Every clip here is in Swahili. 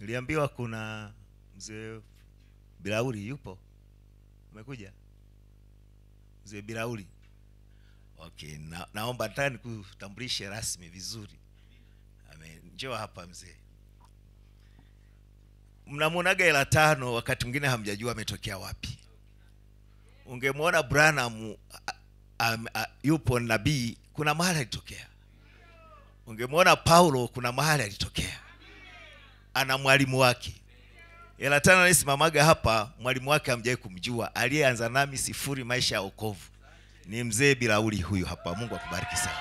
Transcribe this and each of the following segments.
Niliambiwa kuna mzee Bilauri yupo, umekuja mzee Bilauri? Okay, na, naomba nataka nikutambulishe rasmi vizuri. Amen. Njoo hapa mzee. Mnamwonaga hela tano, wakati mwingine hamjajua ametokea wapi. Ungemwona Branham a- a- a- yupo nabii, kuna mahali alitokea. Ungemwona Paulo, kuna mahali alitokea, ana mwalimu wake. Hela tano anayesimamaga hapa, mwalimu wake hamjawahi kumjua, aliyeanza nami sifuri maisha ya wokovu ni mzee Bilauri huyu hapa. Mungu akubariki sana.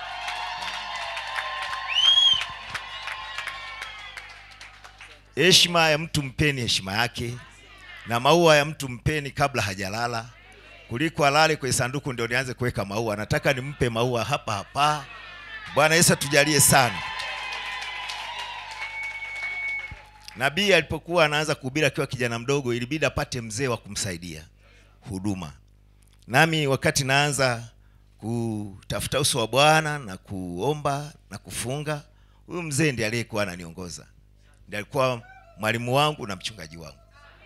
Heshima ya mtu mpeni heshima yake, na maua ya mtu mpeni kabla hajalala, kuliko alale kwenye sanduku ndio nianze kuweka maua. Nataka nimpe maua hapa hapa. Bwana Yesu atujalie sana. Nabii alipokuwa anaanza kuhubiri akiwa kijana mdogo, ilibidi apate mzee wa kumsaidia huduma. Nami wakati naanza kutafuta uso wa Bwana na kuomba na kufunga, huyu mzee ndiye aliyekuwa ananiongoza, ndiye alikuwa mwalimu wangu na mchungaji wangu.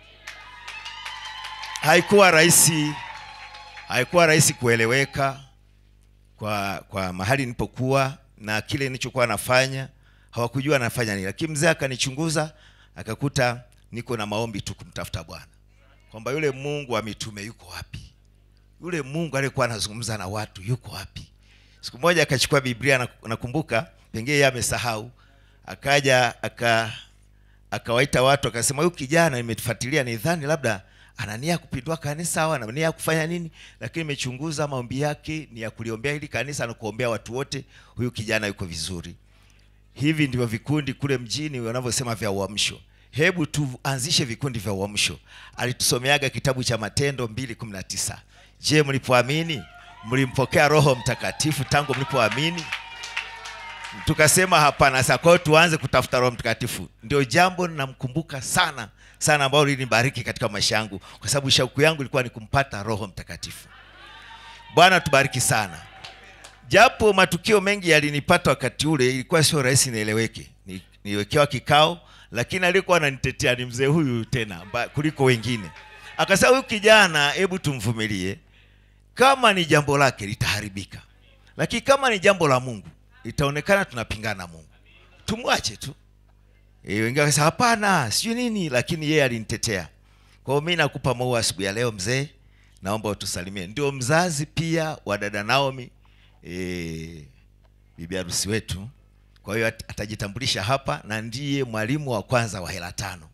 Haikuwa rahisi, haikuwa rahisi kueleweka kwa kwa mahali nilipokuwa na kile nilichokuwa nafanya, hawakujua nafanya nini, lakini mzee akanichunguza akakuta niko na maombi tu kumtafuta Bwana, kwamba yule Mungu wa mitume yuko wapi? Yule Mungu aliyekuwa anazungumza na watu yuko wapi? Siku moja akachukua Biblia, na- nakumbuka, pengine yeye amesahau, akaja aka akawaita watu akasema, huyu kijana nimefuatilia, nidhani labda ana nia ya kupindua kanisa au ana nia ya kufanya nini, lakini nimechunguza maombi yake ni ya kuliombea hili kanisa na kuombea watu wote. Huyu kijana yuko vizuri. Hivi ndivyo vikundi kule mjini wanavyosema vya uamsho. Hebu tuanzishe vikundi vya uamsho. Alitusomeaga kitabu cha Matendo 2:19. Je, mlipoamini mlimpokea Roho Mtakatifu tangu mlipoamini? Tukasema hapana. Sasa kwa hiyo tuanze kutafuta Roho Mtakatifu. Ndio jambo namkumbuka sana sana, ambalo linibariki katika maisha yangu, kwa sababu shauku yangu ilikuwa ni kumpata Roho Mtakatifu. Bwana tubariki sana. Japo matukio mengi yalinipata wakati ule, ilikuwa sio rahisi nieleweke. Ni- Niliwekewa kikao, lakini aliyekuwa ananitetea ni mzee huyu tena mba- kuliko wengine. Akasema huyu kijana, hebu tumvumilie, kama ni jambo lake litaharibika, lakini kama ni jambo la Mungu itaonekana tunapingana na Mungu, tumwache tu. E, wengine wakasema hapana, sijui nini, lakini yeye alinitetea. Kwa hiyo mimi nakupa maua asubuhi ya leo mzee, naomba utusalimie. Ndio mzazi pia wa dada Naomi, e, bibi harusi wetu. Kwa hiyo at- atajitambulisha hapa na ndiye mwalimu wa kwanza wa hela tano.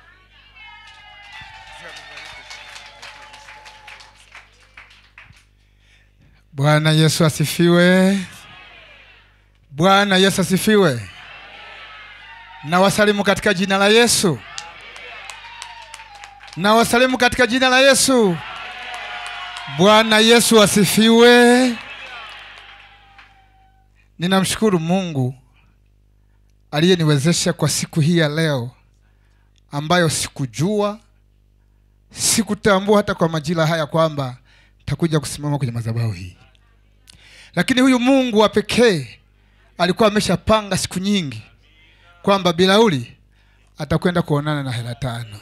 Bwana Yesu asifiwe. Bwana Yesu asifiwe. Na wasalimu katika jina la Yesu. Na wasalimu katika jina la Yesu. Bwana Yesu asifiwe. Ninamshukuru Mungu aliyeniwezesha kwa siku hii ya leo ambayo sikujua, sikutambua hata kwa majira haya kwamba takuja kusimama kwenye madhabahu hii, lakini huyu Mungu wa pekee alikuwa ameshapanga siku nyingi kwamba Bilauri atakwenda kuonana na hela tano.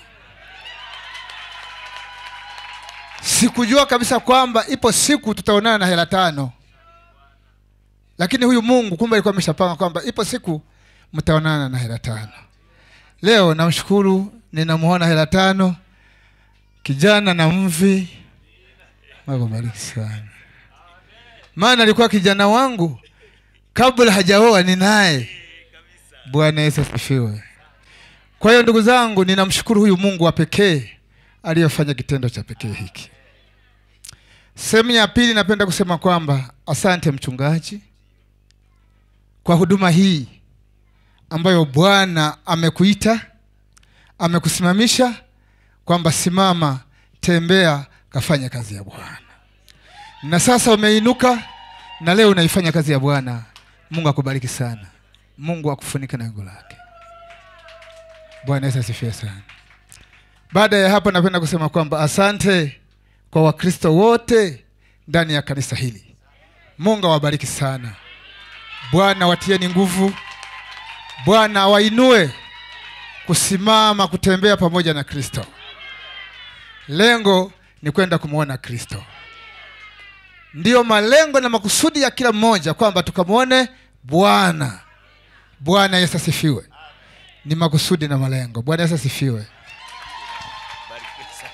Sikujua kabisa kwamba ipo siku tutaonana na hela tano, lakini huyu Mungu kumbe alikuwa ameshapanga kwamba ipo siku mtaonana na hela tano. Leo namshukuru, ninamuona hela tano, kijana na mvi. Mungu abariki sana, maana alikuwa kijana wangu kabla hajaoa ni naye. Bwana Yesu asifiwe. Kwa hiyo ndugu zangu, ninamshukuru huyu Mungu wa pekee aliyefanya kitendo cha pekee hiki. Sehemu ya pili, napenda kusema kwamba asante mchungaji kwa huduma hii ambayo Bwana amekuita, amekusimamisha kwamba simama, tembea, kafanya kazi ya Bwana, na sasa umeinuka na leo unaifanya kazi ya Bwana. Mungu akubariki sana, Mungu akufunike na wingu lake. Bwana Yesu asifiwe sana. Baada ya hapo, napenda kusema kwamba asante kwa Wakristo wote ndani ya kanisa hili. Mungu awabariki sana. Bwana watieni nguvu, Bwana awainue kusimama kutembea pamoja na kristo lengo ni kwenda kumwona kristo ndiyo malengo na makusudi ya kila mmoja kwamba tukamwone bwana bwana yesu asifiwe ni makusudi na malengo bwana yesu asifiwe Barikiwe sana.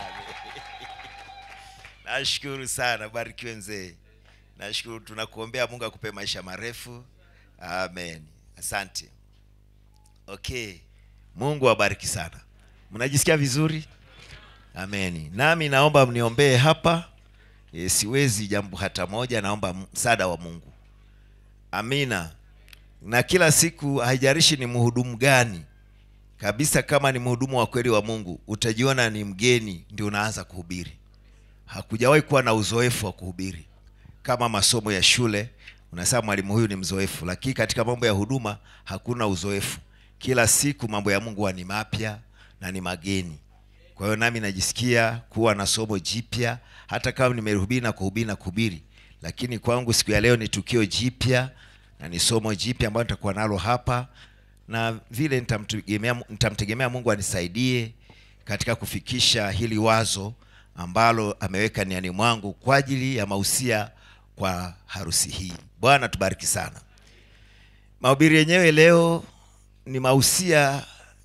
nashukuru sana barikiwe mzee nashukuru tunakuombea mungu akupe maisha marefu amen asante okay mungu awabariki sana mnajisikia vizuri ameni nami naomba mniombee hapa e, siwezi jambo hata moja naomba msaada wa mungu amina na kila siku haijarishi ni mhudumu gani kabisa kama ni mhudumu wa kweli wa mungu utajiona ni mgeni ndio unaanza kuhubiri hakujawahi kuwa na uzoefu wa kuhubiri kama masomo ya shule unasema mwalimu huyu ni mzoefu lakini katika mambo ya huduma hakuna uzoefu kila siku mambo ya mungu huwa ni mapya na ni mageni kwa hiyo nami najisikia kuwa na somo jipya hata kama nimehubiri na kuhubiri na kuhubiri lakini kwangu siku ya leo ni tukio jipya na ni somo jipya ambayo nitakuwa nalo hapa na vile nitamtegemea nitamtegemea mungu anisaidie katika kufikisha hili wazo ambalo ameweka niani mwangu kwa ajili ya mausia kwa harusi hii bwana tubariki sana mahubiri yenyewe leo ni mausia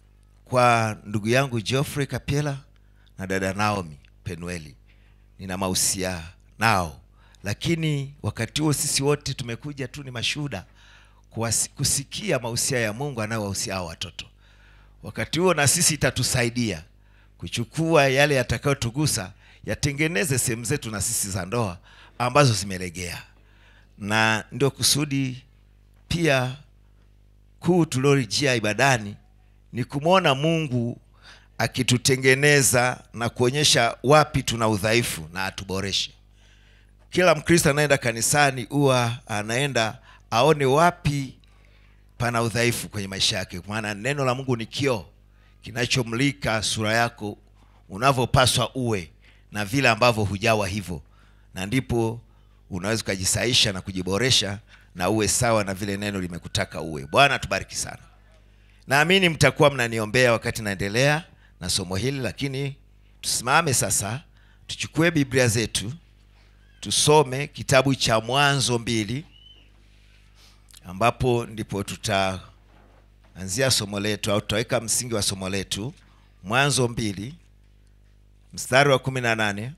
kwa ndugu yangu Geoffrey Kapela na dada Naomi Penueli. Nina mausia nao, lakini wakati huo sisi wote tumekuja tu ni mashuhuda kuwasi- kusikia mausia ya Mungu anayowahusia hao watoto. Wakati huo na sisi itatusaidia kuchukua yale yatakayotugusa yatengeneze sehemu zetu na sisi za ndoa ambazo zimelegea, na ndio kusudi pia kuu tuliolijia ibadani ni kumwona Mungu akitutengeneza na kuonyesha wapi tuna udhaifu na atuboreshe. Kila Mkristo anaenda kanisani huwa anaenda aone wapi pana udhaifu kwenye maisha yake, maana neno la Mungu ni kioo kinachomlika sura yako unavyopaswa uwe na vile ambavyo hujawa hivyo, na ndipo unaweza ukajisaisha na kujiboresha na uwe sawa na vile neno limekutaka uwe. Bwana tubariki sana. Naamini mtakuwa mnaniombea wakati naendelea na somo hili, lakini tusimame sasa, tuchukue Biblia zetu tusome kitabu cha Mwanzo mbili, ambapo ndipo tutaanzia somo letu au tutaweka msingi wa somo letu. Mwanzo mbili mstari wa kumi na nane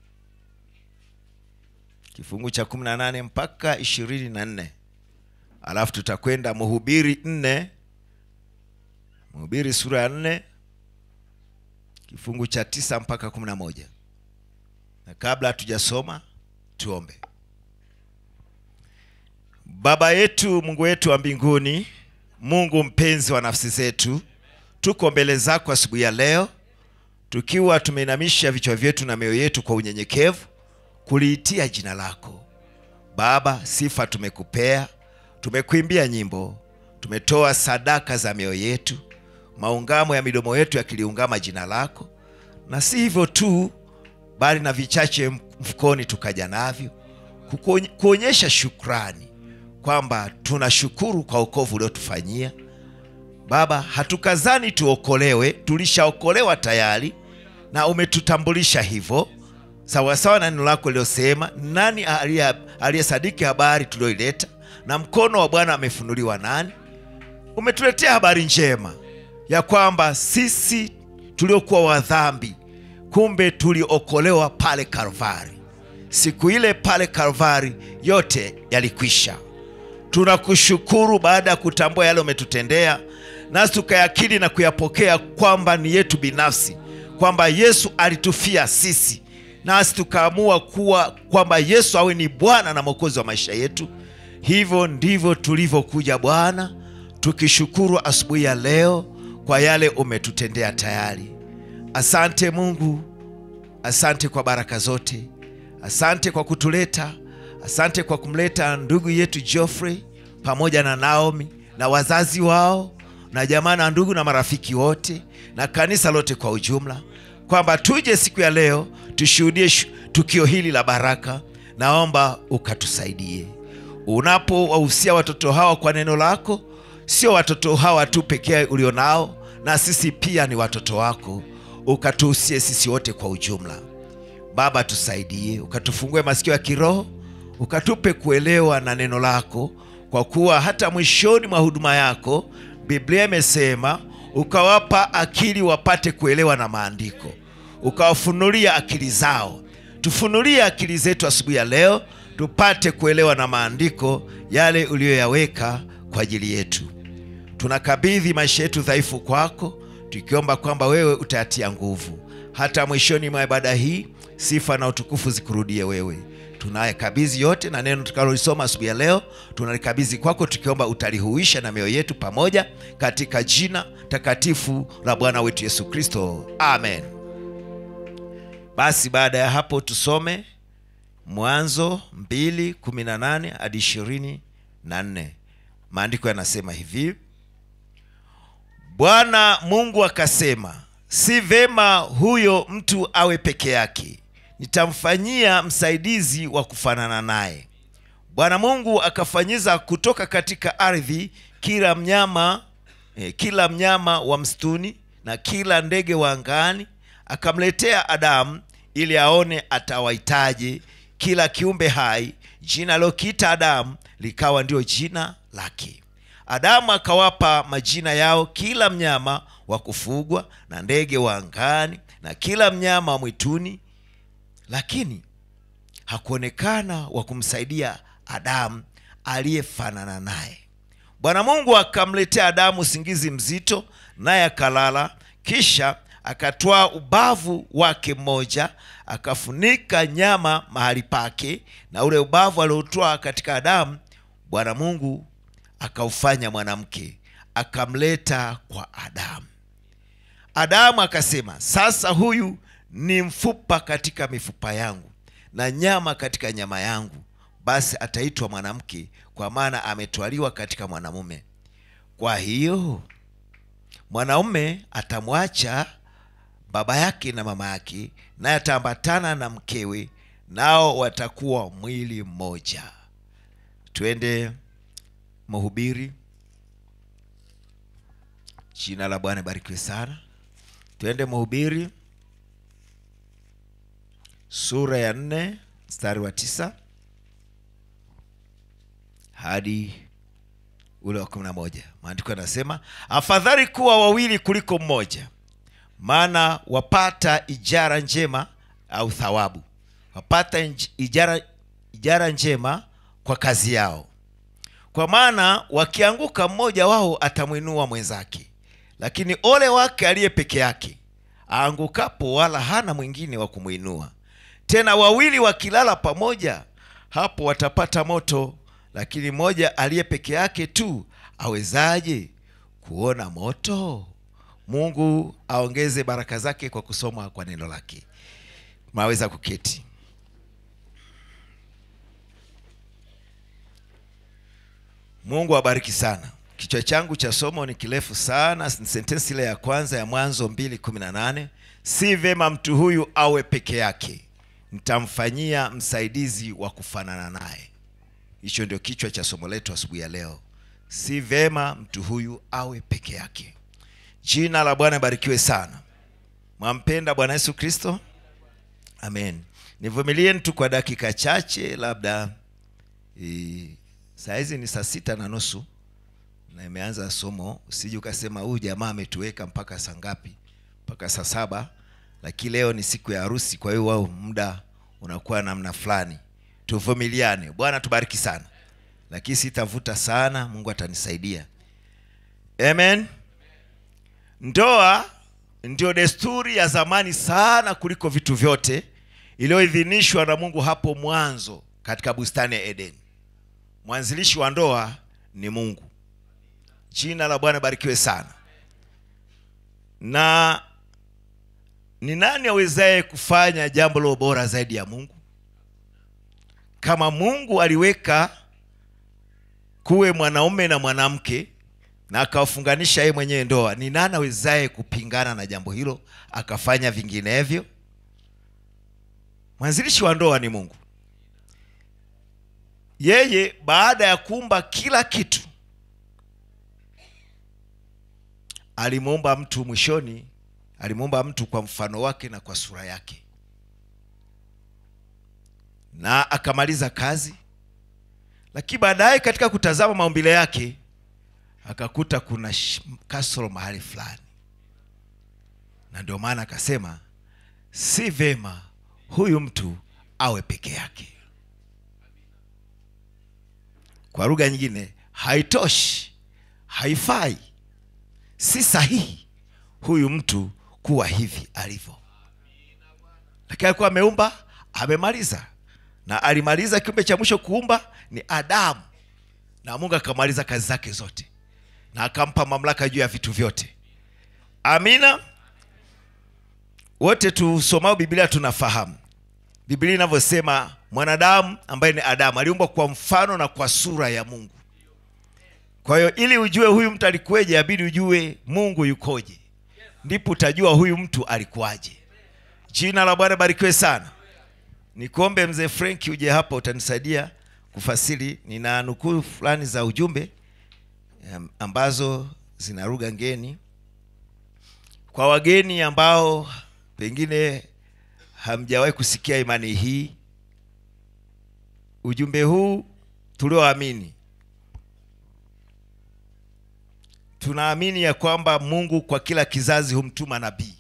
kifungu cha kumi na nane mpaka ishirini na nne alafu tutakwenda Mhubiri nne Mhubiri sura ya nne kifungu cha tisa mpaka kumi na moja na kabla hatujasoma tuombe. Baba yetu, Mungu wetu wa mbinguni, Mungu mpenzi wa nafsi zetu, tuko mbele zako asubuhi ya leo tukiwa tumeinamisha vichwa vyetu na mioyo yetu kwa unyenyekevu kuliitia jina lako Baba. Sifa tumekupea, tumekuimbia nyimbo, tumetoa sadaka za mioyo yetu, maungamo ya midomo yetu yakiliungama jina lako, na si hivyo tu, bali na vichache mfukoni tukaja navyo kukuony- kuonyesha shukrani kwamba tunashukuru kwa wokovu uliotufanyia Baba. Hatukazani tuokolewe, tulishaokolewa tayari na umetutambulisha hivyo sawasawa na neno lako lilosema, nani aliye- aliyesadiki habari tulioileta, na mkono wa Bwana amefunuliwa nani? Umetuletea habari njema ya kwamba sisi tuliokuwa wadhambi, kumbe tuliokolewa pale Kalvari. Siku ile pale Kalvari yote yalikwisha. Tunakushukuru baada ya kutambua yale umetutendea, nasi tukayakiri na kuyapokea kwamba ni yetu binafsi, kwamba Yesu alitufia sisi, nasi tukaamua kuwa kwamba Yesu awe ni Bwana na Mwokozi wa maisha yetu. Hivyo ndivyo tulivyokuja Bwana, tukishukuru asubuhi ya leo kwa yale umetutendea tayari. Asante Mungu, asante kwa baraka zote, asante kwa kutuleta, asante kwa kumleta ndugu yetu Geoffrey pamoja na Naomi na wazazi wao na jamaa na ndugu na marafiki wote na kanisa lote kwa ujumla, kwamba tuje siku ya leo tushuhudie shu- tukio hili la baraka. Naomba ukatusaidie unapowahusia watoto hawa kwa neno lako, sio watoto hawa tu pekee ulionao, na sisi pia ni watoto wako, ukatuhusie sisi wote kwa ujumla. Baba, tusaidie, ukatufungue masikio ya kiroho, ukatupe kuelewa na neno lako, kwa kuwa hata mwishoni mwa huduma yako Biblia imesema ukawapa akili wapate kuelewa na maandiko, ukawafunulia akili zao. Tufunulie akili zetu asubuhi ya leo, tupate kuelewa na maandiko yale uliyoyaweka kwa ajili yetu. Tunakabidhi maisha yetu dhaifu kwako, tukiomba kwamba wewe utayatia nguvu. Hata mwishoni mwa ibada hii, sifa na utukufu zikurudie wewe. Tunayekabidhi yote na neno tukalolisoma asubuhi ya leo, tunalikabidhi kwako, tukiomba utalihuisha na mioyo yetu pamoja, katika jina takatifu la Bwana wetu Yesu Kristo, amen. Basi baada ya hapo tusome Mwanzo 2:18 hadi 24. Maandiko yanasema hivi: Bwana Mungu akasema, si vema huyo mtu awe peke yake, nitamfanyia msaidizi wa kufanana naye. Bwana Mungu akafanyiza kutoka katika ardhi kila mnyama eh, kila mnyama wa msituni na kila ndege wa angani, akamletea Adamu ili aone atawahitaje kila kiumbe hai. Jina alilokiita Adamu likawa ndio jina lake. Adamu akawapa majina yao kila mnyama wa kufugwa na ndege wa angani na kila mnyama wa mwituni, lakini hakuonekana wa kumsaidia Adamu aliyefanana naye. Bwana Mungu akamletea Adamu usingizi mzito, naye akalala. Kisha akatwaa ubavu wake mmoja, akafunika nyama mahali pake, na ule ubavu aliotwaa katika Adamu, Bwana Mungu akaufanya mwanamke, akamleta kwa Adamu. Adamu akasema, sasa huyu ni mfupa katika mifupa yangu na nyama katika nyama yangu, basi ataitwa mwanamke, kwa maana ametwaliwa katika mwanamume. Kwa hiyo mwanaume atamwacha baba yake na mama yake, naye ataambatana na mkewe, nao watakuwa mwili mmoja. Twende Mhubiri. Jina la Bwana barikiwe sana. Twende Mhubiri sura ya nne mstari wa tisa hadi ule wa kumi na moja. Maandiko yanasema afadhali kuwa wawili kuliko mmoja, maana wapata ijara njema au thawabu, wapata inj- ijara, ijara njema kwa kazi yao. Kwa maana wakianguka, mmoja wao atamwinua mwenzake, lakini ole wake aliye peke yake aangukapo, wala hana mwingine wa kumwinua. Tena wawili wakilala pamoja, hapo watapata moto, lakini mmoja aliye peke yake tu awezaje kuona moto? Mungu aongeze baraka zake kwa kusoma kwa neno lake. Maweza kuketi. Mungu awabariki sana. Kichwa changu cha somo ni kirefu sana, ni sentensi ile ya kwanza ya Mwanzo mbili kumi na nane si vema mtu huyu awe peke yake, nitamfanyia msaidizi wa kufanana naye. Hicho ndio kichwa cha somo letu asubuhi ya leo. Si vema mtu huyu awe peke yake. Jina la Bwana barikiwe sana. Mwampenda Bwana Yesu Kristo? Amen. Nivumilieni tu kwa dakika chache, labda e, saa hizi ni saa sita na nusu na imeanza somo. Usije ukasema huyu jamaa ametuweka mpaka saa ngapi? Mpaka saa saba, lakini leo ni siku ya harusi, kwa hiyo wao muda unakuwa namna fulani. Tuvumiliane. Bwana tubariki sana, lakini sitavuta sana, Mungu atanisaidia. Amen. Ndoa ndio desturi ya zamani sana kuliko vitu vyote iliyoidhinishwa na Mungu hapo mwanzo katika bustani ya Edeni. Mwanzilishi wa ndoa ni Mungu. Jina la Bwana barikiwe sana. Na ni nani awezaye kufanya jambo lilo bora zaidi ya Mungu? Kama Mungu aliweka kuwe mwanaume na mwanamke na akawafunganisha yeye mwenyewe ndoa, ni nani awezaye kupingana na jambo hilo akafanya vinginevyo? Mwanzilishi wa ndoa ni Mungu. Yeye baada ya kuumba kila kitu alimuumba mtu mwishoni alimuumba mtu kwa mfano wake na kwa sura yake na akamaliza kazi lakini baadaye katika kutazama maumbile yake akakuta kuna sh- kasoro mahali fulani na ndio maana akasema si vema huyu mtu awe peke yake kwa lugha nyingine haitoshi haifai si sahihi huyu mtu kuwa hivi alivyo lakini alikuwa ameumba amemaliza na alimaliza kiumbe cha mwisho kuumba ni adamu na mungu akamaliza kazi zake zote na akampa mamlaka juu ya vitu vyote amina wote tusomao biblia tunafahamu biblia inavyosema mwanadamu ambaye ni adamu aliumbwa kwa mfano na kwa sura ya mungu kwa hiyo ili ujue huyu mtu alikuweje abidi ujue mungu yukoje ndipo utajua huyu mtu alikuwaje jina la bwana barikiwe sana nikuombe mzee frenki uje hapa utanisaidia kufasiri nina nukuu fulani za ujumbe em, ambazo zina lugha ngeni kwa wageni ambao pengine hamjawahi kusikia imani hii ujumbe huu tulioamini tunaamini ya kwamba mungu kwa kila kizazi humtuma nabii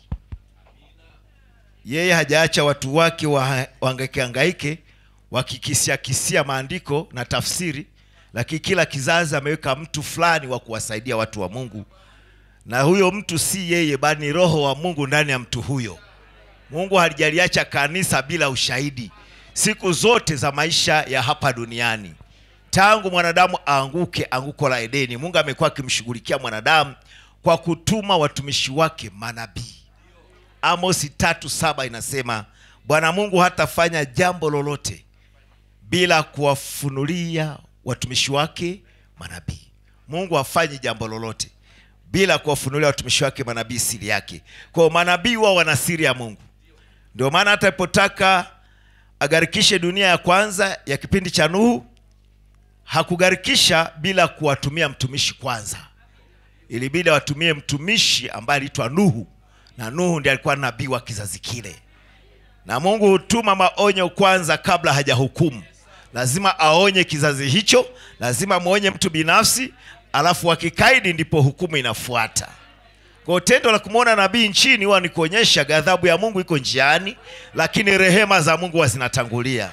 yeye hajaacha watu wake wa- wahangaike wakikisia kisia maandiko na tafsiri lakini kila kizazi ameweka mtu fulani wa kuwasaidia watu wa mungu na huyo mtu si yeye bali ni roho wa mungu ndani ya mtu huyo mungu halijaliacha kanisa bila ushahidi siku zote za maisha ya hapa duniani tangu mwanadamu aanguke anguko la edeni mungu amekuwa akimshughulikia mwanadamu kwa kutuma watumishi wake manabii amosi tatu saba inasema bwana mungu hatafanya jambo lolote bila kuwafunulia watumishi wake manabii mungu hafanyi jambo lolote bila kuwafunulia watumishi wake manabii siri yake kwao manabii wao wana siri ya mungu ndio maana hata alipotaka agharikishe dunia ya kwanza ya kipindi cha nuhu hakugharikisha bila kuwatumia mtumishi kwanza ilibidi awatumie mtumishi ambaye aliitwa nuhu na nuhu ndiye alikuwa nabii wa kizazi kile na mungu hutuma maonyo kwanza kabla hajahukumu lazima aonye kizazi hicho lazima mwonye mtu binafsi alafu akikaidi ndipo hukumu inafuata kwa tendo la kumwona nabii nchini huwa ni kuonyesha ghadhabu ya mungu iko njiani lakini rehema za mungu huwa zinatangulia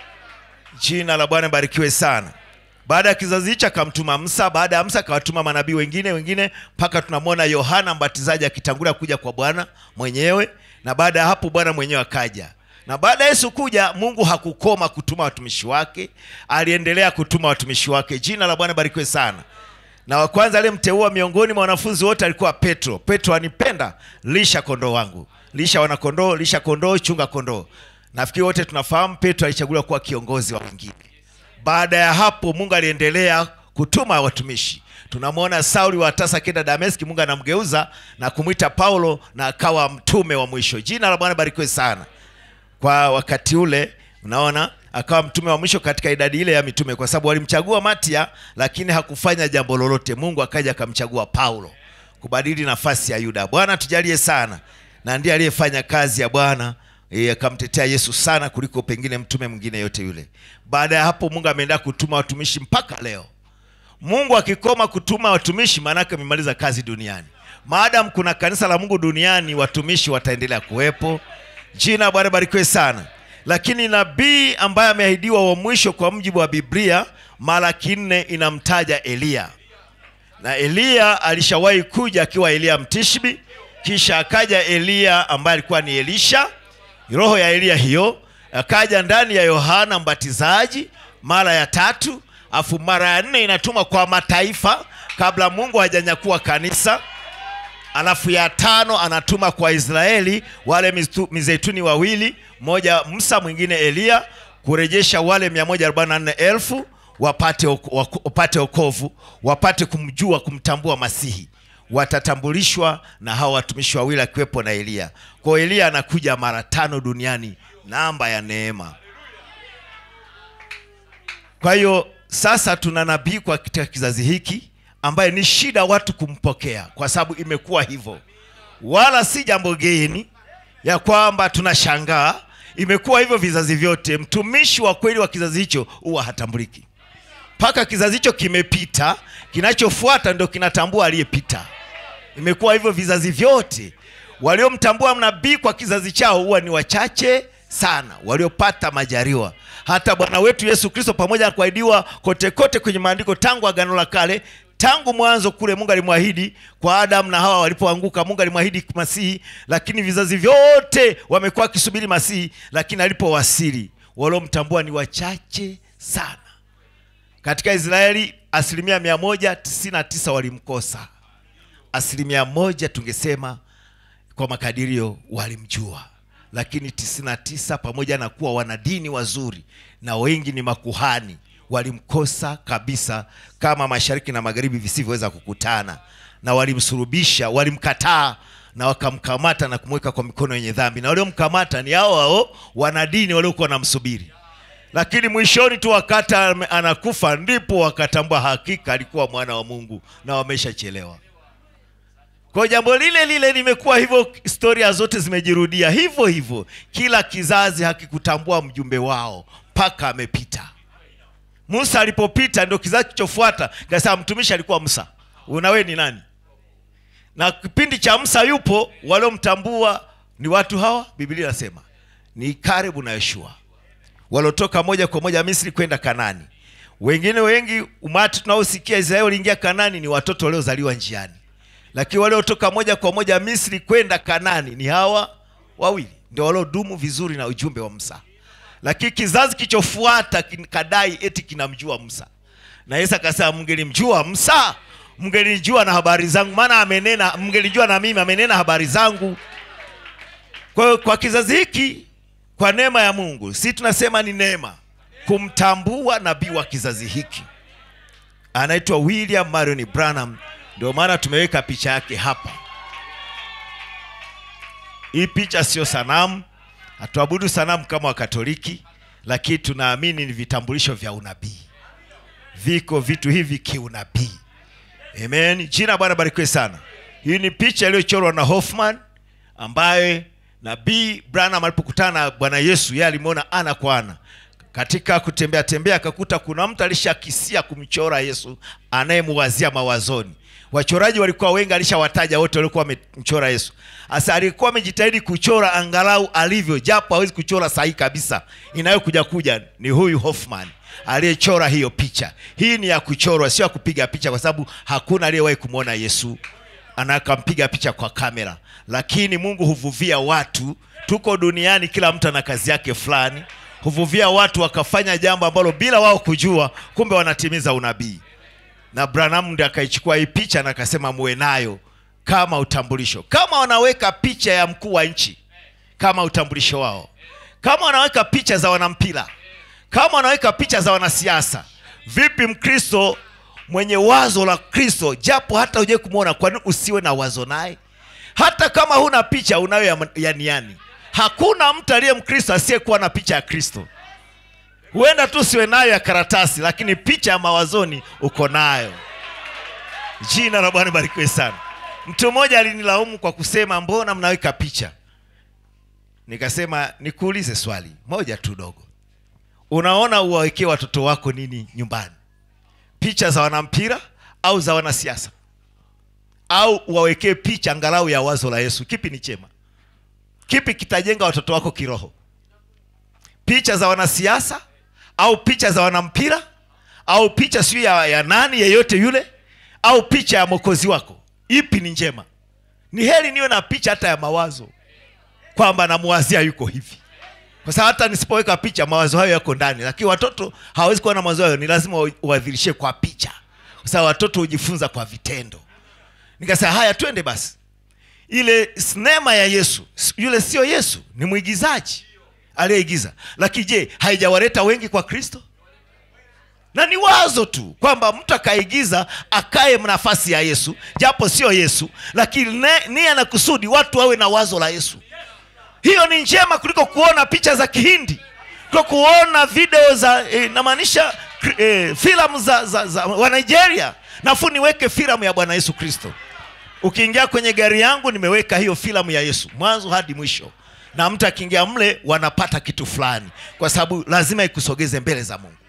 jina la bwana barikiwe sana baada ya kizazi hicho akamtuma msa baada ya msa akawatuma manabii wengine wengine mpaka tunamwona yohana mbatizaji akitangulia kuja kwa bwana mwenyewe na baada ya hapo bwana mwenyewe akaja na baada ya yesu kuja mungu hakukoma kutuma watumishi wake aliendelea kutuma watumishi wake jina la bwana barikiwe sana na wa kwanza aliyemteua miongoni mwa wanafunzi wote alikuwa petro petro anipenda lisha kondoo wangu lisha wanakondoo lisha kondoo chunga kondoo nafikiri wote tunafahamu petro alichaguliwa kuwa kiongozi wa wengine baada ya hapo mungu aliendelea kutuma watumishi tunamwona sauli wa tasa kenda dameski mungu anamgeuza na kumwita paulo na akawa mtume wa mwisho jina la bwana barikiwe sana kwa wakati ule unaona akawa mtume wa mwisho katika idadi ile ya mitume kwa sababu walimchagua matia lakini hakufanya jambo lolote mungu akaja akamchagua paulo kubadili nafasi ya yuda bwana tujalie sana na ndiye aliyefanya kazi ya bwana eh, akamtetea yesu sana kuliko pengine mtume mwingine yote yule baada ya hapo mungu ameendelea kutuma watumishi mpaka leo mungu akikoma kutuma watumishi maanake amemaliza kazi duniani maadamu kuna kanisa la mungu duniani watumishi wataendelea kuwepo jina la bwana barikiwe sana lakini nabii ambaye ameahidiwa wa mwisho kwa mujibu wa biblia malaki nne inamtaja eliya na eliya alishawahi kuja akiwa eliya mtishbi kisha akaja eliya ambaye alikuwa ni elisha roho ya eliya hiyo akaja ndani ya yohana mbatizaji mara ya tatu afu mara ya nne inatumwa kwa mataifa kabla mungu hajanyakua kanisa alafu ya tano anatuma kwa israeli wale mistu- mizeituni wawili mmoja musa mwingine eliya kurejesha wale 144000 wapate oko- wako- wapate okovu wapate kumjua kumtambua masihi watatambulishwa na hawa watumishi wawili akiwepo na eliya kwao eliya anakuja mara tano duniani namba ya neema kwa hiyo sasa tuna nabii kwa katika kizazi hiki ambaye ni shida watu kumpokea kwa sababu imekuwa hivyo wala si jambo geni ya kwamba tunashangaa imekuwa hivyo vizazi vyote mtumishi wa kweli wa kizazi hicho huwa hatambuliki mpaka kizazi hicho kimepita kinachofuata ndio kinatambua aliyepita imekuwa hivyo vizazi vyote waliomtambua nabii kwa kizazi chao huwa ni wachache sana waliopata majaliwa hata bwana wetu yesu kristo pamoja na kuahidiwa kote kote kwenye maandiko tangu agano la kale tangu mwanzo kule mungu alimwahidi kwa adamu na hawa walipoanguka mungu alimwahidi masihi lakini vizazi vyote wamekuwa wakisubiri masihi lakini alipowasili waliomtambua ni wachache sana katika israeli asilimia mia moja tisini na tisa walimkosa asilimia moja tungesema kwa makadirio walimjua lakini 99 pamoja na kuwa wanadini wazuri na wengi ni makuhani walimkosa kabisa kama mashariki na magharibi visivyoweza kukutana na walimsurubisha walimkataa na wakamkamata na kumweka kwa mikono yenye dhambi na waliomkamata ni hao hao wanadini waliokuwa wanamsubiri lakini mwishoni tu wakati ame- anakufa ndipo wakatambua hakika alikuwa mwana wa mungu na wameshachelewa kwa jambo lile lile limekuwa hivyo historia zote zimejirudia hivyo hivyo kila kizazi hakikutambua mjumbe wao mpaka amepita musa alipopita ndio kizazi kilichofuata kasema mtumishi alikuwa musa unawe ni nani na kipindi cha musa yupo waliomtambua ni watu hawa biblia inasema ni karebu na yoshua waliotoka moja kwa moja misri kwenda kanani wengine wengi umati tunaosikia israeli waliingia kanani ni watoto waliozaliwa njiani lakini waliotoka moja kwa moja misri kwenda kanani ni hawa wawili ndio waliodumu vizuri na ujumbe wa musa lakini kizazi kilichofuata kin- kadai eti kinamjua musa na yesu akasema mngelimjua musa mngelijua na habari zangu maana amenena mngelijua na mimi amenena habari zangu kwa hiyo kwa kizazi hiki kwa neema ya mungu si tunasema ni neema kumtambua nabii wa kizazi hiki anaitwa william marion branham ndio maana tumeweka picha yake hapa hii picha sio sanamu hatuabudu sanamu kama wakatoliki lakini tunaamini ni vitambulisho vya unabii viko vitu hivi kiunabii amen jina la bwana barikiwe sana hii ni picha iliyochorwa na hoffman ambaye nabii branham alipokutana na bwana yesu yeye alimwona ana kwa ana katika kutembea tembea akakuta kuna mtu alishakisia kumchora yesu anayemuwazia mawazoni wachoraji walikuwa wengi alishawataja wote waliokuwa wamemchora yesu sasa alikuwa amejitahidi kuchora angalau alivyo japo hawezi kuchora sahihi kabisa inayokuja kuja ni huyu hoffman aliyechora hiyo picha hii ni ya kuchorwa sio ya kupiga picha kwa sababu hakuna aliyewahi kumwona yesu anakampiga picha kwa kamera lakini mungu huvuvia watu tuko duniani kila mtu ana kazi yake fulani huvuvia watu wakafanya jambo ambalo bila wao kujua kumbe wanatimiza unabii na branham ndi akaichukua hii picha na akasema muwe nayo kama utambulisho kama wanaweka picha ya mkuu wa nchi kama utambulisho wao kama wanaweka picha za wanampira kama wanaweka picha za wanasiasa vipi mkristo mwenye wazo la kristo japo hata uje kumwona kwani usiwe na wazo naye hata kama huna picha unayo ya, ya niani hakuna mtu aliye mkristo asiyekuwa na picha ya kristo huenda tu siwe nayo ya karatasi lakini picha ya mawazoni uko nayo jina la bwana barikiwe sana mtu mmoja alinilaumu kwa kusema mbona mnaweka picha nikasema nikuulize swali moja tu dogo unaona uwawekee watoto wako nini nyumbani picha za wanampira au za wanasiasa au uwawekee picha angalau ya wazo la yesu kipi ni chema kipi kitajenga watoto wako kiroho picha za wanasiasa au picha za wanampira au picha siyo ya, ya nani yeyote yule au picha ya mwokozi wako ipi ni njema ni heri niwe na picha hata ya mawazo kwamba namuwazia yuko hivi kwa sababu hata nisipoweka picha mawazo hayo yako ndani lakini watoto hawawezi kuwa na mawazo hayo ni lazima wa- uwadhirishe kwa picha kwa sababu watoto hujifunza kwa vitendo nikasema haya twende basi ile sinema ya yesu s- yule sio yesu ni mwigizaji aliyeigiza lakini je haijawaleta wengi kwa kristo na ni wazo tu kwamba mtu akaigiza akae nafasi ya yesu japo sio yesu lakini ne- nia na kusudi watu wawe na wazo la yesu hiyo ni njema kuliko kuona picha za kihindi kuliko kuona video za eh, namaanisha eh, filamu za, za, za wa nigeria nafu niweke filamu ya bwana yesu kristo ukiingia kwenye gari yangu nimeweka hiyo filamu ya yesu mwanzo hadi mwisho na mtu akiingia mle wanapata kitu fulani kwa sababu lazima ikusogeze mbele za mungu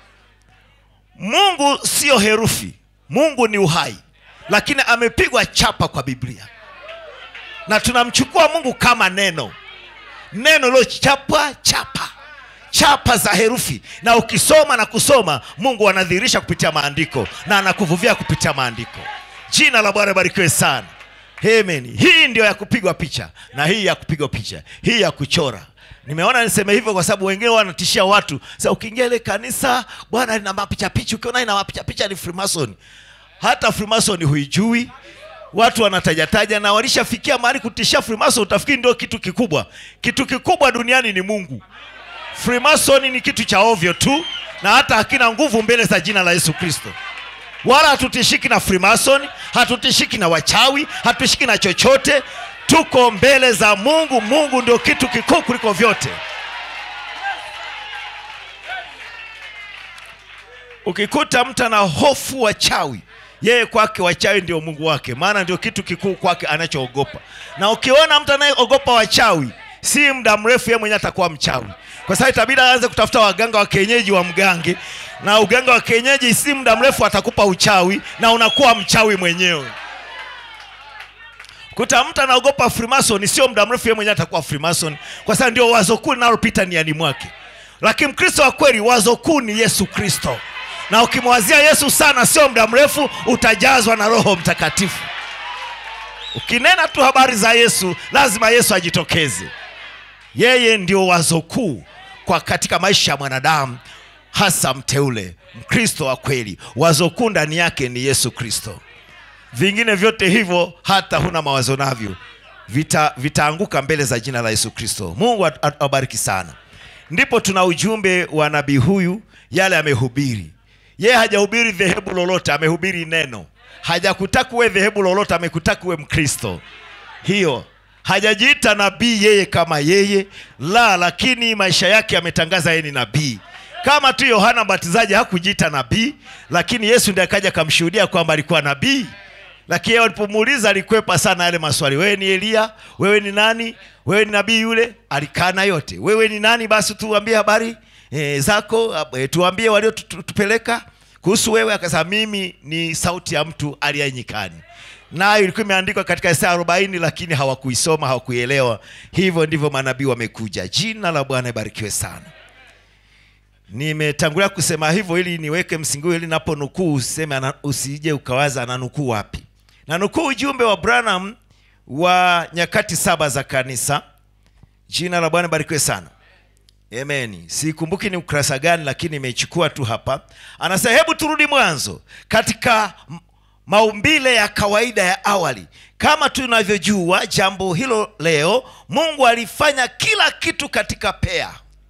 mungu sio herufi mungu ni uhai lakini amepigwa chapa kwa biblia na tunamchukua mungu kama neno neno lilochapa chapa chapa za herufi na ukisoma na kusoma mungu anadhihirisha kupitia maandiko na anakuvuvia kupitia maandiko jina la bwana barikiwe sana Amen. hii ndio ya kupigwa picha na hii ya kupigwa picha hii ya kuchora nimeona niseme hivyo kwa sababu wengine wanatishia watu sa ukiingia ile kanisa bwana lina mapicha picha ukiona ina mapicha picha ni freemason hata freemason huijui watu wanatajataja na walishafikia mahali kutishia freemason utafikiri ndio kitu kikubwa kitu kikubwa duniani ni mungu freemason ni kitu cha ovyo tu na hata hakina nguvu mbele za jina la yesu kristo wala hatutishiki na freemason hatutishiki na wachawi hatutishiki na chochote tuko mbele za mungu mungu ndio kitu kikuu kuliko vyote ukikuta mtu ana hofu wachawi yeye kwake wachawi ndio mungu wake maana ndio kitu kikuu kwake anachoogopa na ukiona mtu anayeogopa wachawi si muda mrefu yeye mwenyewe atakuwa mchawi kwa sababu itabidi aanze kutafuta waganga wa kienyeji wa mgange na uganga wa kienyeji si muda mrefu atakupa uchawi na unakuwa mchawi mwenyewe kuta mtu anaogopa freemason sio muda mrefu yeye mwenyewe atakuwa freemason kwa sababu ndio wazo kuu linalopita niani mwake lakini mkristo wa kweli wazo kuu ni yesu kristo na ukimwazia yesu sana sio muda mrefu utajazwa na roho mtakatifu ukinena tu habari za yesu lazima yesu ajitokeze yeye ndio wazo kuu kwa katika maisha ya mwanadamu hasa mteule mkristo wa kweli wazo kuu ndani yake ni yesu kristo vingine vyote hivyo hata huna mawazo navyo vita vitaanguka mbele za jina la yesu kristo mungu at- at- awabariki sana ndipo tuna ujumbe wa nabii huyu yale amehubiri yeye hajahubiri dhehebu lolote amehubiri neno hajakutaka uwe dhehebu lolote amekutaka uwe mkristo hiyo hajajiita nabii yeye kama yeye la lakini maisha yake ametangaza yeye ni nabii kama tu yohana mbatizaji hakujiita nabii lakini yesu ndiye akaja akamshuhudia kwamba alikuwa nabii lakini yeye walipomuuliza alikwepa sana yale maswali wewe ni eliya wewe ni nani wewe ni nabii yule alikana yote wewe ni nani basi tuambie habari e, zako e, tuambie waliotupeleka kuhusu wewe akasema mimi ni sauti ya mtu aliye nyikani nayo ilikuwa imeandikwa katika Isaya 40 lakini hawakuisoma hawakuielewa hivyo ndivyo manabii wamekuja jina la bwana ibarikiwe sana nimetangulia kusema hivyo ili niweke msingi huu ili napo nukuu useme ana- usije ukawaza ananukuu wapi na nukuu ujumbe wa branham wa nyakati saba za kanisa jina la bwana barikiwe sana Amen. Sikumbuki ni ukurasa gani lakini nimeichukua tu hapa. Anasema hebu turudi mwanzo katika m- maumbile ya kawaida ya awali. Kama tunavyojua jambo hilo leo, Mungu alifanya kila kitu katika pea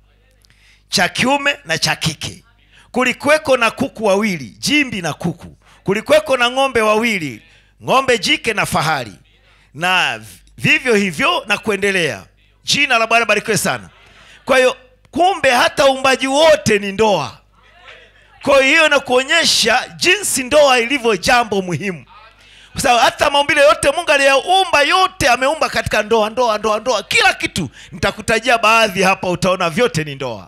cha kiume na cha kike. Kulikuweko na kuku wawili, jimbi na kuku. Kulikuweko na ng'ombe wawili, ng'ombe jike na fahari, na vivyo hivyo na kuendelea. Jina la Bwana barikiwe sana. Kwa hiyo kumbe hata uumbaji wote ni ndoa. Kwa hiyo na kuonyesha jinsi ndoa ilivyo jambo muhimu, kwa sababu hata maumbile yote Mungu aliyaumba yote ameumba katika ndoa, ndoa, ndoa, ndoa, kila kitu. Nitakutajia baadhi hapa, utaona vyote ni ndoa.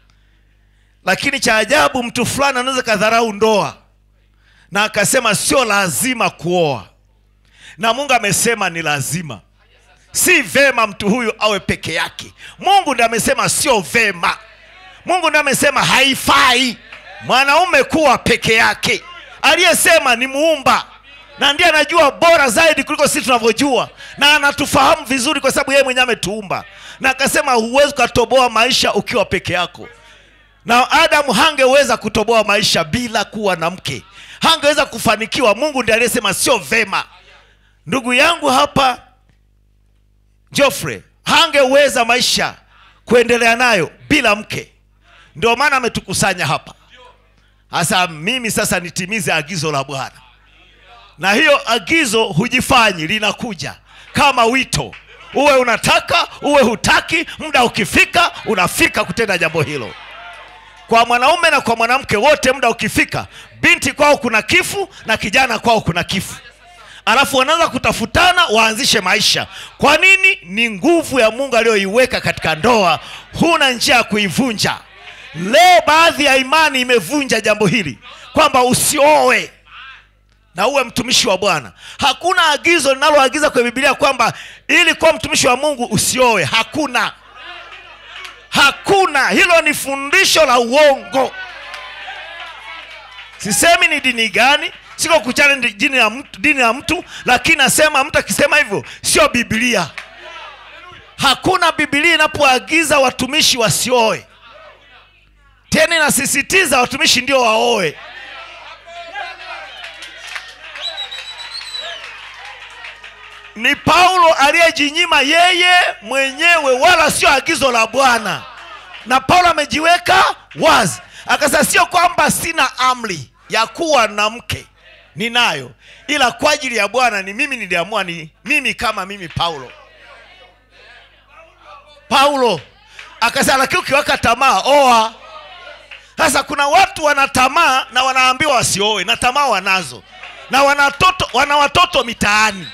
Lakini cha ajabu, mtu fulani anaweza kadharau ndoa na akasema sio lazima kuoa, na Mungu amesema ni lazima si vema mtu huyu awe peke yake mungu ndiye amesema sio vema mungu ndiye amesema haifai mwanaume kuwa peke yake aliyesema ni muumba na ndiye anajua bora zaidi kuliko sisi tunavyojua na anatufahamu vizuri kwa sababu yeye mwenyewe ametuumba na akasema huwezi ukatoboa maisha ukiwa peke yako na adamu hangeweza kutoboa maisha bila kuwa na mke hangeweza kufanikiwa mungu ndiye aliyesema sio vema ndugu yangu hapa Geoffrey hangeweza maisha kuendelea nayo bila mke. Ndio maana ametukusanya hapa. Sasa mimi sasa nitimize agizo la Bwana, na hiyo agizo hujifanyi, linakuja kama wito, uwe unataka uwe hutaki, muda ukifika unafika kutenda jambo hilo. kwa mwanaume na kwa mwanamke wote muda ukifika binti kwao kuna kifu na kijana kwao kuna kifu alafu wanaanza kutafutana waanzishe maisha kwa nini ni nguvu ya mungu aliyoiweka katika ndoa huna njia ya kuivunja leo baadhi ya imani imevunja jambo hili kwamba usioe na uwe mtumishi wa bwana hakuna agizo linaloagiza kwenye bibilia kwamba ili kuwa mtumishi wa mungu usioe hakuna hakuna hilo ni fundisho la uongo sisemi ni dini gani siko kuchana ni dini ya mtu, dini ya mtu lakini nasema mtu akisema hivyo sio bibilia hakuna bibilia inapoagiza watumishi wasioe tena inasisitiza watumishi ndio waoe ni paulo aliyejinyima yeye mwenyewe wala sio agizo la bwana na paulo amejiweka wazi akasema sio kwamba sina amri ya kuwa na mke ninayo ila kwa ajili ya bwana ni mimi niliamua ni mimi kama mimi paulo paulo akasema lakini ukiweka tamaa oa sasa kuna watu wana tamaa na wanaambiwa wasioe na tamaa wanazo na wanatoto, wana watoto mitaani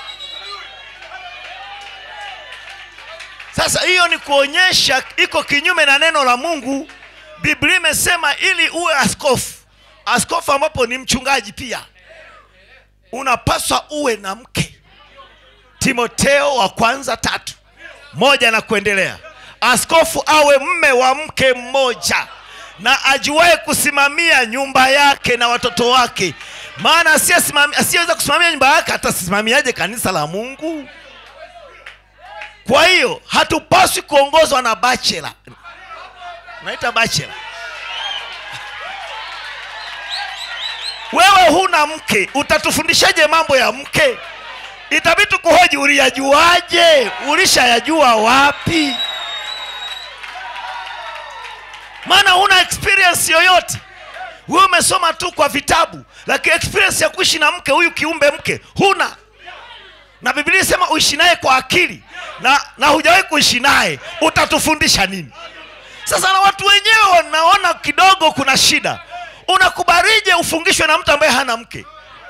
sasa hiyo ni kuonyesha iko kinyume na neno la mungu biblia imesema ili uwe askofu askofu ambapo ni mchungaji pia unapaswa uwe na mke timoteo wa kwanza tatu moja na kuendelea askofu awe mme wa mke mmoja na ajuae kusimamia nyumba yake na watoto wake maana asiyesimami- asiyeweza kusimamia nyumba yake atasimamiaje kanisa la mungu kwa hiyo hatupaswi kuongozwa na bachela naita bachela wewe huna mke utatufundishaje mambo ya mke itabidi tukuhoji uliyajuaje ulishayajua wapi maana huna experience yoyote wewe umesoma tu kwa vitabu lakini experience ya kuishi na mke huyu kiumbe mke huna na biblia inasema uishi naye kwa akili na, na hujawahi kuishi naye utatufundisha nini sasa na watu wenyewe wanaona kidogo kuna shida unakubarije ufungishwe na mtu ambaye hana mke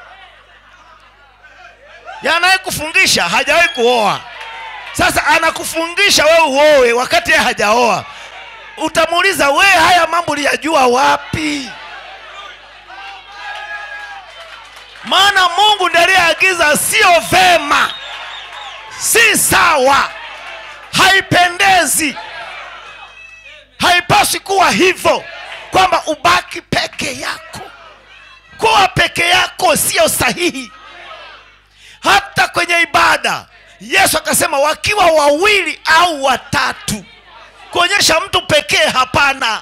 yanaye kufungisha hajawahi kuoa sasa anakufungisha wewe uoe wakati yeye hajaoa utamuuliza we haya mambo uliyajua wapi maana mungu ndiye aliyeagiza sio vema si sawa haipendezi haipaswi kuwa hivyo kwamba ubaki peke yako kuwa peke yako sio sahihi hata kwenye ibada yesu akasema wakiwa wawili au watatu kuonyesha mtu pekee hapana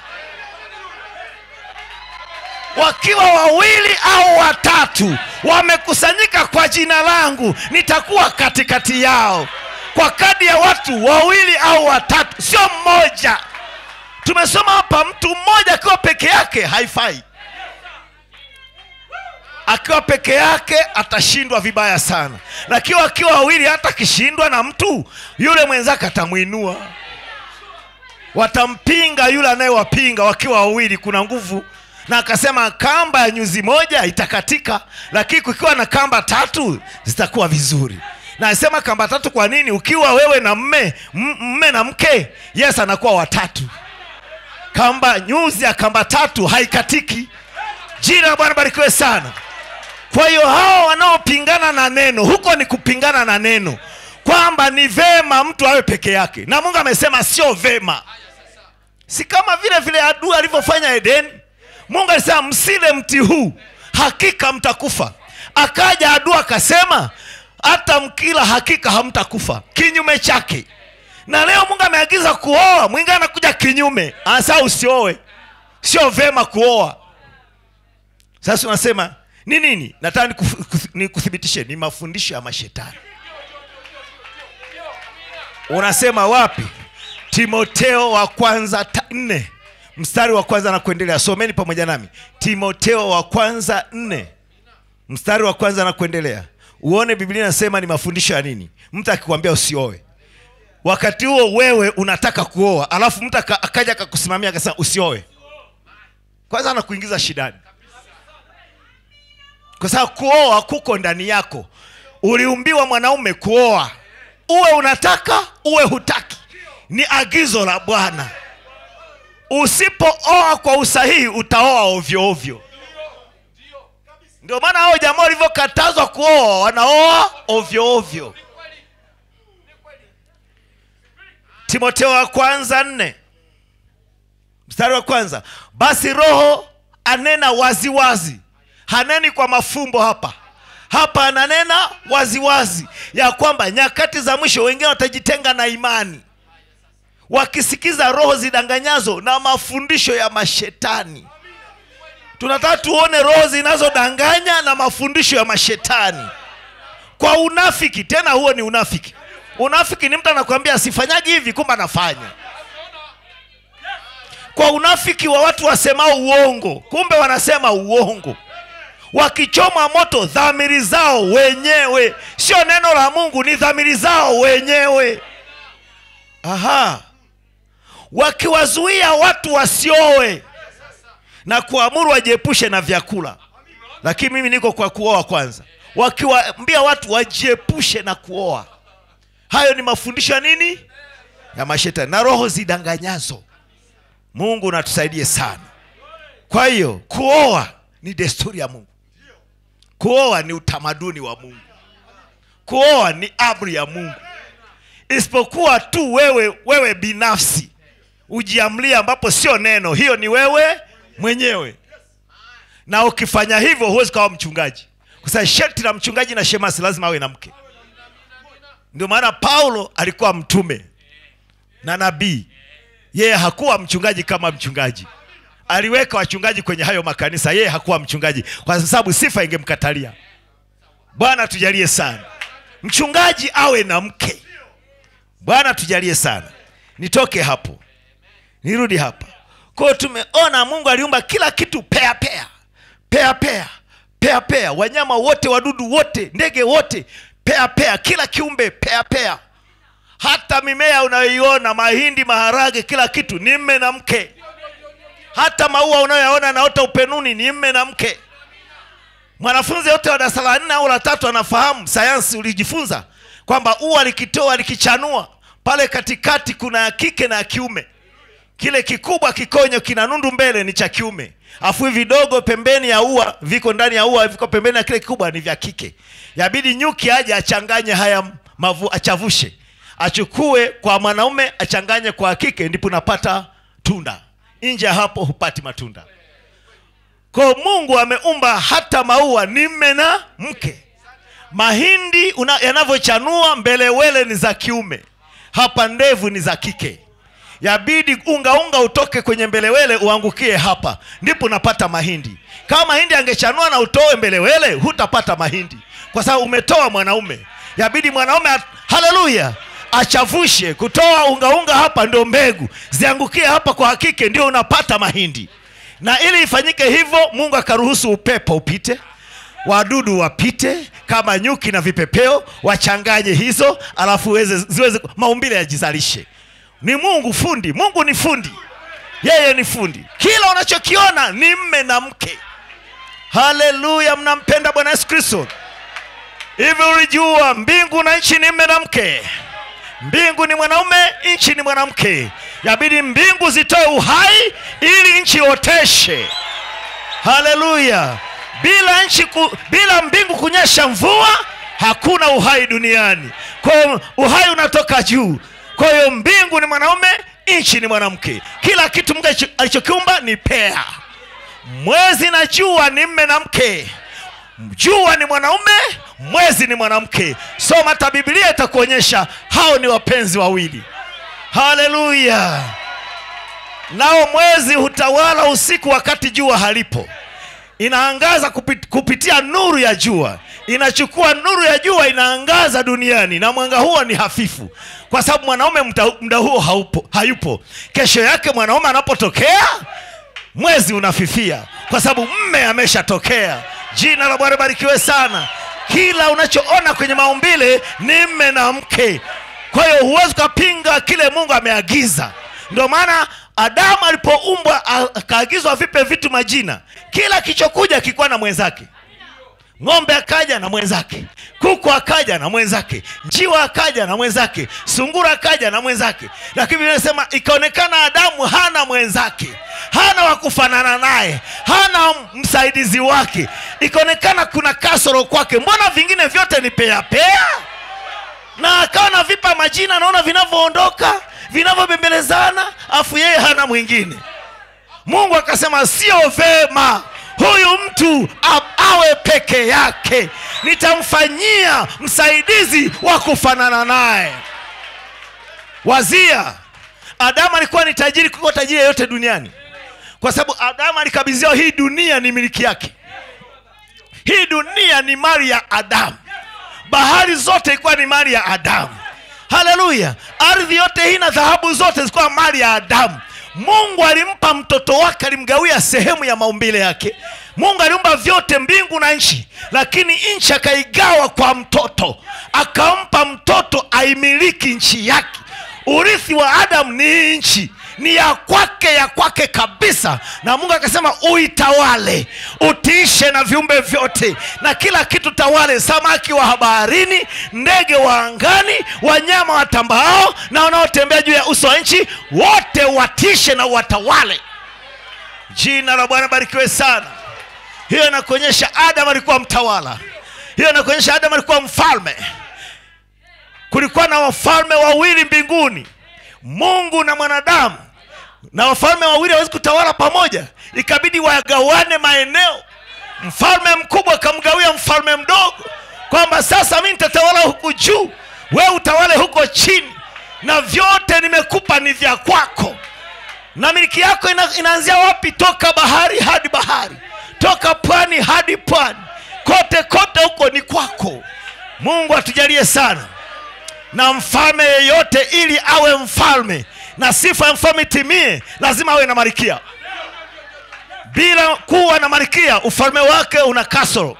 wakiwa wawili au watatu wamekusanyika kwa jina langu nitakuwa katikati yao kwa kadi ya watu wawili au watatu sio mmoja tumesoma hapa mtu mmoja akiwa peke yake haifai akiwa peke yake atashindwa vibaya sana lakini akiwa wawili hata akishindwa na mtu yule mwenzake atamwinua watampinga yule anayewapinga wakiwa wawili kuna nguvu na akasema kamba ya nyuzi moja itakatika lakini kukiwa na kamba tatu zitakuwa vizuri na asema kamba tatu kwa nini ukiwa wewe na mme m- mme na mke yes anakuwa watatu kamba nyuzi ya kamba tatu haikatiki jina la bwana barikiwe sana kwa hiyo hao wanaopingana na neno huko ni kupingana na neno kwamba ni vema mtu awe peke yake na mungu amesema sio vema si kama vile vile adui alivyofanya edeni mungu alisema msile mti huu hakika mtakufa akaja adui akasema hata mkila hakika hamtakufa kinyume chake na leo mungu ameagiza kuoa mwingine anakuja kinyume anasema usioe sio vema kuoa sasa unasema ni nini nataka nikuf- kuth- nikuthibitishe ni mafundisho ya mashetani unasema wapi timoteo wa kwanza ta- nne mstari wa kwanza na kuendelea someni pamoja nami timoteo wa kwanza nne mstari wa kwanza na kuendelea uone biblia inasema ni mafundisho ya nini mtu akikwambia usioe wakati huo wewe unataka kuoa alafu mtu aka- akaja akakusimamia akasema usioe kwanza anakuingiza shidani kwa sababu kuoa kuko ndani yako uliumbiwa mwanaume kuoa uwe unataka uwe hutaki ni agizo la bwana usipooa kwa usahihi utaoa ovyo ovyo ndio maana hao jamaa walivyokatazwa kuoa wanaoa ovyo ovyo timoteo wa kwanza nne mstari wa kwanza basi roho anena waziwazi wazi. haneni kwa mafumbo hapa hapa ananena waziwazi wazi, ya kwamba nyakati za mwisho wengine watajitenga na imani wakisikiza roho zidanganyazo na mafundisho ya mashetani tunataka tuone roho zinazodanganya na mafundisho ya mashetani kwa unafiki tena huo ni unafiki unafiki ni mtu anakuambia asifanyagi hivi kumbe anafanya kwa unafiki wa watu wasemao uongo kumbe wanasema uongo wakichoma moto dhamiri zao wenyewe sio neno la mungu ni dhamiri zao wenyewe aha wakiwazuia watu wasioe na kuamuru wajiepushe na vyakula lakini mimi niko kwa kuoa kwanza wakiwaambia watu wajiepushe na kuoa hayo ni mafundisho ya nini ya mashetani na roho zidanganyazo mungu natusaidie sana kwa hiyo kuoa ni desturi ya mungu kuoa ni utamaduni wa mungu kuoa ni amri ya mungu isipokuwa tu wewe wewe binafsi ujiamlia ambapo sio neno hiyo ni wewe mwenyewe na ukifanya hivyo huwezi kawa mchungaji kwa sababu sharti la mchungaji na shemasi lazima awe na mke ndio maana paulo alikuwa mtume na nabii yeye hakuwa mchungaji kama mchungaji aliweka wachungaji kwenye hayo makanisa yeye hakuwa mchungaji kwa sababu sifa ingemkatalia bwana tujalie sana mchungaji awe na mke bwana tujalie sana nitoke hapo nirudi hapa kwao tumeona mungu aliumba kila kitu pea pea pea pea pea pea wanyama wote wadudu wote ndege wote pea pea kila kiumbe pea pea hata mimea unayoiona mahindi maharage kila kitu ni mme na mke hata maua unayoyaona naota upenuni ni mme na mke mwanafunzi yote wa darasa la nne au la tatu anafahamu sayansi ulijifunza kwamba ua likitoa likichanua pale katikati kuna ya kike na ya kiume kile kikubwa kikonyo kina nundu mbele ni cha kiume afu hivi vidogo pembeni ya ua viko ndani ya ua viko pembeni ya kile kikubwa ni vya kike yabidi nyuki aje achanganye haya mavu, achavushe achukue kwa mwanaume achanganye kwa kike ndipo unapata tunda nje ya hapo hupati matunda kwa mungu ameumba hata maua ni mme na mke mahindi una- yanavyochanua mbelewele ni za kiume hapa ndevu ni za kike yabidi unga unga utoke kwenye mbelewele uangukie hapa ndipo unapata mahindi kama mahindi angechanua na utoe mbelewele hutapata mahindi kwa sababu umetoa mwanaume yabidi mwanaume at- haleluya achavushe kutoa unga unga hapa ndio mbegu ziangukie hapa kwa hakike ndio unapata mahindi na ili ifanyike hivyo mungu akaruhusu upepo upite wadudu wapite kama nyuki na vipepeo wachanganye hizo alafu weze, ziweze maumbile yajizalishe ni mungu fundi mungu ni fundi yeye ni fundi kila unachokiona ni mme na mke haleluya mnampenda bwana yesu kristo hivi ulijua mbingu na nchi ni mme na mke mbingu ni mwanaume nchi ni mwanamke yabidi mbingu zitoe uhai ili nchi ioteshe haleluya bila nchi ku, bila mbingu kunyesha mvua hakuna uhai duniani kwa hiyo uhai unatoka juu kwa hiyo mbingu ni mwanaume nchi ni mwanamke kila kitu mungu alicho- alichokiumba ni pea mwezi na jua ni mme na mke jua ni mwanaume mwezi ni mwanamke soma hata biblia itakuonyesha hao ni wapenzi wawili haleluya nao mwezi hutawala usiku wakati jua halipo inaangaza kupit, kupitia nuru ya jua inachukua nuru ya jua inaangaza duniani na mwanga huo ni hafifu kwa sababu mwanaume mta- muda huo haupo, hayupo kesho yake mwanaume anapotokea mwezi unafifia kwa sababu mme ameshatokea jina la bwana barikiwe sana kila unachoona kwenye maumbile ni mme na mke kwa hiyo huwezi ukapinga kile mungu ameagiza ndio maana adamu alipoumbwa a- akaagizwa vipe vitu majina kila kichokuja kilikuwa na mwenzake ng'ombe akaja na mwenzake kuku akaja na mwenzake njiwa akaja na mwenzake sungura akaja na mwenzake lakini Biblia inasema ikaonekana adamu hana mwenzake hana wa kufanana naye hana msaidizi wake ikaonekana kuna kasoro kwake mbona vingine vyote ni peapea na akawa na vipa majina naona vinavyoondoka vinavyobembelezana afu yeye hana mwingine mungu akasema sio vema huyu mtu a- awe peke yake nitamfanyia msaidizi wa kufanana naye wazia adamu alikuwa ni tajiri kuliko tajiri yeyote duniani kwa sababu adamu alikabidhiwa hii dunia ni miliki yake hii dunia ni mali ya adamu bahari zote ilikuwa ni mali ya adamu haleluya ardhi yote hii na dhahabu zote zilikuwa mali ya adamu mungu alimpa mtoto wake alimgawia sehemu ya maumbile yake mungu aliumba vyote mbingu na nchi lakini nchi akaigawa kwa mtoto akampa mtoto aimiliki nchi yake urithi wa adamu ni hii nchi ni ya kwake ya kwake kabisa na mungu akasema uitawale utiishe na viumbe vyote na kila kitu tawale samaki wa baharini ndege wa angani wanyama watambaao na wanaotembea juu ya uso wa nchi wote watishe na watawale jina la bwana barikiwe sana hiyo inakuonyesha adam alikuwa mtawala hiyo inakuonyesha adam alikuwa mfalme kulikuwa na wafalme wawili mbinguni mungu na mwanadamu na wafalme wawili hawezi kutawala pamoja ikabidi wagawane maeneo mfalme mkubwa akamgawia mfalme mdogo kwamba sasa mi nitatawala huku juu we utawale huko chini na vyote nimekupa ni vya kwako na miliki yako ina, inaanzia wapi toka bahari hadi bahari toka pwani hadi pwani kote kote huko ni kwako mungu atujalie sana na mfalme yeyote ili awe mfalme na sifa ya mfalme itimie lazima awe na marikia bila kuwa na marikia ufalme wake una kasoro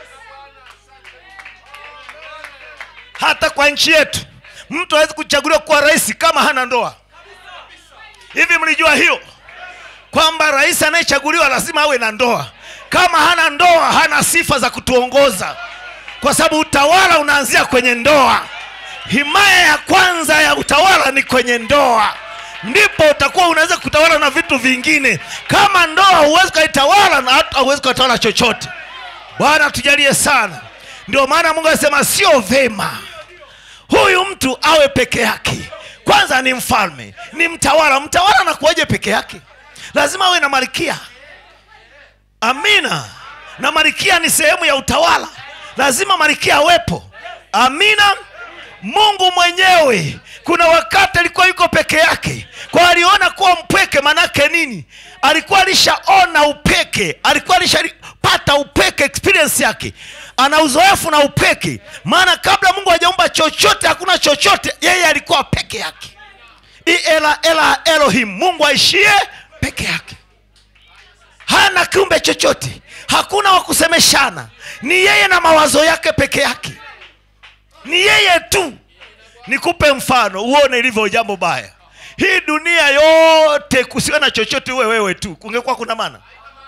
hata kwa nchi yetu mtu hawezi kuchaguliwa kuwa rais kama hana ndoa hivi mlijua hiyo kwamba rais anayechaguliwa lazima awe na ndoa kama hana ndoa hana sifa za kutuongoza kwa sababu utawala unaanzia kwenye ndoa himaya ya kwanza ya utawala ni kwenye ndoa ndipo utakuwa unaweza kutawala na vitu vingine kama ndoa huwezi ukaitawala na hata huwezi ukatawala chochote bwana tujalie sana ndio maana mungu anasema sio vema huyu mtu awe peke yake kwanza ni mfalme ni mtawala mtawala anakuwaje peke yake lazima awe na malkia amina na malkia ni sehemu ya utawala lazima malkia awepo amina mungu mwenyewe kuna wakati alikuwa yuko peke yake kwa aliona kuwa mpweke manake nini alikuwa alishaona upeke alikuwa alishapata upeke experience yake ana uzoefu na upeke maana kabla mungu hajaumba chochote hakuna chochote yeye alikuwa peke yake iela ela elohim mungu aishie peke yake hana kiumbe chochote hakuna wa kusemeshana ni yeye na mawazo yake peke yake ni yeye tu nikupe mfano uone ilivyo jambo baya hii dunia yote kusiwe na chochote uwe wewe tu kungekuwa kuna maana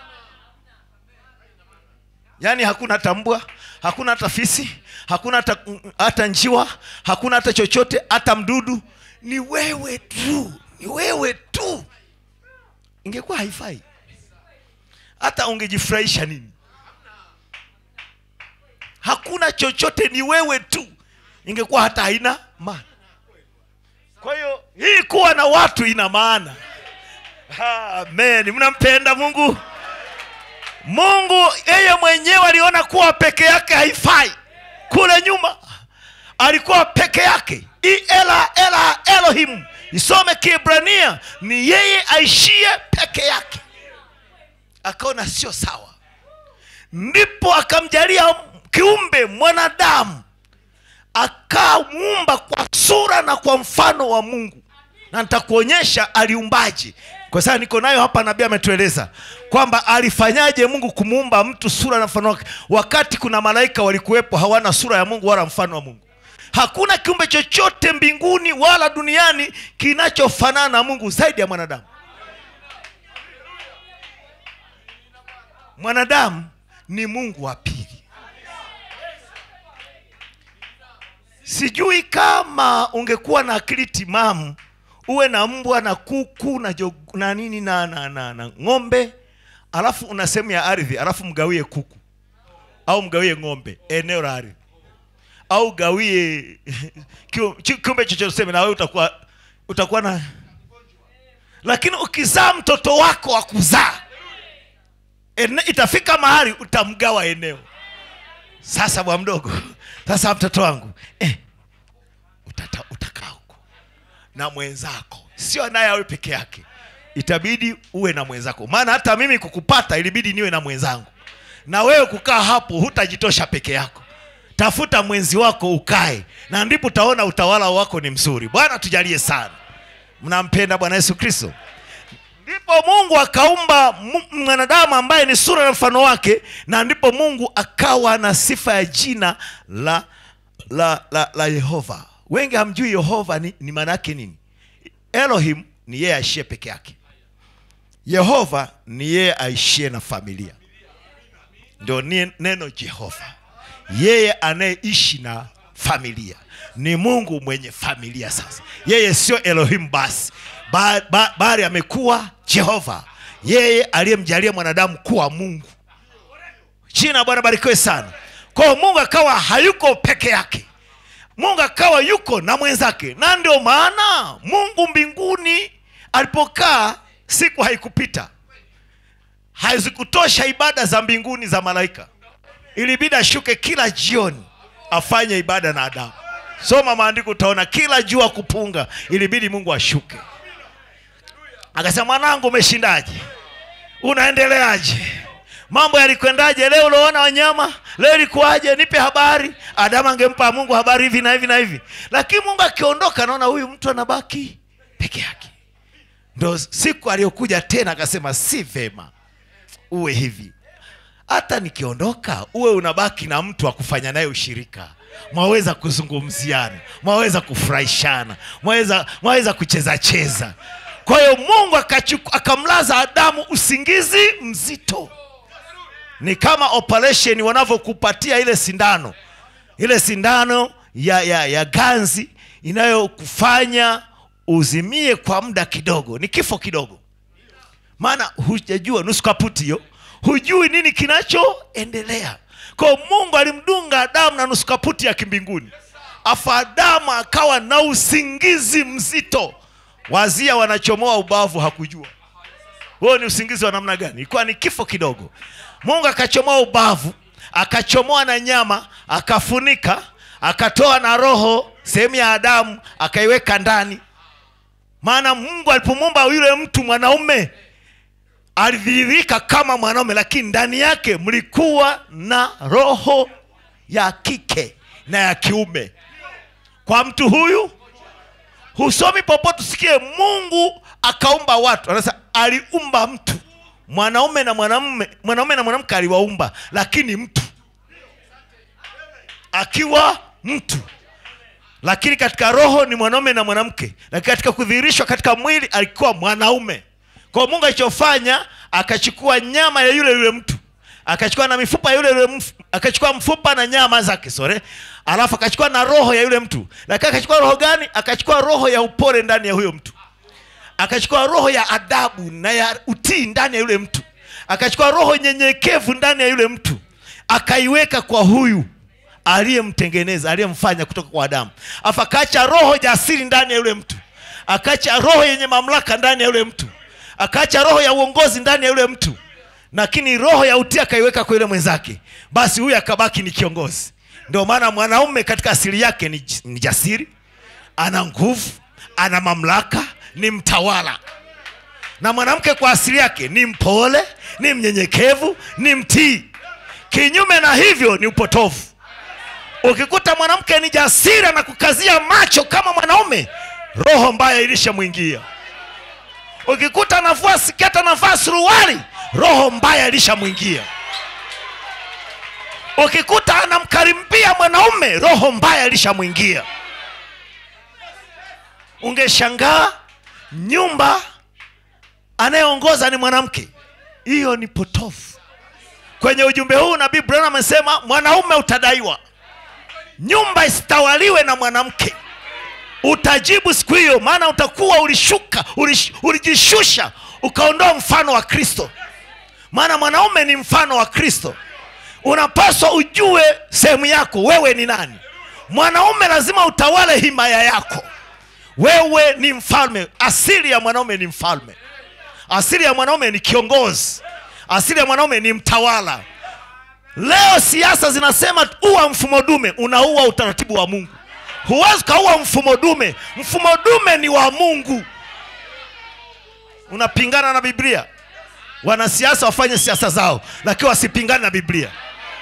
yaani hakuna hata mbwa hakuna hata fisi hakuna hata, hata njiwa hakuna hata chochote hata mdudu ni wewe tu ni wewe tu ingekuwa haifai hata ungejifurahisha nini hakuna chochote ni wewe tu ingekuwa hata haina maana kwa hiyo hii kuwa na watu ina maana amen mnampenda mungu mungu yeye mwenyewe aliona kuwa peke yake haifai kule nyuma alikuwa peke yake ela ela elohim isome kibrania ni yeye aishie peke yake akaona sio sawa ndipo akamjalia kiumbe mwanadamu akamuumba kwa sura na kwa mfano wa mungu na nitakuonyesha aliumbaje kwa sababu niko nayo hapa nabii ametueleza kwamba alifanyaje mungu kumuumba mtu sura na mfano wake wakati kuna malaika walikuwepo hawana sura ya mungu wala mfano wa mungu hakuna kiumbe chochote mbinguni wala duniani kinachofanana na mungu zaidi ya mwanadamu mwanadamu ni mungu wa pili sijui kama ungekuwa na akili timamu uwe na mbwa na kuku na, jog, na nini na, na, na, na ng'ombe alafu una sehemu ya ardhi alafu mgawie kuku au mgawie ng'ombe eneo la ardhi au gawie kiu- chi- kiumbe chochote useme na wewe utakuwa utakuwa na lakini ukizaa mtoto wako wa kuzaa ene, itafika mahali utamgawa eneo sasa bwa mdogo sasa mtoto wangu eh, utata, utakaa huko na mwenzako sio naye awe peke yake itabidi uwe na mwenzako maana hata mimi kukupata ilibidi niwe na mwenzangu na wewe kukaa hapo hutajitosha peke yako tafuta mwenzi wako ukae na ndipo utaona utawala wako ni mzuri bwana tujalie sana mnampenda bwana yesu kristo ndipo mungu akaumba mu- mwanadamu ambaye ni sura na mfano wake na ndipo mungu akawa na sifa ya jina la la la, la yehova wengi hamjui yehova ni, ni maana yake nini elohim ni yeye aishie peke yake yehova ni yeye aishie na familia ndio ni- neno jehova yeye anayeishi na familia ni mungu mwenye familia sasa yeye sio elohim basi ba, ba, bali amekuwa jehova yeye aliyemjalia mwanadamu kuwa mungu jina la bwana barikiwe sana kwa hiyo mungu akawa hayuko peke yake mungu akawa yuko na mwenzake na ndio maana mungu mbinguni alipokaa siku haikupita hazikutosha ibada za mbinguni za malaika ilibidi ashuke kila jioni afanye ibada na adamu soma maandiko utaona kila jua kupunga ilibidi mungu ashuke akasema mwanangu umeshindaje unaendeleaje mambo yalikwendaje leo uliona wanyama leo ilikuwaje nipe habari adamu angempa mungu habari hivi na hivi na hivi lakini mungu akiondoka naona huyu mtu anabaki peke yake ndo siku aliyokuja tena akasema si vema uwe hivi hata nikiondoka uwe unabaki na mtu wa kufanya naye ushirika mwaweza kuzungumziana mwaweza kufurahishana mwaweza, mwaweza kucheza cheza kwa hiyo mungu akachuku- akamlaza adamu usingizi mzito ni kama operation wanavyokupatia ile sindano ile sindano ya, ya, ya ganzi inayokufanya uzimie kwa muda kidogo ni kifo kidogo maana hujajua nusu kaputi hiyo hujui nini kinachoendelea kwa mungu alimdunga adamu na nusu kaputi ya kimbinguni afu adamu akawa na usingizi mzito wazia wanachomoa ubavu hakujua huo ni usingizi wa namna gani ilikuwa ni kifo kidogo mungu akachomoa ubavu akachomoa na nyama akafunika akatoa na roho sehemu ya adamu akaiweka ndani maana mungu alipomuumba yule mtu mwanaume alidhihirika kama mwanaume lakini ndani yake mlikuwa na roho ya kike na ya kiume kwa mtu huyu husomi popote usikie mungu akaumba watu anasema aliumba mtu mwanaume na mwanamume mwanaume na mwanamke aliwaumba lakini mtu akiwa mtu lakini katika roho ni mwanaume na mwanamke lakini katika kudhihirishwa katika mwili alikuwa mwanaume kwa mungu alichofanya akachukua nyama ya yule yule mtu akachukua na mifupa ya yule yule mf, akachukua mfupa na nyama zake sore alafu akachukua na roho ya yule mtu lakini akachukua roho gani akachukua roho ya upole ndani ya huyo mtu akachukua roho ya adabu na ya utii ndani ya yule mtu akachukua roho nyenyekevu ndani ya yule mtu akaiweka kwa huyu aliyemtengeneza aliyemfanya kutoka kwa adamu afu akaacha roho jasiri ndani ya yule mtu akaacha roho yenye mamlaka ndani ya yule mtu akaacha roho ya uongozi ndani ya yule mtu lakini roho ya utii akaiweka kwa yule mwenzake basi huyu akabaki ni kiongozi ndio maana mwanaume katika asili yake ni, ni jasiri ana nguvu ana mamlaka ni mtawala na mwanamke kwa asili yake ni mpole ni mnyenyekevu ni mtii kinyume na hivyo ni upotovu ukikuta mwanamke ni jasiri na kukazia macho kama mwanaume roho mbaya ilishamwingia ukikuta anavua siketa anavaa suruali roho mbaya ilishamwingia ukikuta anamkarimbia mwanaume roho mbaya ilishamwingia ungeshangaa nyumba anayeongoza ni mwanamke hiyo ni potofu kwenye ujumbe huu nabii Branham amesema mwanaume utadaiwa nyumba isitawaliwe na mwanamke utajibu siku hiyo maana utakuwa ulishuka ulish, ulijishusha ukaondoa mfano wa kristo maana mwanaume ni mfano wa kristo unapaswa ujue sehemu yako wewe ni nani mwanaume lazima utawale himaya yako wewe ni mfalme asili ya mwanaume ni mfalme asili ya mwanaume ni kiongozi asili ya mwanaume ni mtawala leo siasa zinasema uwa mfumo dume unaua utaratibu wa mungu huwezi ukaua mfumo dume mfumo dume ni wa mungu unapingana na biblia wanasiasa wafanye siasa zao lakini wasipingane na biblia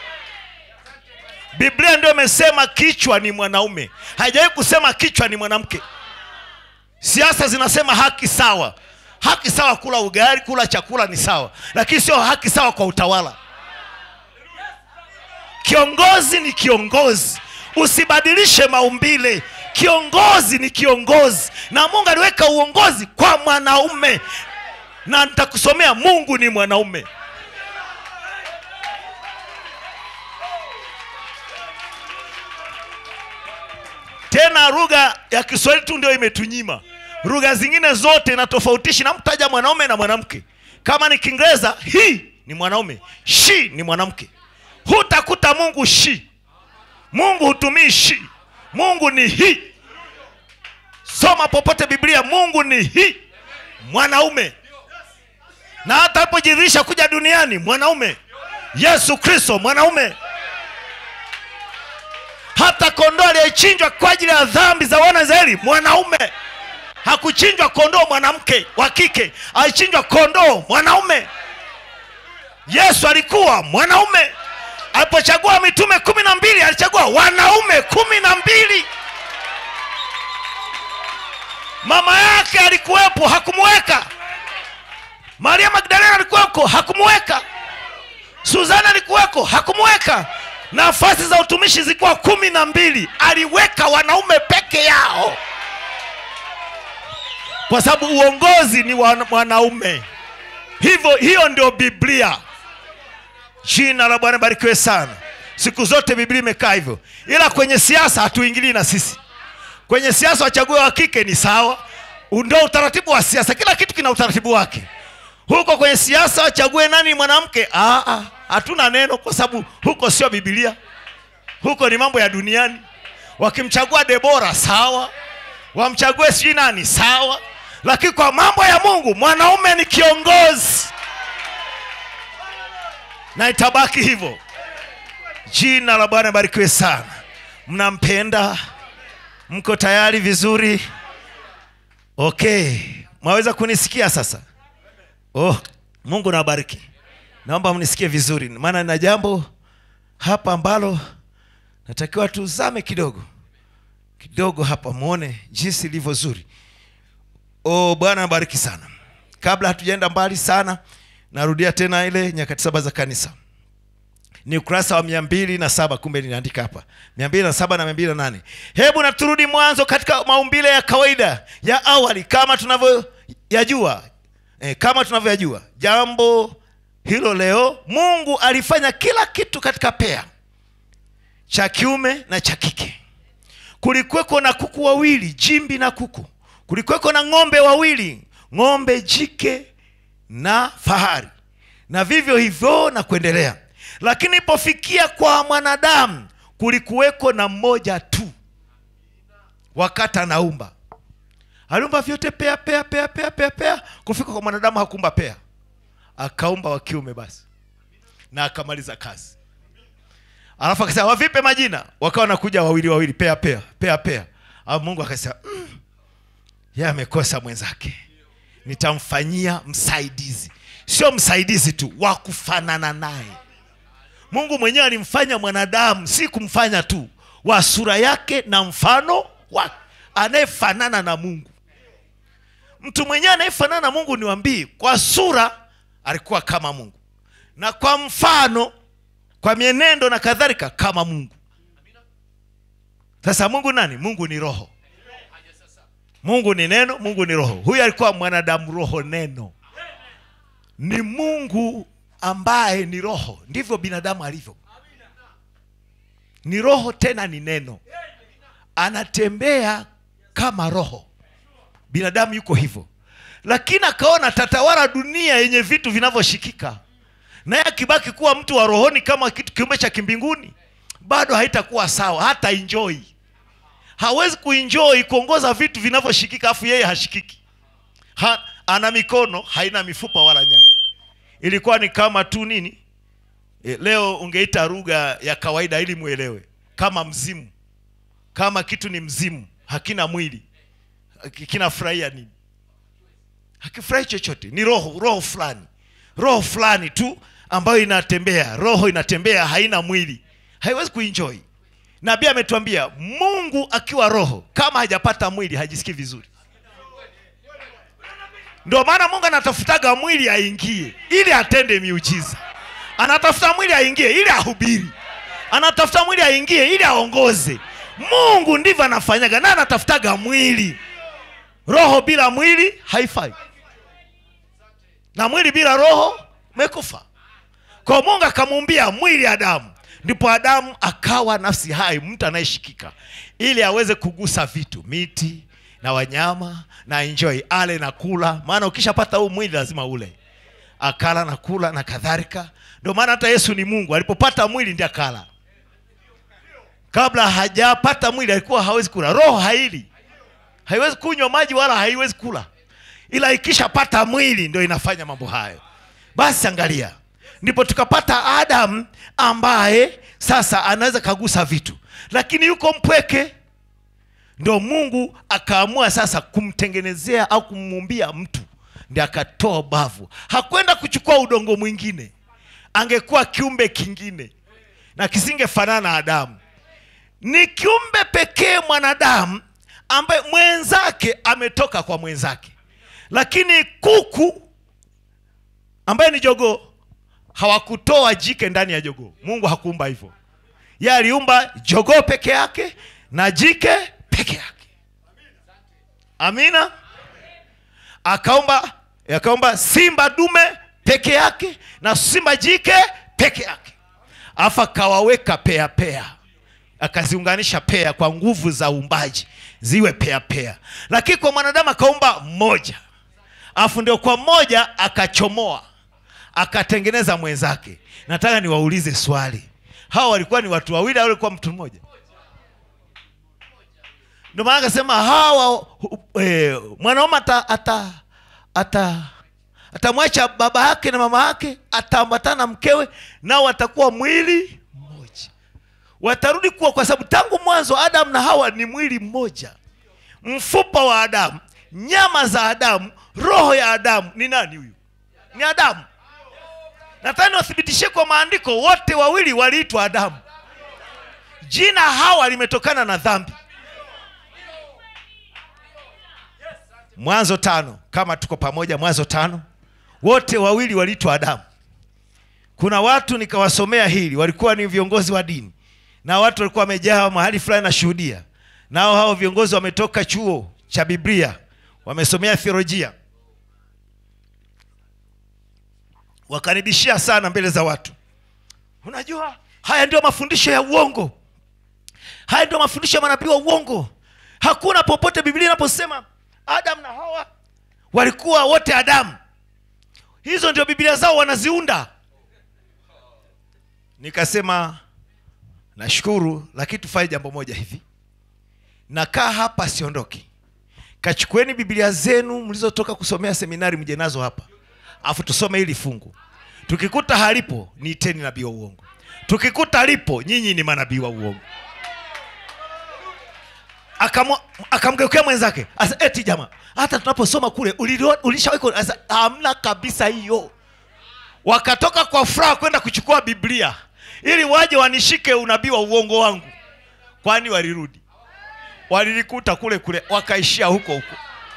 biblia ndio imesema kichwa ni mwanaume haijawahi kusema kichwa ni mwanamke siasa zinasema haki sawa haki sawa kula ugali kula chakula ni sawa lakini sio haki sawa kwa utawala kiongozi ni kiongozi usibadilishe maumbile kiongozi ni kiongozi na mungu aliweka uongozi kwa mwanaume na nitakusomea mungu ni mwanaume tena lugha ya kiswahili tu ndio imetunyima lugha zingine zote inatofautisha namtaja mwanaume na mwanamke kama ni kiingereza hii ni mwanaume shi ni mwanamke hutakuta mungu shi mungu hutumii shi mungu ni hii soma popote biblia mungu ni hii mwanaume na hata alipojidhirisha kuja duniani mwanaume yesu kristo mwanaume hata kondoo aliyechinjwa kwa ajili ya dhambi za wana israeli mwanaume hakuchinjwa kondoo mwanamke wa kike alichinjwa kondoo mwanaume yesu alikuwa mwanaume alipochagua mitume kumi na mbili alichagua wanaume kumi na mbili mama yake alikuwepo hakumweka maria magdalena alikuweko hakumweka suzana alikuweko hakumweka nafasi za utumishi zilikuwa kumi na mbili aliweka wanaume peke yao kwa sababu uongozi ni wa mwanaume hivyo hiyo ndio biblia jina la bwana barikiwe sana siku zote biblia imekaa hivyo ila kwenye siasa hatuingilii na sisi kwenye siasa wachague wa kike ni sawa ndio utaratibu wa siasa kila kitu kina utaratibu wake huko kwenye siasa wachague nani mwanamke Ah, ah, hatuna neno kwa sababu huko sio bibilia huko ni mambo ya duniani wakimchagua debora sawa wamchague sijui nani sawa lakini kwa mambo ya mungu mwanaume ni kiongozi na itabaki hivyo jina la bwana barikiwe sana mnampenda mko tayari vizuri okay mwaweza kunisikia sasa oh mungu nawabariki naomba mnisikie vizuri maana nina jambo hapa ambalo natakiwa tuzame kidogo kidogo hapa mwone jinsi ilivyo zuri oh bwana nabariki sana kabla hatujaenda mbali sana narudia tena ile nyakati saba za kanisa ni ukurasa wa mia mbili na saba kumbe ninaandika hapa mia mbili na saba na mia mbili na nane hebu na turudi mwanzo katika maumbile ya kawaida ya awali kama tunavyoyajua e, kama tunavyoyajua jambo hilo leo mungu alifanya kila kitu katika pea cha kiume na cha kike kulikuweko na kuku wawili jimbi na kuku kulikuweko na ng'ombe wawili ng'ombe jike na fahari na vivyo hivyo na kuendelea lakini ipofikia kwa mwanadamu kulikuweko na mmoja tu wakati anaumba aliumba vyote pea pea pea pea pea pea kufika kwa mwanadamu hakuumba pea akaumba wa kiume basi na akamaliza kazi alafu akasema wavipe majina wakawa nakuja wawili wawili pea pea pea pea alafu mungu akasema mm, ye amekosa mwenzake nitamfanyia msaidizi sio msaidizi tu wa kufanana naye mungu mwenyewe alimfanya mwanadamu si kumfanya tu wa sura yake na mfano wake anayefanana na mungu mtu mwenyewe anayefanana na mungu niwambii kwa sura alikuwa kama mungu na kwa mfano kwa mienendo na kadhalika kama mungu sasa mungu nani mungu ni roho mungu ni neno mungu ni roho huyu alikuwa mwanadamu roho neno ni mungu ambaye ni roho ndivyo binadamu alivyo ni roho tena ni neno anatembea kama roho binadamu yuko hivyo lakini akaona tatawala dunia yenye vitu vinavyoshikika naye akibaki kuwa mtu wa rohoni kama kitu kiumbe cha kimbinguni bado haitakuwa sawa hata enjoy hawezi kuenjoy kuongoza vitu vinavyoshikika afu yeye hashikiki ha, ana mikono haina mifupa wala nyama ilikuwa ni kama tu nini e, leo ungeita lugha ya kawaida ili mwelewe kama mzimu kama kitu ni mzimu hakina mwili haki- kinafurahia nini hakifurahi chochote ni roho roho fulani roho fulani tu ambayo inatembea roho inatembea haina mwili haiwezi kuenjoy nabii ametuambia mungu akiwa roho kama hajapata mwili hajisikii vizuri ndio maana mungu anatafutaga mwili aingie ili atende miujiza anatafuta mwili aingie ili ahubiri anatafuta mwili aingie ili aongoze mungu ndivyo anafanyaga na anatafutaga mwili roho bila mwili haifai na mwili bila roho mekufa kwa mungu akamuumbia mwili adamu ndipo adamu akawa nafsi hai mtu anayeshikika ili aweze kugusa vitu miti na wanyama na enjoy ale na kula maana ukishapata huu mwili lazima ule akala na kula na kadhalika ndio maana hata yesu ni mungu alipopata mwili ndi akala kabla hajapata mwili alikuwa hawezi kula roho haili haiwezi kunywa maji wala haiwezi kula ila ikishapata mwili ndio inafanya mambo hayo basi angalia ndipo tukapata adam ambaye sasa anaweza kagusa vitu lakini yuko mpweke ndio mungu akaamua sasa kumtengenezea au kumuumbia mtu ndi akatoa bavu hakwenda kuchukua udongo mwingine angekuwa kiumbe kingine na kisingefanana na adamu ni kiumbe pekee mwanadamu ambaye mwenzake ametoka kwa mwenzake lakini kuku ambaye ni jogoo hawakutoa jike ndani ya jogoo mungu hakuumba hivyo ye aliumba jogoo peke yake na jike peke yake amina akaumba akaumba simba dume peke yake na simba jike peke yake afu akawaweka pea pea akaziunganisha pea kwa nguvu za uumbaji ziwe pea pea lakini kwa mwanadamu akaumba mmoja afu ndio kwa mmoja akachomoa akatengeneza mwenzake nataka niwaulize swali hawa walikuwa ni watu wawili au walikuwa mtu mmoja ndio maana akasema hawa e, mwanaume ata, ata, ata atamwacha baba yake na mama yake ataambatana na mkewe nao watakuwa mwili mmoja watarudi kuwa kwa sababu tangu mwanzo adamu na hawa ni mwili mmoja mfupa wa adamu nyama za adamu roho ya adamu ni nani huyu ni adamu nataka niwathibitishie kwa maandiko wote wawili waliitwa adamu jina hawa limetokana na dhambi mwanzo tano kama tuko pamoja mwanzo tano wote wawili waliitwa adamu kuna watu nikawasomea hili walikuwa ni viongozi wa dini na watu walikuwa wamejaa mahali fulani nashuhudia nao hao viongozi wametoka chuo cha biblia wamesomea theolojia wakanibishia sana mbele za watu unajua haya ndio mafundisho ya uongo haya ndio mafundisho ya manabii wa uongo hakuna popote biblia inaposema adam na hawa walikuwa wote adamu hizo ndio biblia zao wanaziunda nikasema nashukuru lakini tufanye jambo moja hivi nakaa hapa siondoki kachukueni biblia zenu mlizotoka kusomea seminari mje nazo hapa afu tusome hili fungu tukikuta halipo niiteni nabii wa uongo tukikuta lipo nyinyi ni manabii wa uongo Akamwa- akamgeukia mwenzake asa eti jamaa hata tunaposoma kule ulilio- ulishawahi asa hamna kabisa hiyo wakatoka kwa furaha kwenda kuchukua biblia ili waje wanishike unabii wa uongo wangu kwani walirudi walilikuta kule kule wakaishia huko huko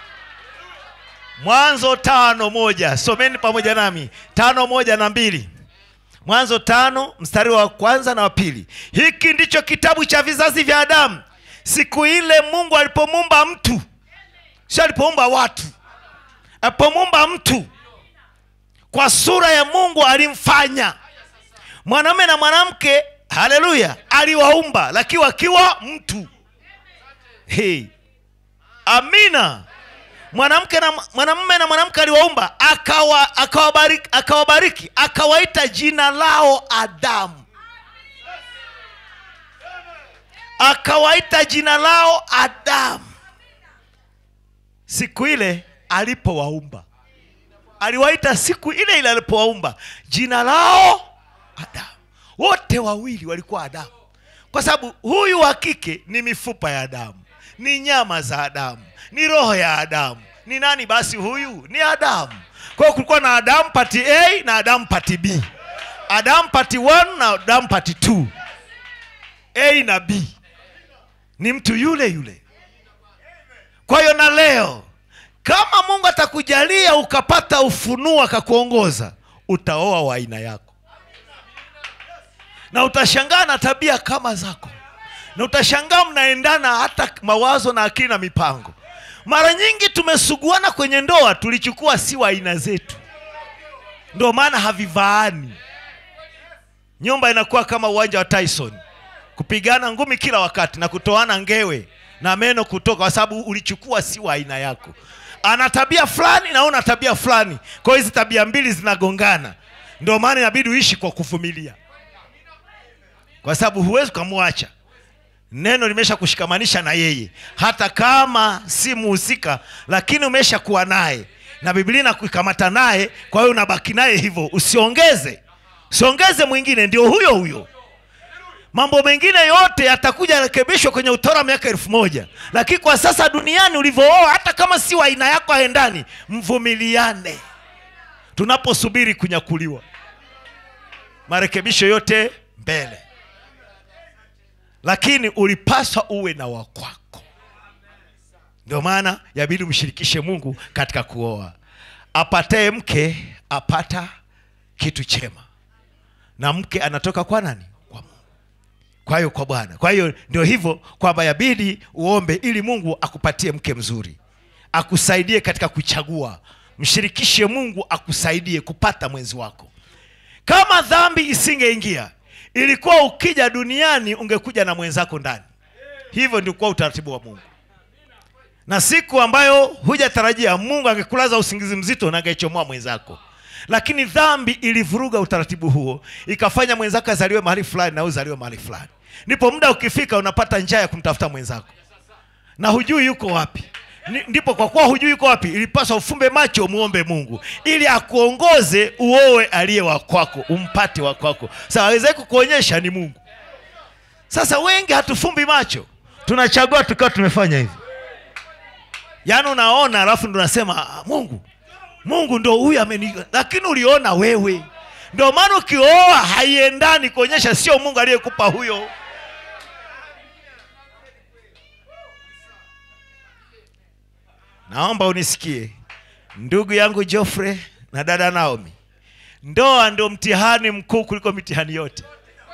mwanzo tano moja someni pamoja nami tano moja na mbili mwanzo tano mstari wa kwanza na wa pili hiki ndicho kitabu cha vizazi vya adamu siku ile mungu alipomuumba mtu sio alipoumba watu alipomuumba mtu kwa sura ya mungu alimfanya mwanamume na mwanamke haleluya aliwaumba lakini wakiwa mtu hey. amina mwanamke na mwanamume na mwanamke aliwaumba akawa akawabariki akawabariki akawaita jina lao adamu akawaita jina lao adamu siku ile alipowaumba aliwaita siku ile ile alipowaumba jina lao adamu wote wawili walikuwa adamu kwa sababu huyu wa kike ni mifupa ya adamu ni nyama za adamu ni roho ya adamu ni nani basi huyu ni adamu kwa hiyo kulikuwa na adamu pati a na adamu pati b adamu pati 1 na adamu pati 2 a na b ni mtu yule yule kwa hiyo na leo kama mungu atakujalia ukapata ufunuo akakuongoza utaoa wa aina yako na utashangaa na tabia kama zako na utashangaa mnaendana hata mawazo na akili na mipango mara nyingi tumesuguana kwenye ndoa tulichukua si wa aina zetu ndio maana havivaani nyumba inakuwa kama uwanja wa tyson kupigana ngumi kila wakati na kutoana ngewe na meno kutoka kwa sababu ulichukua si wa aina yako ana tabia fulani na una tabia fulani kwa hiyo hizi tabia mbili zinagongana ndio maana inabidi uishi kwa kuvumilia kwa sababu huwezi ukamwacha neno limesha kushikamanisha na yeye hata kama si muhusika lakini umesha kuwa naye na biblia inakuikamata naye kwa hiyo unabaki naye hivyo usiongeze usiongeze mwingine ndio huyo huyo mambo mengine yote yatakuja yarekebishwa kwenye utawala wa miaka elfu moja lakini kwa sasa duniani ulivyooa hata kama si wa aina yako aendani mvumiliane tunaposubiri kunyakuliwa marekebisho yote mbele lakini ulipaswa uwe na wakwako ndio maana yabidi umshirikishe mungu katika kuoa apataye mke apata kitu chema na mke anatoka kwa nani kwa mungu kwa hiyo kwa bwana kwa hiyo ndio hivyo kwamba yabidi uombe ili mungu akupatie mke mzuri akusaidie katika kuchagua mshirikishe mungu akusaidie kupata mwenzi wako kama dhambi isingeingia ilikuwa ukija duniani ungekuja na mwenzako ndani hivyo ndio kuwa utaratibu wa mungu na siku ambayo hujatarajia mungu angekulaza usingizi mzito na angeichomoa mwenzako lakini dhambi ilivuruga utaratibu huo ikafanya mwenzako azaliwe mahali fulani na uzaliwe mahali fulani ndipo muda ukifika unapata njaa ya kumtafuta mwenzako na hujui yuko wapi Ni- ndipo kwa kuwa hujui yuko wapi ilipaswa ufumbe macho muombe mungu ili akuongoze uowe aliye wa kwako umpate wa kwako sa aweze kukuonyesha ni mungu sasa wengi hatufumbi macho tunachagua tukiwa tumefanya hivi yaani unaona alafu ndo unasema "Ah, mungu mungu ndo huyu ameni lakini uliona wewe ndio maana ukioa haiendani kuonyesha sio mungu aliyekupa huyo naomba unisikie ndugu yangu Geoffrey na dada Naomi, ndoa ndio mtihani mkuu kuliko mitihani yote.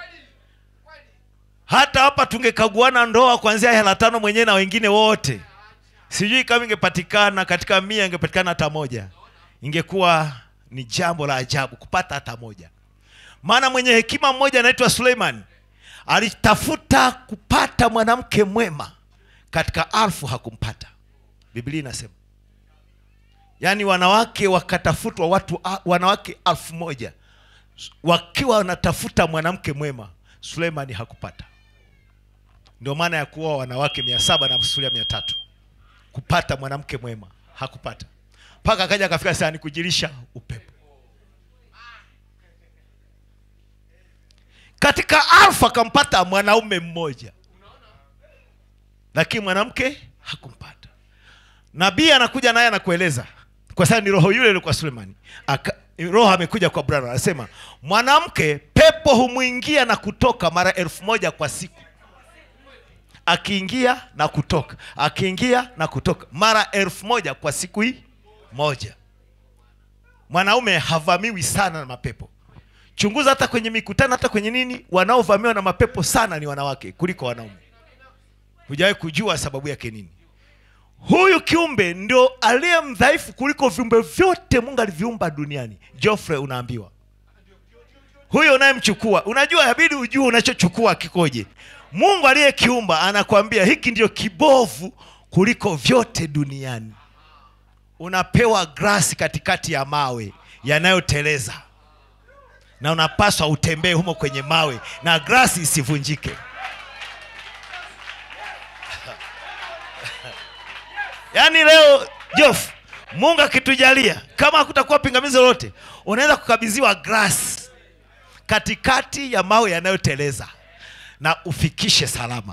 Hata hapa tungekaguana ndoa kuanzia hela tano mwenyewe na wengine wote, sijui kama ingepatikana katika mia, ingepatikana hata moja, ingekuwa ni jambo la ajabu kupata hata moja. Maana mwenye hekima mmoja anaitwa Suleiman alitafuta kupata mwanamke mwema, katika alfu hakumpata. Biblia inasema yaani wanawake wakatafutwa watu a- wanawake alfu moja wakiwa wanatafuta mwanamke mwema suleimani hakupata ndio maana ya kuoa wanawake mia saba na masulia mia tatu kupata mwanamke mwema hakupata mpaka akaja akafika saa ni kujirisha upepo katika alfu akampata mwanaume mmoja lakini mwanamke hakumpata nabii anakuja naye anakueleza kwa sababu ni roho yule ile kwa sulemani Aka, roho amekuja kwa brana anasema mwanamke pepo humwingia na kutoka mara elfu moja kwa siku akiingia na kutoka akiingia na kutoka mara elfu moja kwa siku hii moja mwanaume havamiwi sana na mapepo chunguza hata kwenye mikutano hata kwenye nini wanaovamiwa na mapepo sana ni wanawake kuliko wanaume hujawahi kujua sababu yake nini huyu kiumbe ndio aliye mdhaifu kuliko viumbe vyote mungu aliviumba duniani jofre unaambiwa huyo unayemchukua unajua inabidi ujue unachochukua kikoje mungu aliyekiumba anakwambia hiki ndio kibovu kuliko vyote duniani unapewa grasi katikati ya mawe yanayoteleza na unapaswa utembee humo kwenye mawe na grasi isivunjike yaani leo jof mungu akitujalia kama hakutakuwa pingamizi lolote unaweza kukabidhiwa grasi katikati ya mawe yanayoteleza na ufikishe salama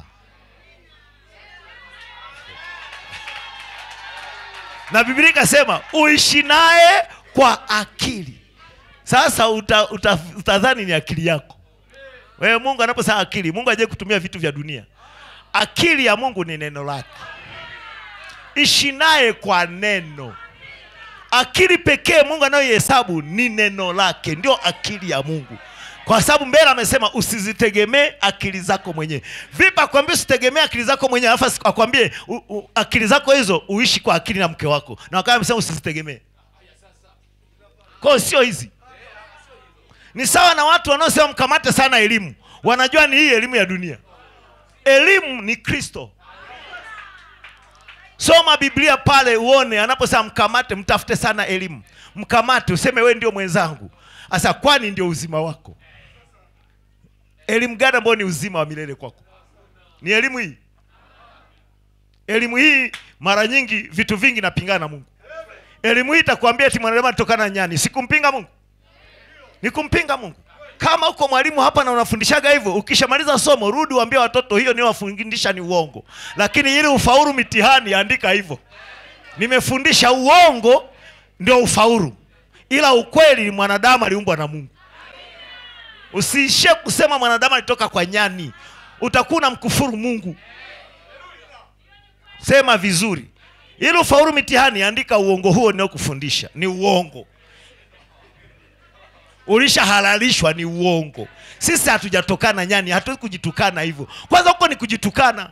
na biblia ikasema uishi naye kwa akili sasa uta, uta, utadhani ni akili yako wewe mungu anaposema akili mungu aje kutumia vitu vya dunia akili ya mungu ni neno lake ishi naye kwa neno akili pekee mungu anayoihesabu ni neno lake ndio akili ya mungu kwa sababu mbele amesema usizitegemee akili zako mwenyewe vipi akwambia usitegemee akili zako mwenyewe alafu akwambie u- u- akili zako hizo uishi kwa akili na mke wako na wakati amesema usizitegemee kwao sio hizi ni sawa na watu wanaosema mkamate sana elimu wanajua ni hii elimu ya dunia elimu ni kristo soma biblia pale uone anaposema mkamate mtafute sana elimu mkamate useme we ndio mwenzangu sasa kwani ndio uzima wako elimu gani ambayo ni uzima wa milele kwako ni elimu hii elimu hii mara nyingi vitu vingi napingana na mungu elimu hii itakwambia eti mwanadamu alitokana na nyani sikumpinga mungu ni kumpinga mungu kama uko mwalimu hapa na unafundishaga hivyo ukishamaliza somo rudi uambie watoto hiyo niwafundisha ni uongo lakini ili ufaulu mitihani andika hivyo nimefundisha uongo ndio ufaulu ila ukweli mwanadamu aliumbwa na mungu usiishie kusema mwanadamu alitoka kwa nyani utakuwa unamkufuru mungu sema vizuri ili ufaulu mitihani andika uongo huo ninaokufundisha ni uongo ulishahalalishwa ni uongo sisi hatujatokana nyani hatuwezi kujitukana hivyo kwanza huko ni kujitukana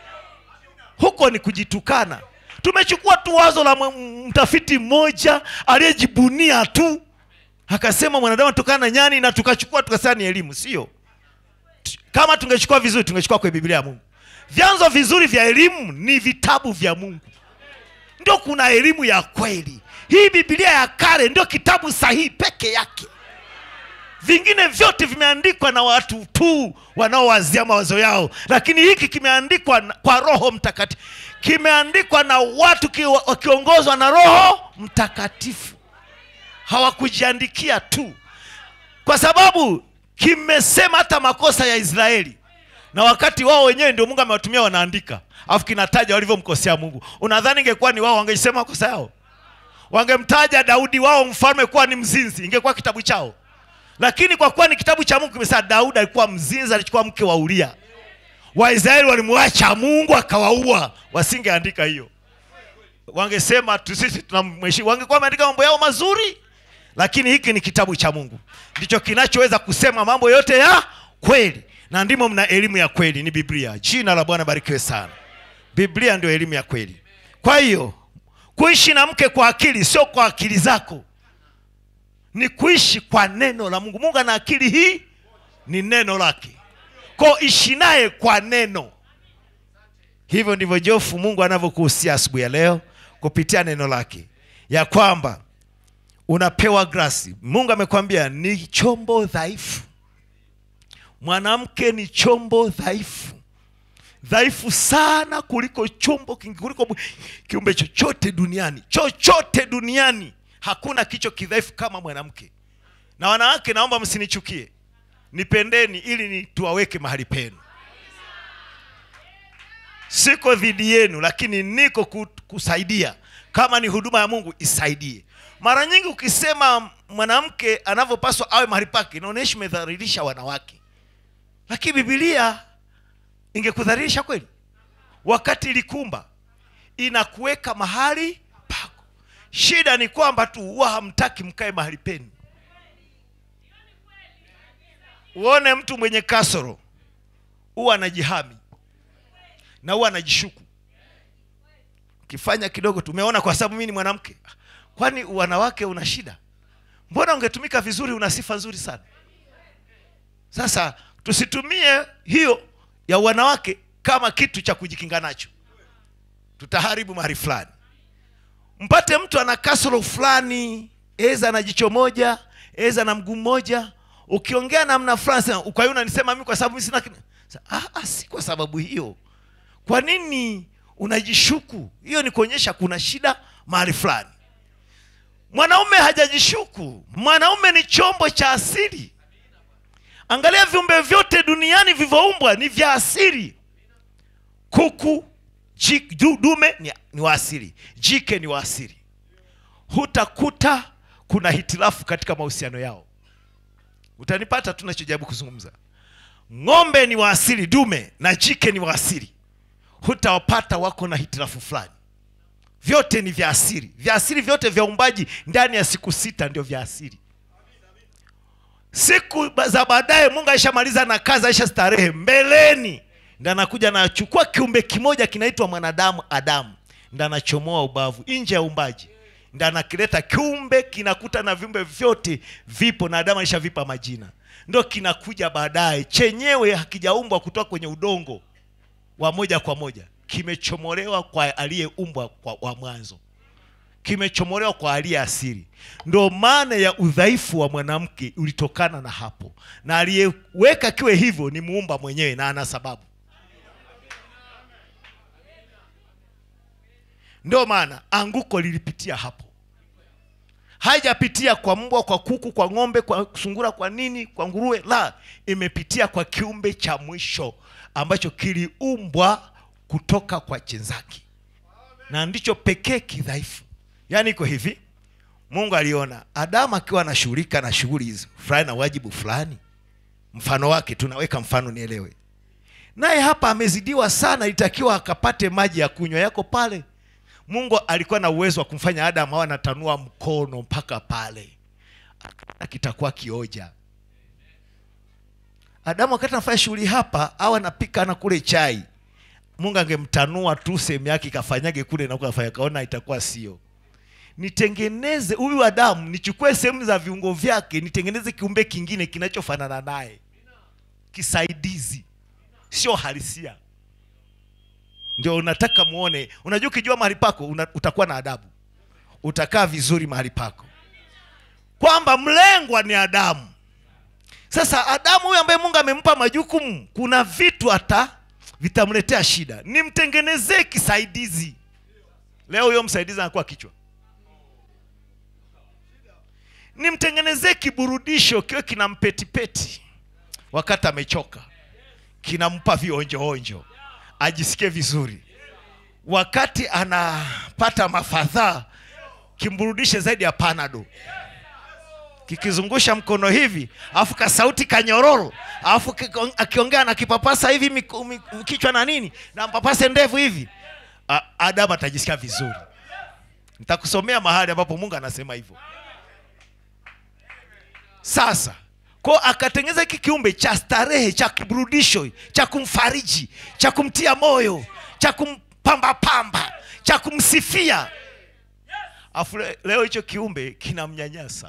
huko ni kujitukana tumechukua tu wazo la m- mtafiti mmoja aliyejibunia tu akasema mwanadamu atokana na nyani na tukachukua tukasema ni elimu sio T- kama tungechukua vizuri tungechukua kwenye biblia ya mungu vyanzo vizuri vya elimu ni vitabu vya mungu ndio kuna elimu ya kweli hii biblia ya kale ndio kitabu sahihi peke yake vingine vyote vimeandikwa na watu tu wanaowazia mawazo yao lakini hiki kimeandikwa na- kwa roho mtakatifu kimeandikwa na watu ki- wakiongozwa na roho mtakatifu hawakujiandikia tu kwa sababu kimesema hata makosa ya israeli na wakati wao wenyewe ndio mungu amewatumia wanaandika alafu kinataja walivyomkosea mungu unadhani ingekuwa ni wao wangeisema makosa yao wangemtaja daudi wao mfalme kuwa ni mzinzi ingekuwa kitabu chao lakini kwa kuwa ni kitabu cha mungu kimesema daudi alikuwa mzinzi alichukua mke wa uria waisraeli walimwacha mungu akawaua wasingeandika hiyo wangesema tu sisi tunamheshimu wangekuwa wameandika mambo yao mazuri lakini hiki ni kitabu cha mungu ndicho kinachoweza kusema mambo yote ya kweli na ndimo mna elimu ya kweli ni biblia jina la bwana barikiwe sana biblia ndio elimu ya kweli kwa hiyo kuishi na mke kwa akili sio kwa akili zako ni kuishi kwa neno la mungu mungu ana akili hii ni neno lake ko ishi naye kwa neno hivyo ndivyo jofu mungu anavyokuhusia asubuhi ya leo kupitia neno lake ya kwamba unapewa grasi mungu amekwambia ni chombo dhaifu mwanamke ni chombo dhaifu dhaifu sana kuliko chombo kingi kuliko mu- kiumbe chochote duniani chochote duniani hakuna kicho kidhaifu kama mwanamke na wanawake naomba msinichukie nipendeni ili ni tuwaweke mahali penu siko dhidi yenu lakini niko ku- kusaidia kama ni huduma ya mungu isaidie mara nyingi ukisema mwanamke anavyopaswa awe mahali pake inaonyesha umedhalilisha wanawake lakini bibilia ingekudhalilisha kweli wakati ilikumba inakuweka mahali pako shida ni kwamba tu huwa hamtaki mkae mahali penu uone mtu mwenye kasoro huwa anajihami na huwa anajishuku ukifanya kidogo tumeona kwa sababu mimi ni mwanamke kwani wanawake una shida mbona ungetumika vizuri una sifa nzuri sana sasa tusitumie hiyo ya wanawake kama kitu cha kujikinga nacho tutaharibu mahali fulani mpate mtu ana kasoro fulani eza na jicho moja eza na mguu mmoja ukiongea namna fulani sema, kwa hiyo unanisema mimi kwa sababu mimi sina kina-" Sa- ah, ah, si kwa sababu hiyo kwa nini unajishuku hiyo ni kuonyesha kuna shida mahali fulani mwanaume hajajishuku mwanaume ni chombo cha asili angalia viumbe vyote duniani vilivyoumbwa ni vya asili kuku ji- du- dume ni, ni wa asili jike ni wa asili hutakuta kuna hitilafu katika mahusiano yao utanipata tunachojaribu kuzungumza ng'ombe ni wa asili dume na jike ni wa asili hutawapata wako na hitilafu fulani vyote ni vya asili vya asili vyote vya umbaji ndani ya siku sita ndio vya asili siku ba- za baadaye mungu aishamaliza na kazi aisha starehe mbeleni ndo anakuja anachukua kiumbe kimoja kinaitwa mwanadamu adamu ndo anachomoa ubavu nje ya umbaji ndo anakileta kiumbe kinakuta na viumbe vyote vipo na adamu aishavipa majina ndo kinakuja baadaye chenyewe hakijaumbwa kutoka kwenye udongo wa moja kwa moja kimechomolewa kwa aliyeumbwa kwa- wa mwanzo kimechomolewa kwa aliye asili ndo maana ya udhaifu wa mwanamke ulitokana na hapo na aliyeweka kiwe hivyo ni muumba mwenyewe na ana sababu ndio maana anguko lilipitia hapo haijapitia kwa mbwa kwa kuku kwa ng'ombe kwa sungura kwa nini kwa nguruwe la imepitia kwa kiumbe cha mwisho ambacho kiliumbwa kutoka kwa chenzaki na ndicho pekee kidhaifu yaani iko hivi mungu aliona adamu akiwa anashughulika na shughuli hizo fulani na wajibu fulani mfano wake tunaweka mfano nielewe naye hapa amezidiwa sana itakiwa akapate maji ya kunywa yako pale mungu alikuwa na uwezo wa kumfanya adamu awe anatanua mkono mpaka pale na kitakuwa kioja adamu wakati anafanya shughuli hapa au anapika na kule chai mungu angemtanua tu sehemu yake ikafanyage kule na kafanya kaona itakuwa sio nitengeneze huyu adamu nichukue sehemu za viungo vyake nitengeneze kiumbe kingine kinachofanana naye kisaidizi sio halisia ndio unataka muone unajua ukijua mahali pako una, utakuwa na adabu utakaa vizuri mahali pako kwamba mlengwa ni adamu sasa adamu huyu ambaye mungu amempa majukumu kuna vitu hata vitamletea shida nimtengenezee kisaidizi leo huyo msaidizi anakuwa kichwa nimtengenezee kiburudisho kiwe kina mpetipeti wakati amechoka kinampa vionjoonjo ajisikie vizuri wakati anapata mafadhaa kimburudishe zaidi ya panado kikizungusha mkono hivi alafu kasauti kanyororo alafu kiko- akiongea na kipapasa hivi miku- mi- kichwa na nini na mpapase ndevu hivi A- adamu atajisikia vizuri nitakusomea mahali ambapo mungu anasema hivyo sasa ko akatengeneza hiki kiumbe cha starehe cha kiburudisho cha kumfariji cha kumtia moyo cha kumpambapamba cha kumsifia afu le- leo hicho kiumbe kinamnyanyasa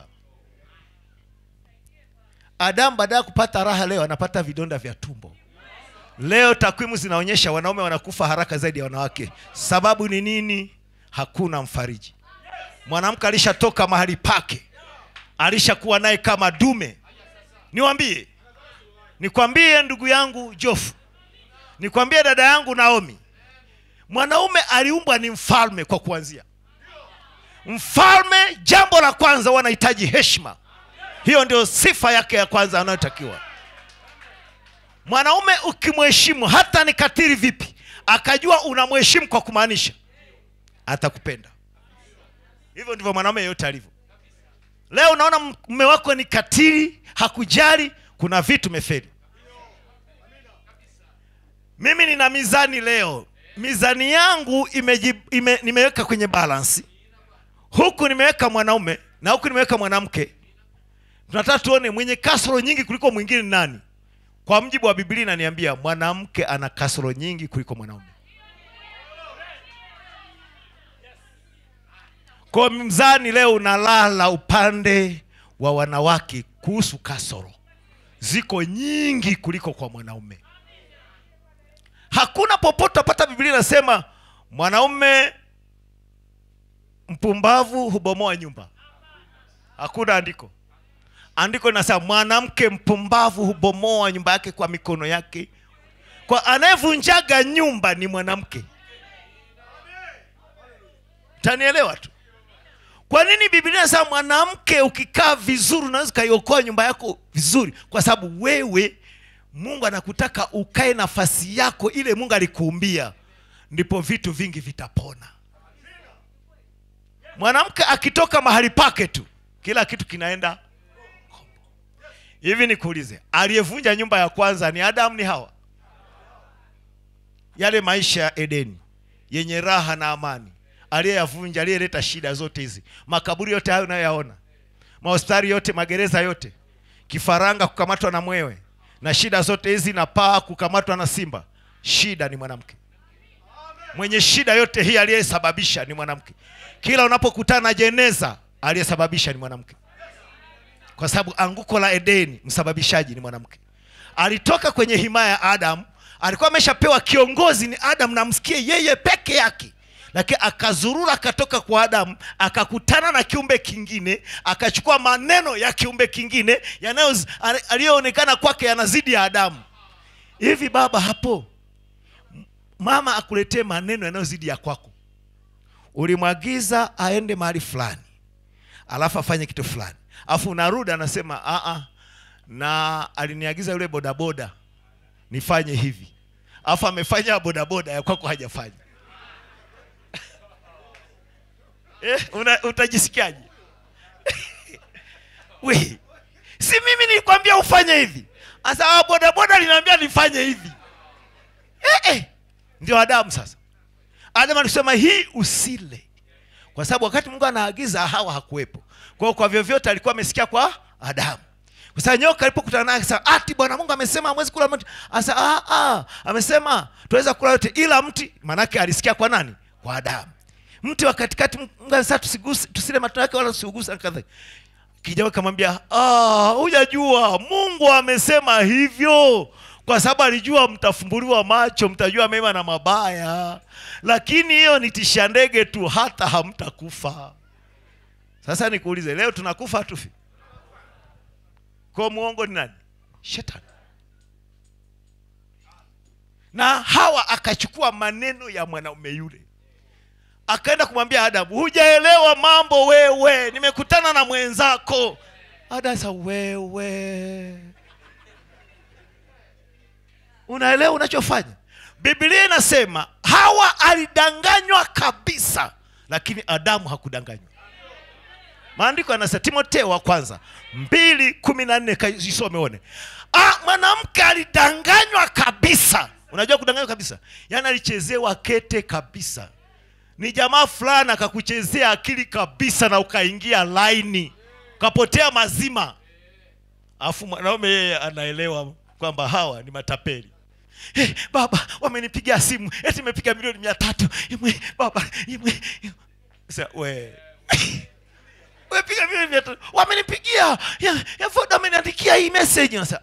adamu baada ya kupata raha leo anapata vidonda vya tumbo leo takwimu zinaonyesha wanaume wanakufa haraka zaidi ya wanawake sababu ni nini hakuna mfariji mwanamke alishatoka mahali pake alishakuwa naye kama dume niwambie nikwambie ndugu yangu jofu nikwambie dada yangu naomi mwanaume aliumbwa ni mfalme kwa kuanzia mfalme jambo la kwanza huwa anahitaji heshima hiyo ndio sifa yake ya kwanza anayotakiwa mwanaume ukimheshimu hata ni katiri vipi akajua unamheshimu kwa kumaanisha atakupenda hivyo ndivyo mwanaume yeyote alivyo leo unaona mme wako ni katili hakujali kuna vitu meferi mimi nina mizani leo mizani yangu imeji, ime, nimeweka kwenye balansi huku nimeweka mwanaume na huku nimeweka mwanamke tunataka tuone mwenye kasoro nyingi kuliko mwingine ni nani kwa mjibu wa biblia inaniambia mwanamke ana kasoro nyingi kuliko mwanaume kwa mzani leo unalala upande wa wanawake kuhusu kasoro ziko nyingi kuliko kwa mwanaume hakuna popote apata biblia inasema mwanaume mpumbavu hubomoa nyumba hakuna andiko andiko linasema mwanamke mpumbavu hubomoa nyumba yake kwa mikono yake kwa anayevunjaga nyumba ni mwanamke tanielewa tu kwa nini biblia inasema mwanamke ukikaa vizuri unaweza ukaiokoa nyumba yako vizuri kwa sababu wewe mungu anakutaka ukae nafasi yako ile mungu alikuumbia ndipo vitu vingi vitapona mwanamke akitoka mahali pake tu kila kitu kinaenda kombo. hivi nikuulize aliyevunja nyumba ya kwanza ni adamu ni hawa yale maisha ya edeni yenye raha na amani aliyeyavunja aliyeleta shida zote hizi makaburi yote hayo unayoyaona mahospitali yote magereza yote kifaranga kukamatwa na mwewe na shida zote hizi na paa kukamatwa na simba shida ni mwanamke mwenye shida yote hii aliyesababisha ni mwanamke kila unapokutana na jeneza aliyesababisha ni mwanamke kwa sababu anguko la edeni msababishaji ni mwanamke alitoka kwenye himaya ya adamu alikuwa ameshapewa kiongozi ni adamu namsikie yeye peke yake lakini akazurura akatoka kwa adamu akakutana na kiumbe kingine akachukua maneno ya kiumbe kingine yanayo aliyoonekana kwake yanazidi ya adamu hivi baba hapo mama akuletee maneno yanayozidi ya kwako ulimwagiza aende mahali fulani alafu afanye kitu fulani alafu unarudi anasema "Ah, na aliniagiza yule bodaboda nifanye hivi alafu amefanya bodaboda ya kwako hajafanya eh, una, utajisikiaje we si mimi nilikwambia ufanye hivi asa bodaboda linaambia nifanye hivi eh, eh. ndio adamu sasa adamu alisema hii usile kwa sababu wakati mungu anaagiza hawa hakuwepo kwa hiyo kwa vyovyote alikuwa amesikia kwa adamu kwa sababu nyoka alipokutana naye akasema ati bwana mungu amesema hamwezi kula mti asa ah, ah, amesema tunaweza kula yote ila mti maanake alisikia kwa nani kwa adamu mti wa katikati mungu amesema tusiguse tusile matunda yake wala tusiuguse na kadhalika kijana kamwambia "Ah, hujajua mungu amesema hivyo kwa sababu alijua mtafumbuliwa macho mtajua mema na mabaya lakini hiyo ni tisha ndege tu hata hamtakufa sasa nikuulize leo tunakufa hatufi kwa muongo ni nani shetani na hawa akachukua maneno ya mwanaume yule akaenda kumwambia adamu hujaelewa mambo wewe nimekutana na mwenzako adamu sa wewe unaelewa unachofanya biblia inasema hawa alidanganywa kabisa lakini adamu hakudanganywa maandiko yanasema timoteo wa kwanza mbili kumi na nne isome one ah, mwanamke alidanganywa kabisa unajua kudanganywa kabisa yaani alichezewa kete kabisa ni jamaa fulani akakuchezea akili kabisa na ukaingia laini ukapotea mazima alafu mwanaume yeye anaelewa kwamba hawa ni matapeli hey, baba wamenipigia simu eti imepiga milioni mia tatu imwe baba imwe Sasa, we wepiga milioni mia tatu wamenipigia ya, ya Voda ameniandikia hii message Sasa,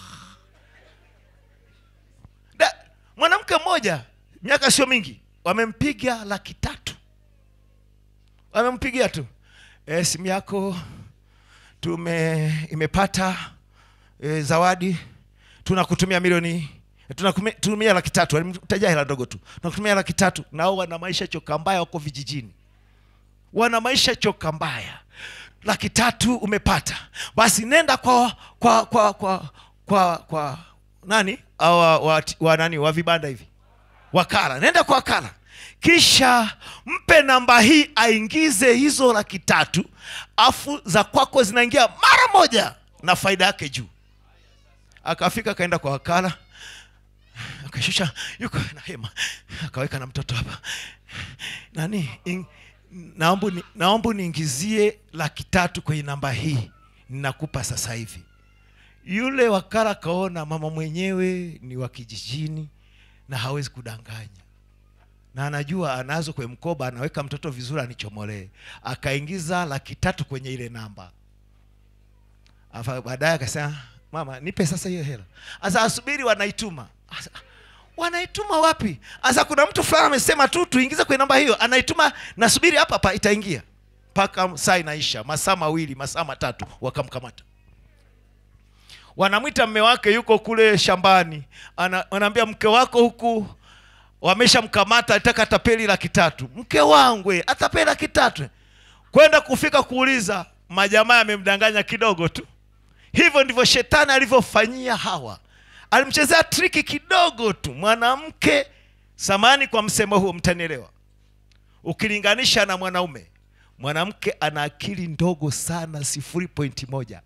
Da- mwanamke mmoja miaka sio mingi wamempiga laki tatu wamempigia tu e, simu yako tume imepata e, zawadi tunakutumia milioni tunakutumia laki tatu alimtajia hela ndogo tu tunakutumia laki tatu nao wana maisha choka mbaya wako vijijini wana maisha choka mbaya laki tatu umepata basi nenda kwa kwa kwa kwa kwa, kwa nani awa, wa, wa nani wa vibanda hivi wakala nenda kwa wakala kisha mpe namba hii aingize hizo laki tatu afu za kwako zinaingia mara moja na faida yake juu akafika akaenda kwa wakala akashusha yuko na hema akaweka na mtoto hapa nani in, naomba ni, naomba niingizie laki tatu kwenye namba hii ninakupa sasa hivi yule wakala kaona mama mwenyewe ni wa kijijini na hawezi kudanganya na anajua anazo kwenye mkoba anaweka mtoto vizuri anichomolee akaingiza laki tatu kwenye ile namba Afa- baadaye akasema mama nipe sasa hiyo hela asa asubiri wanaituma Asa, wanaituma wapi asa kuna mtu fulani amesema tu tuingize kwenye namba hiyo anaituma nasubiri hapa hapa itaingia mpaka saa inaisha masaa mawili masaa matatu wakamkamata wanamwita mme wake yuko kule shambani Ana, wanaambia mke wako huku wameshamkamata alitaka tapeli laki tatu mke wangu eh, atapeli laki tatu kwenda kufika kuuliza majamaa yamemdanganya kidogo tu hivyo ndivyo shetani alivyofanyia hawa alimchezea triki kidogo tu mwanamke samani kwa msemo huo mtanielewa ukilinganisha na mwanaume mwanamke ana akili ndogo sana sifuri pointi moja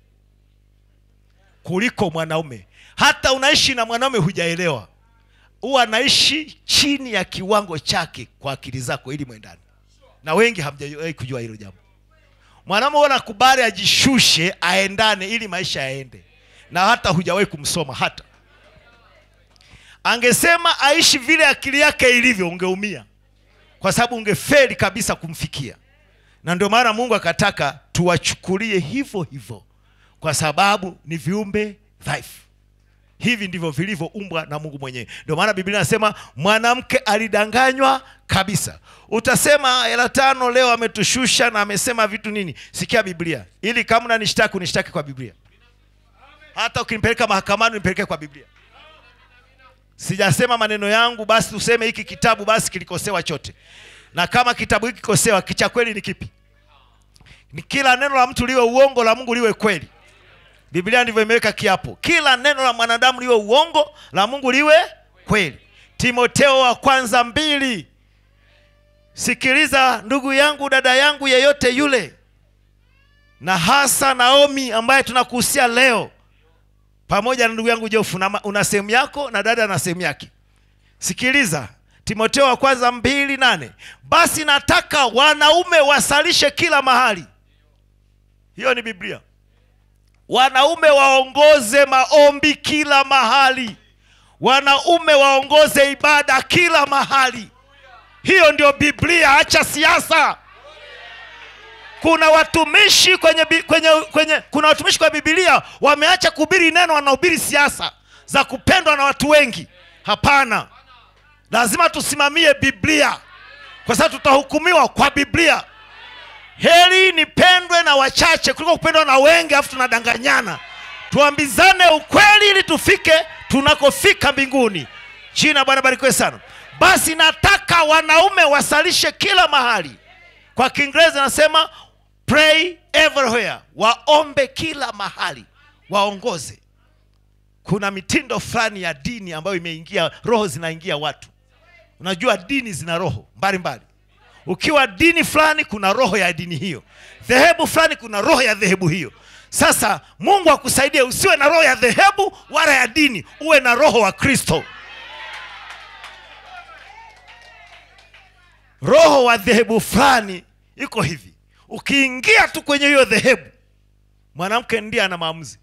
kuliko mwanaume hata unaishi na mwanaume hujaelewa huwa anaishi chini ya kiwango chake kwa akili zako ili mwendani na wengi hamjawahi kujua hilo jambo mwanaume huwa nakubali ajishushe aendane ili maisha yaende na hata hujawahi kumsoma hata angesema aishi vile akili yake ilivyo ungeumia kwa sababu ungefeli kabisa kumfikia na ndio maana mungu akataka tuwachukulie hivyo hivyo kwa sababu ni viumbe dhaifu hivi ndivyo vilivyoumbwa na mungu mwenyewe ndio maana biblia inasema mwanamke alidanganywa kabisa utasema hela tano leo ametushusha na amesema vitu nini sikia biblia ili kama unanishtaki unishtaki kwa biblia hata ukinipeleka mahakamani unipeleke kwa biblia sijasema maneno yangu basi tuseme hiki kitabu basi kilikosewa chote na kama kitabu hiki kikosewa kicha kweli ni kipi ni kila neno la mtu liwe uongo la mungu liwe kweli biblia ndivyo imeweka kiapo kila neno la mwanadamu liwe uongo la mungu liwe kweli timoteo wa kwanza mbili sikiliza ndugu yangu dada yangu yeyote yule na hasa naomi ambaye tunakuhusia leo pamoja na ndugu yangu jofu una, una sehemu yako na dada na sehemu yake sikiliza timoteo wa kwanza mbili nane basi nataka wanaume wasalishe kila mahali hiyo ni biblia wanaume waongoze maombi kila mahali wanaume waongoze ibada kila mahali hiyo ndio biblia acha siasa kuna watumishi kwenye, bi- kwenye, kwenye kuna watumishi kwa bibilia wameacha kuhubiri neno wanahubiri siasa za kupendwa na watu wengi hapana lazima tusimamie biblia kwa sababu tutahukumiwa kwa biblia heri nipendwe na wachache kuliko kupendwa na wengi alafu tunadanganyana tuambizane ukweli ili tufike tunakofika mbinguni jina bwana barikiwe sana basi nataka wanaume wasalishe kila mahali kwa kiingereza nasema pray everywhere waombe kila mahali waongoze kuna mitindo fulani ya dini ambayo imeingia roho zinaingia watu unajua dini zina roho mbalimbali ukiwa dini fulani kuna roho ya dini hiyo dhehebu fulani kuna roho ya dhehebu hiyo sasa mungu akusaidie usiwe na roho ya dhehebu wala ya dini uwe na roho wa kristo roho wa dhehebu fulani iko hivi ukiingia tu kwenye hiyo dhehebu mwanamke ndiye ana maamuzi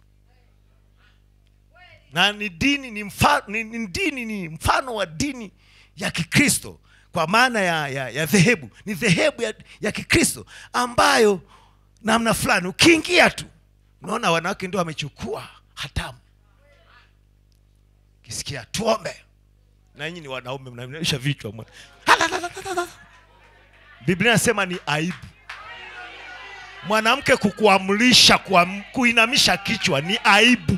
na ni dini ni, mfa, ni, ni dini ni mfano wa dini ya kikristo kwa maana ya, ya, ya dhehebu ni dhehebu ya, ya kikristo ambayo namna fulani ukiingia tu unaona wanawake ndio wamechukua hatamu kisikia tuombe na nyinyi ni wanaume mnaisha vichwa mwana. biblia inasema ni aibu mwanamke kukuamrisha kuam, kuinamisha kichwa ni aibu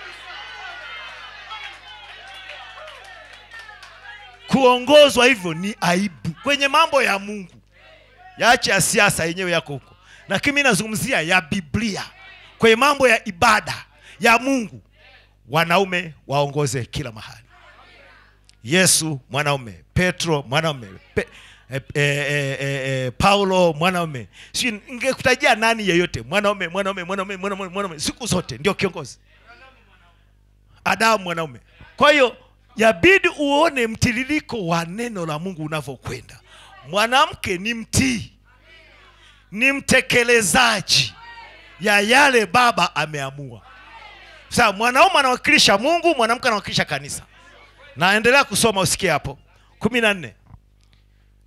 kuongozwa hivyo ni aibu kwenye mambo ya mungu yaache ya siasa yenyewe yako huko lakini mi nazungumzia ya biblia kwenye mambo ya ibada ya mungu wanaume waongoze kila mahali yesu mwanaume petro mwanaume Pe, e, e, e, e, e, paulo mwanaume si ngekutajia nani yeyote mwanaume mwanaume mwanaume mwanaume mwanaume siku zote ndio kiongozi adamu mwanaume kwa hiyo yabidi uone mtiririko wa neno la mungu unavyokwenda mwanamke ni mtii ni mtekelezaji ya yale baba ameamua sasa mwanaume anawakilisha mungu mwanamke anawakilisha kanisa naendelea kusoma usikie hapo kumi na nne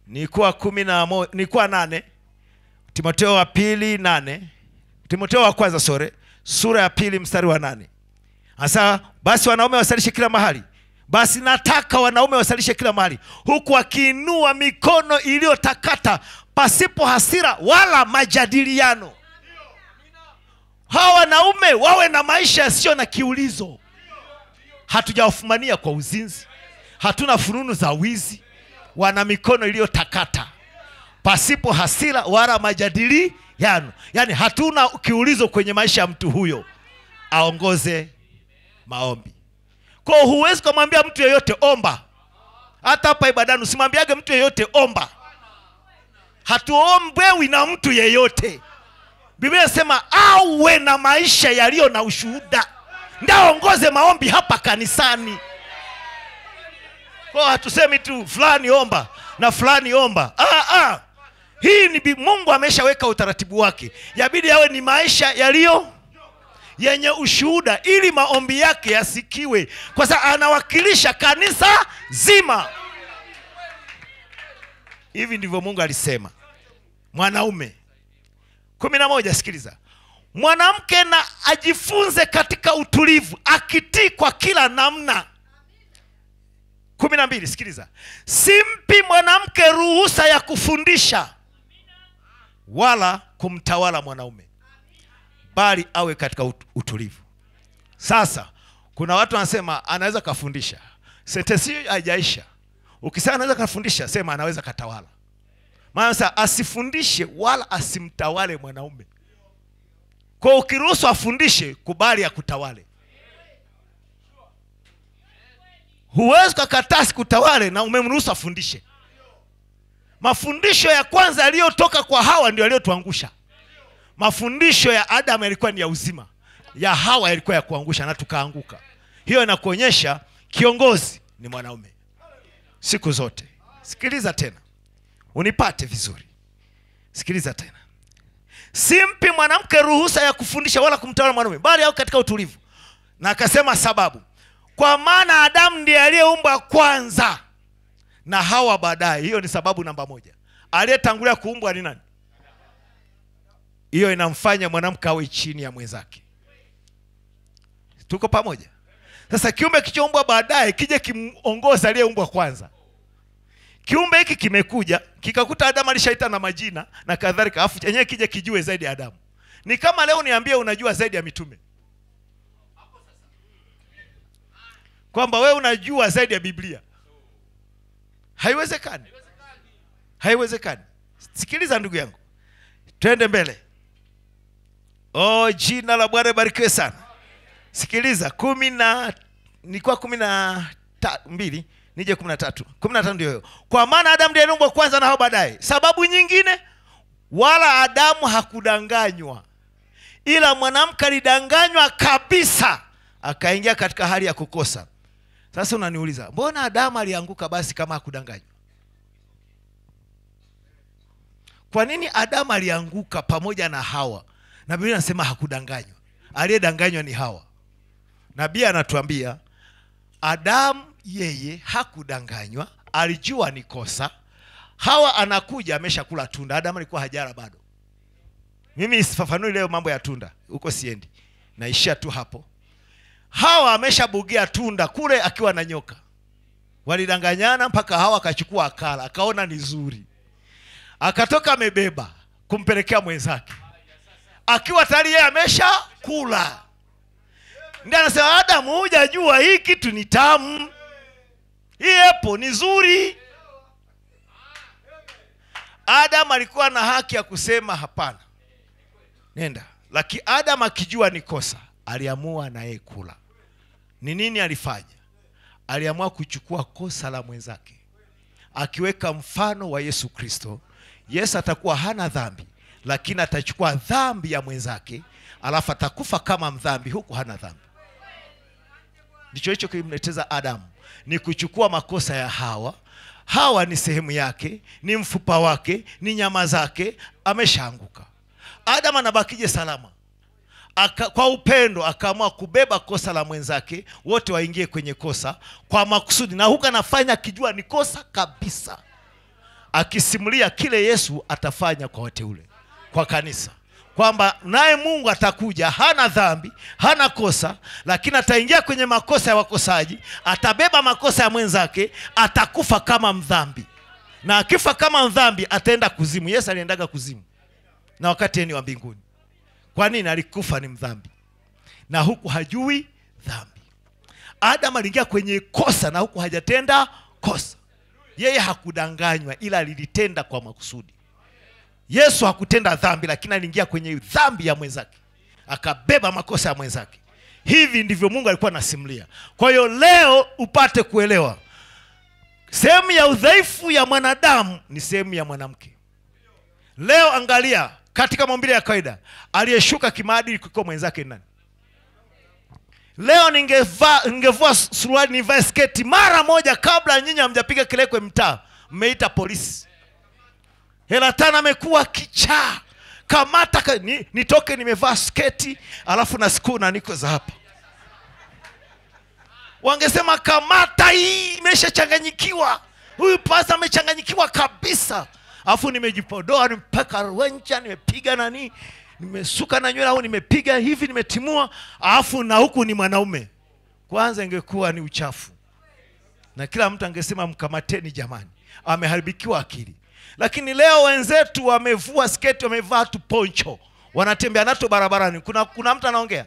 nilikuwa kumi na mo, nilikuwa nane timoteo wa pili nane timoteo wa kwanza sore sura ya pili mstari wa nane hasa basi wanaume wasalishe kila mahali basi nataka wanaume wasalishe kila mahali huku wakiinua mikono iliyotakata pasipo hasira wala majadiliano hawa wanaume wawe na maisha yasiyo na kiulizo hatujawafumania kwa uzinzi hatuna fununu za wizi wana mikono iliyotakata pasipo hasira wala majadiliano yaani hatuna kiulizo kwenye maisha ya mtu huyo aongoze maombi kwao huwezi ukamwambia mtu yeyote omba hata hapa ibadani usimwambiage mtu yeyote omba hatuombewi na mtu yeyote biblia inasema awe na maisha yaliyo na ushuhuda ndaongoze maombi hapa kanisani kwao hatusemi tu fulani omba na fulani omba ah, ah. hii ni bi- mungu ameshaweka utaratibu wake yabidi yawe ni maisha yaliyo yenye ushuhuda ili maombi yake yasikiwe kwa sababu anawakilisha kanisa zima hivi ndivyo mungu alisema mwanaume kumi na moja sikiliza mwanamke na ajifunze katika utulivu akitii kwa kila namna kumi na mbili sikiliza simpi mwanamke ruhusa ya kufundisha wala kumtawala mwanaume bali awe katika ut- utulivu sasa kuna watu wanasema anaweza kafundisha sentensi hiyo haijaisha ukisema anaweza kafundisha sema anaweza katawala maana sasa asifundishe wala asimtawale mwanaume kwa ukiruhusu afundishe kubali akutawale huwezi ukakataa sikutawale na umemruhusu afundishe mafundisho ya kwanza yaliyotoka kwa hawa ndio yaliyotuangusha mafundisho ya adamu yalikuwa ni ya uzima ya hawa yalikuwa ya kuangusha na tukaanguka hiyo inakuonyesha kiongozi ni mwanaume siku zote sikiliza tena unipate vizuri sikiliza tena simpi mwanamke ruhusa ya kufundisha wala kumtawala mwanaume bali au katika utulivu na akasema sababu kwa maana adamu ndiye aliyeumbwa kwanza na hawa baadaye hiyo ni sababu namba moja aliyetangulia kuumbwa ni nani hiyo inamfanya mwanamke awe chini ya mwenzake tuko pamoja sasa kiumbe kichoumbwa baadaye kije kimongoza aliyeumbwa kwanza kiumbe hiki kimekuja kikakuta adamu alishaita na majina na kadhalika afu chenyewe kije kijue zaidi ya adamu ni kama leo niambie unajua zaidi ya mitume kwamba wewe unajua zaidi ya biblia haiwezekani haiwezekani sikiliza ndugu yangu twende mbele oh jina la bwana ibarikiwe sana sikiliza kumi na nilikuwa kumi na ta, mbili nije kumi na tatu kumi na tano ndio hiyo kwa maana adamu ndiye aliumbwa kwanza na hao baadaye sababu nyingine wala adamu hakudanganywa ila mwanamke alidanganywa kabisa akaingia katika hali ya kukosa sasa unaniuliza mbona adamu alianguka basi kama hakudanganywa kwa nini adamu alianguka pamoja na hawa na biblia anasema hakudanganywa aliyedanganywa ni hawa nabii anatuambia adamu yeye hakudanganywa alijua ni kosa hawa anakuja ameshakula tunda adamu alikuwa hajara bado mimi sifafanui leo mambo ya tunda huko siendi naishia tu hapo hawa ameshabugia tunda kule akiwa na nyoka walidanganyana mpaka hawa akachukua akala akaona ni zuri akatoka amebeba kumpelekea mwenzake akiwa tayari yeye amesha kula ndi anasema adamu hujajua hii kitu ni tamu hii epo ni zuri adamu alikuwa na haki ya kusema hapana nenda lakini adamu akijua ni kosa aliamua na yeye kula ni nini alifanya aliamua kuchukua kosa la mwenzake akiweka mfano wa yesu kristo yesu atakuwa hana dhambi lakini atachukua dhambi ya mwenzake alafu atakufa kama mdhambi huku hana dhambi ndicho hicho kilimleteza adamu ni kuchukua makosa ya hawa hawa ni sehemu yake ni mfupa wake ni nyama zake ameshaanguka adamu anabakije salama Aka, kwa upendo akaamua kubeba kosa la mwenzake wote waingie kwenye kosa kwa makusudi na huku anafanya akijua ni kosa kabisa akisimulia kile yesu atafanya kwa wateule kwa kanisa kwamba naye mungu atakuja hana dhambi hana kosa lakini ataingia kwenye makosa ya wakosaji atabeba makosa ya mwenzake atakufa kama mdhambi na akifa kama mdhambi ataenda kuzimu yesu aliendaga kuzimu na wakati yeye ni wa mbinguni kwa nini alikufa ni mdhambi na huku hajui dhambi adamu aliingia kwenye kosa na huku hajatenda kosa yeye hakudanganywa ila alilitenda kwa makusudi yesu hakutenda dhambi lakini aliingia kwenye dhambi ya mwenzake akabeba makosa ya mwenzake hivi ndivyo mungu alikuwa anasimulia kwa hiyo leo upate kuelewa sehemu ya udhaifu ya mwanadamu ni sehemu ya mwanamke leo angalia katika maumbile ya kawaida aliyeshuka kimaadili kuliko mwenzake ni nani leo ningevaa ningevua suruali nivae sketi mara moja kabla nyinyi hamjapiga kelekwe mtaa mmeita polisi hela tano amekuwa kichaa kamata ka, ni, nitoke nimevaa sketi alafu na skuna niko za hapa wangesema kamata hii imeshachanganyikiwa huyu pasa amechanganyikiwa kabisa alafu nimejipodoa nimepaka wencha nimepiga nani nimesuka na nywele au nimepiga hivi nimetimua alafu na huku ni mwanaume kwanza ingekuwa ni uchafu na kila mtu angesema mkamateni jamani ameharibikiwa akili lakini leo wenzetu wamevua sketi wamevaa tu poncho wanatembea nato barabarani kuna, kuna mtu anaongea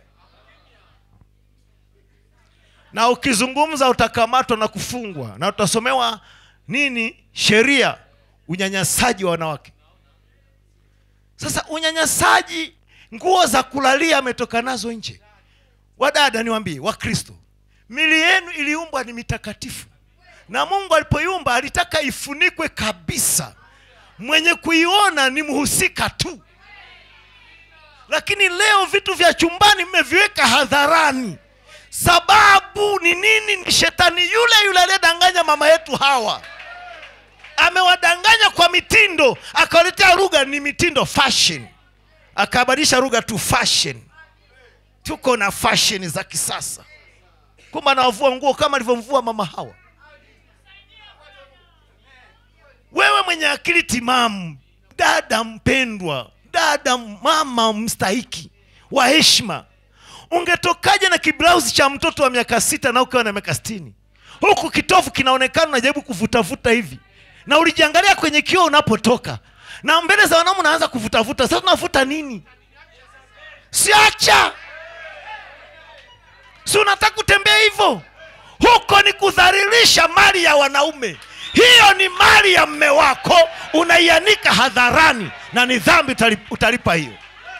na ukizungumza utakamatwa na kufungwa na utasomewa nini sheria unyanyasaji wa wanawake sasa unyanyasaji nguo za kulalia ametoka nazo nje wadada niwambie wakristo mili yenu iliumbwa ni mitakatifu na mungu alipoiumba alitaka ifunikwe kabisa mwenye kuiona ni mhusika tu lakini leo vitu vya chumbani mmeviweka hadharani sababu ni nini ni shetani yule yule aliyedanganya mama yetu hawa amewadanganya kwa mitindo akawaletea lugha ni mitindo fashion akabadilisha lugha tu fashion tuko na fashion za kisasa kumbe anawavua nguo kama alivyomvua mama hawa wewe mwenye akili timamu dada mpendwa dada mama mstahiki wa heshima ungetokaje na kiblausi cha mtoto wa miaka sita na ukiwa na miaka sitini huku kitofu kinaonekana unajaribu kuvutavuta hivi na ulijiangalia kwenye kioo unapotoka na mbele za wanaume unaanza kuvutavuta sasa unavuta nini siacha si unataka kutembea hivyo huko ni kudhalilisha mali ya wanaume hiyo ni mali ya mme wako unaianika hadharani na ni dhambi utali- utalipa hiyo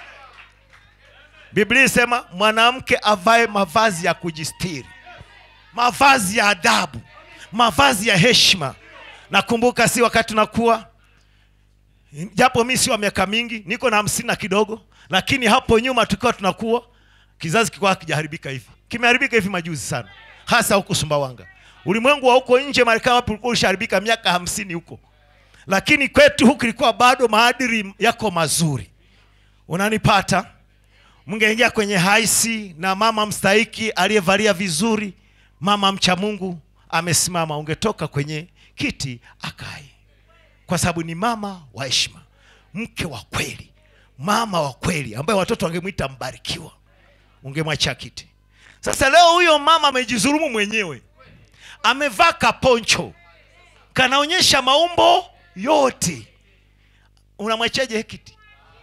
biblia isema mwanamke avae mavazi ya kujistiri mavazi ya adabu mavazi ya heshima nakumbuka si wakati tunakuwa japo mi si wa miaka mingi niko na hamsini na kidogo lakini hapo nyuma tukiwa tunakuwa kizazi kilikuwa hakijaharibika hivi kimeharibika hivi majuzi sana hasa huko sumbawanga ulimwengu wa huko nje marekani wapi ulikuwa ushaharibika miaka hamsini huko lakini kwetu huku ilikuwa bado maadili yako mazuri unanipata mngeingia kwenye haisi na mama mstahiki aliyevalia vizuri mama mcha mungu amesimama ungetoka kwenye kiti akae kwa sababu ni mama wa heshima mke wa kweli mama wa kweli ambaye watoto wangemwita mbarikiwa ungemwachia kiti sasa leo huyo mama amejizulumu mwenyewe amevaa kaponcho kanaonyesha maumbo yote unamwachaje kiti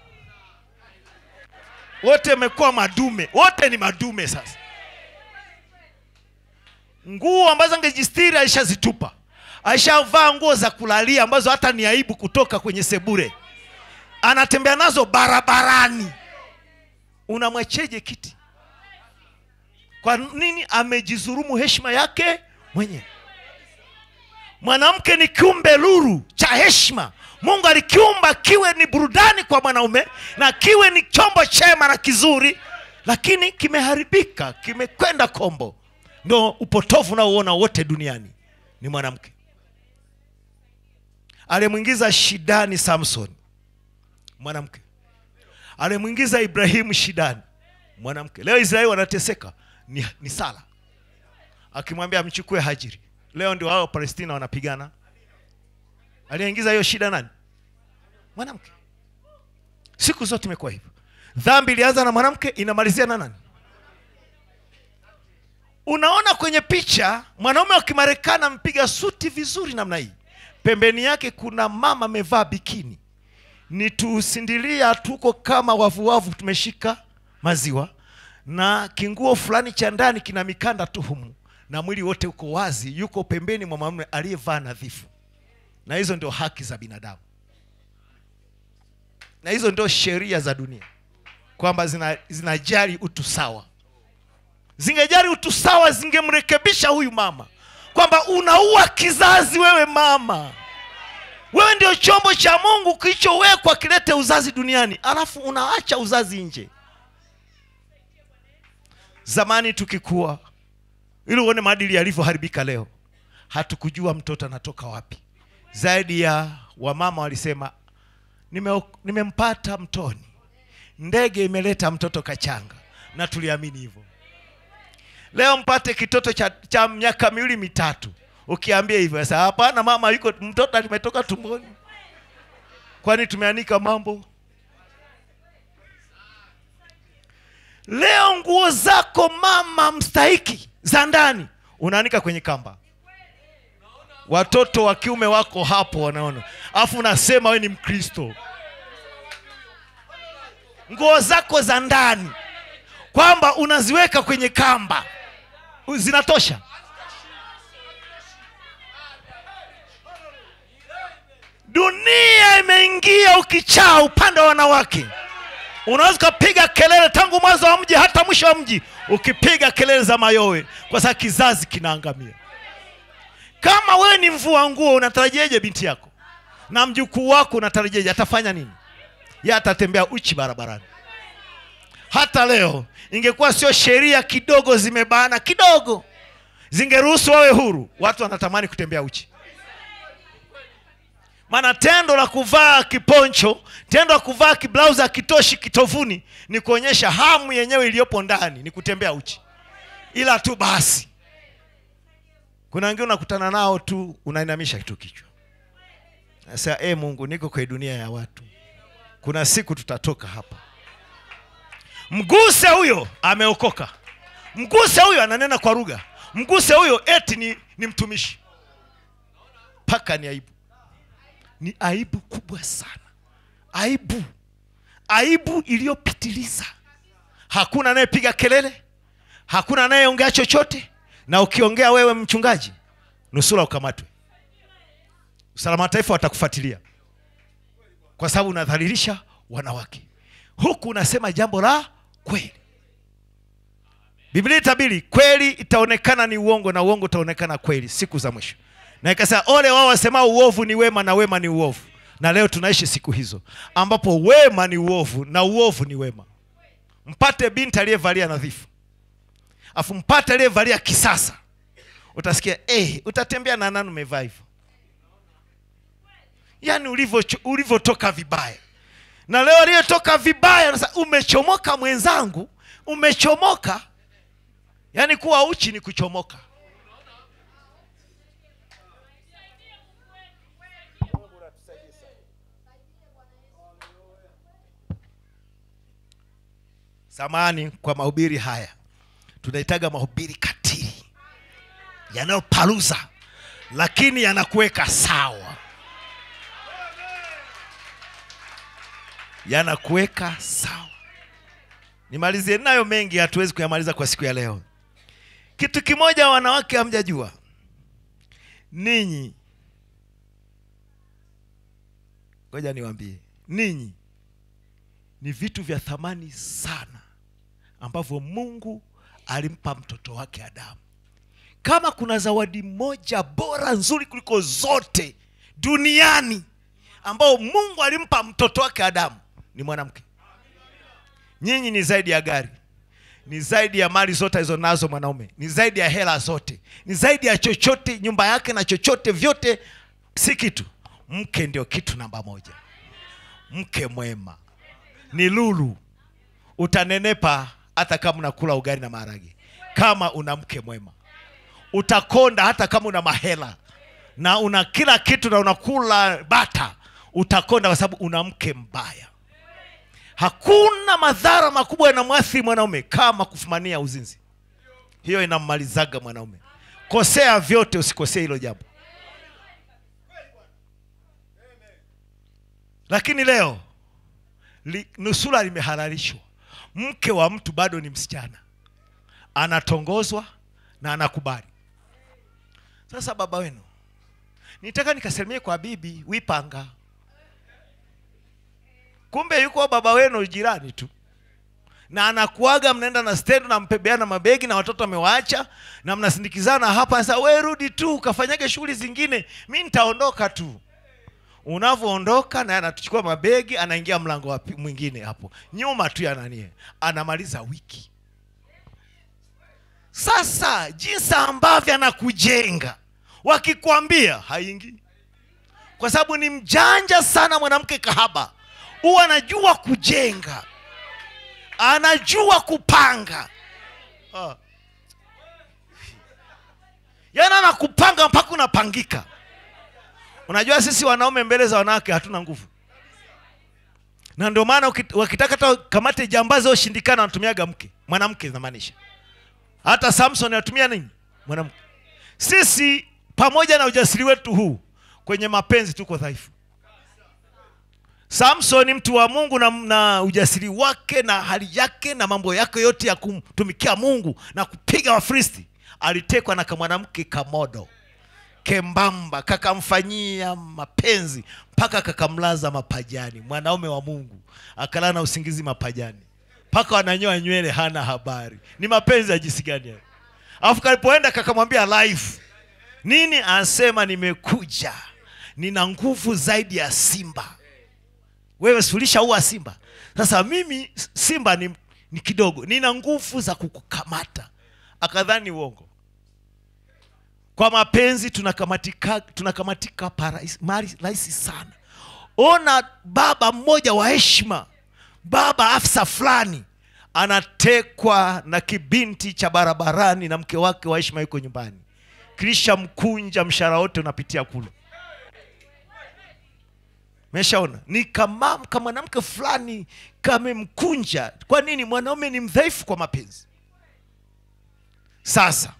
wote wamekuwa madume wote ni madume sasa nguo ambazo angejistiri alishazitupa alishavaa nguo za kulalia ambazo hata ni aibu kutoka kwenye sebure anatembea nazo barabarani unamwacheje kiti kwa nini amejizurumu heshima yake mwenyewe mwanamke ni kiumbe luru cha heshima mungu alikiumba kiwe ni burudani kwa mwanaume na kiwe ni chombo chema na kizuri lakini kimeharibika kimekwenda kombo ndo upotovu unaouona wote duniani ni mwanamke aliyemwingiza shidani samson mwanamke aliyemwingiza ibrahimu shidani mwanamke leo israeli wanateseka ni, ni sala akimwambia amchukue hajiri leo ndio hao palestina wanapigana aliyeingiza hiyo shida nani mwanamke siku zote imekuwa hivyo dhambi ilianza na mwanamke inamalizia na nani unaona kwenye picha mwanaume wa kimarekani ampiga suti vizuri namna hii pembeni yake kuna mama amevaa bikini ni tusindilia tuko kama wavuwavu tumeshika maziwa na kinguo fulani cha ndani kina mikanda tu humu na mwili wote uko wazi yuko pembeni mwa mwanamume aliyevaa nadhifu na hizo ndio haki za binadamu na hizo ndio sheria za dunia kwamba zina- zinajali utu sawa zingejali utu sawa zingemrekebisha huyu mama kwamba unaua kizazi wewe mama wewe ndio chombo cha mungu kilichowekwa kilete uzazi duniani alafu unaacha uzazi nje zamani tukikuwa ili uone maadili yalivyoharibika leo hatukujua mtoto anatoka wapi zaidi ya wamama walisema "Nime- nimempata mtoni ndege imeleta mtoto kachanga na tuliamini hivyo leo mpate kitoto cha, cha miaka miwili mitatu ukiambia hivyo sasa hapana mama yuko mtoto alimetoka tumboni kwani tumeanika mambo leo nguo zako mama mstahiki za ndani unaanika kwenye kamba watoto wa kiume wako hapo wanaona alafu unasema we ni mkristo nguo zako za ndani kwamba unaziweka kwenye kamba zinatosha dunia imeingia ukichaa upande wa wanawake unaweza ukapiga kelele tangu mwanzo wa mji hata mwisho wa mji ukipiga kelele za mayowe kwa sababu kizazi kinaangamia kama wewe ni mvua nguo unatarajieje binti yako na mjukuu wako unatarajieje atafanya nini ye atatembea uchi barabarani hata leo ingekuwa sio sheria kidogo zimebana kidogo zingeruhusu wawe huru watu wanatamani kutembea uchi maana tendo la kuvaa kiponcho tendo la kuvaa kiblausi akitoshi kitovuni ni kuonyesha hamu yenyewe iliyopo ndani ni kutembea uchi ila tu basi kuna wengine unakutana nao tu unainamisha tu kichwa sasa e mungu niko kwenye dunia ya watu kuna siku tutatoka hapa mguse huyo ameokoka mguse huyo ananena kwa lugha mguse huyo eti ni, ni mtumishi mpaka ni aibu ni aibu kubwa sana aibu aibu iliyopitiliza hakuna anayepiga kelele hakuna anayeongea chochote na ukiongea wewe mchungaji nusura ukamatwe usalama wa taifa watakufuatilia kwa sababu unadhalilisha wanawake huku unasema jambo la kweli biblia itabiri kweli itaonekana ni uongo na uongo utaonekana kweli siku za mwisho na ikasema ole wao wasemao uovu ni wema na wema ni uovu na leo tunaishi siku hizo ambapo wema ni uovu na uovu ni wema mpate binti aliyevalia nadhifu afu mpate aliyevalia kisasa utasikia eh, utatembea na nani umevaa hivyo yaani ulivyo- ulivyotoka vibaya na leo aliyetoka vibaya sasa umechomoka mwenzangu umechomoka yaani kuwa uchi ni kuchomoka samani kwa mahubiri haya tunahitaga mahubiri katili yanayopaluza lakini yanakuweka sawa yanakuweka sawa nimalizie nayo mengi hatuwezi kuyamaliza kwa siku ya leo kitu kimoja wanawake hamjajua ninyi ngoja niwaambie ninyi ni vitu vya thamani sana ambavyo mungu alimpa mtoto wake adamu kama kuna zawadi moja bora nzuri kuliko zote duniani ambao mungu alimpa mtoto wake adamu ni mwanamke nyinyi ni zaidi ya gari ni zaidi ya mali zote alizonazo mwanaume ni zaidi ya hela zote ni zaidi ya chochote nyumba yake na chochote vyote si kitu mke ndio kitu namba moja mke mwema ni lulu utanenepa hata kama unakula ugali na maharage kama una mke mwema utakonda hata kama una mahela na una kila kitu na unakula bata utakonda kwa sababu una mke mbaya hakuna madhara makubwa yanamwathiri mwanaume kama kufumania uzinzi hiyo inammalizaga mwanaume kosea vyote usikosee hilo jambo lakini leo li, nusura limehalalishwa mke wa mtu bado ni msichana anatongozwa na anakubali sasa baba wenu nitaka nikasalimie kwa bibi wipanga kumbe yuko baba wenu jirani tu na anakuaga mnaenda na stendo na mpebeana mabegi na watoto amewaacha na mnasindikizana hapa sasa we rudi tu ukafanyage shughuli zingine mi nitaondoka tu unavyoondoka naye anatuchukua mabegi anaingia mlango wa pi- mwingine hapo nyuma tu ya nanie anamaliza wiki sasa jinsi ambavyo anakujenga wakikwambia haingii kwa sababu ni mjanja sana mwanamke kahaba huwa anajua kujenga anajua kupanga ah. yaani anakupanga mpaka unapangika unajua sisi wanaume mbele za wanawake hatuna nguvu na ndio maana uki- wakitaka hata kamate jambazi oshindikana wanatumiaga mke mwanamke namaanisha hata samson anatumia nini mwanamke sisi pamoja na ujasiri wetu huu kwenye mapenzi tuko dhaifu samson mtu wa mungu na, na ujasiri wake na hali yake na mambo yake yote ya kumtumikia mungu na kupiga wafristi alitekwa na kamwanamke kamodo kembamba kakamfanyia mapenzi mpaka kakamlaza mapajani mwanaume wa mungu akalala na usingizi mapajani mpaka wananyoa nywele hana habari ni mapenzi ya jinsi gani hayo alafu kalipoenda kakamwambia life nini anasema nimekuja nina nguvu zaidi ya simba wewe sulisha uwa simba sasa mimi simba ni, ni kidogo nina nguvu za kukukamata akadhani uongo kwa mapenzi tunakamatika tunakamatika parahisi- mari- rahisi sana ona baba mmoja wa heshima baba afisa fulani anatekwa na kibinti cha barabarani na mke wake wa heshima yuko nyumbani kisha mkunja mshahara wote unapitia kule meshaona ni kama kama mwanamke fulani kamemkunja kwa nini mwanaume ni mdhaifu kwa mapenzi sasa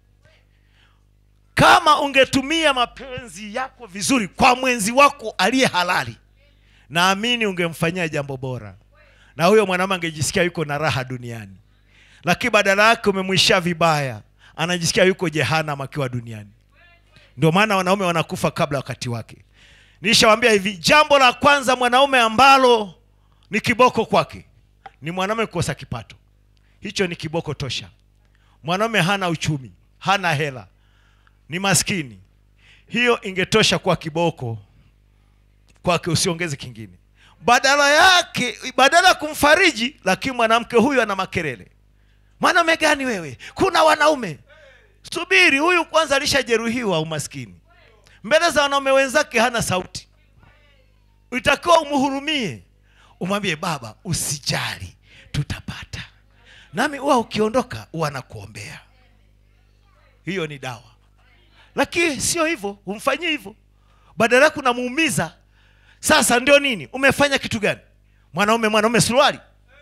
kama ungetumia mapenzi yako vizuri kwa mwenzi wako aliye halali naamini ungemfanyia jambo bora na huyo mwanaume angejisikia yuko na raha duniani lakini badala yake umemwishia vibaya anajisikia yuko jehanam akiwa duniani ndio maana wanaume wanakufa kabla wakati wake nishawambia hivi jambo la kwanza mwanaume ambalo ni kiboko kwake ni mwanaume kukosa kipato hicho ni kiboko tosha mwanaume hana uchumi hana hela ni maskini hiyo ingetosha kuwa kiboko kwake usiongeze kingine badala yake badala ya kumfariji lakini mwanamke huyu ana makelele mwanaume gani wewe kuna wanaume subiri huyu kwanza alishajeruhiwa umaskini mbele za wanaume wenzake hana sauti itakiwa umhurumie umwambie baba usijali tutapata nami huwa ukiondoka huwa nakuombea hiyo ni dawa lakini sio hivyo umfanyie hivyo badala yake unamuumiza sasa ndio nini umefanya kitu gani mwanaume mwanaume suruali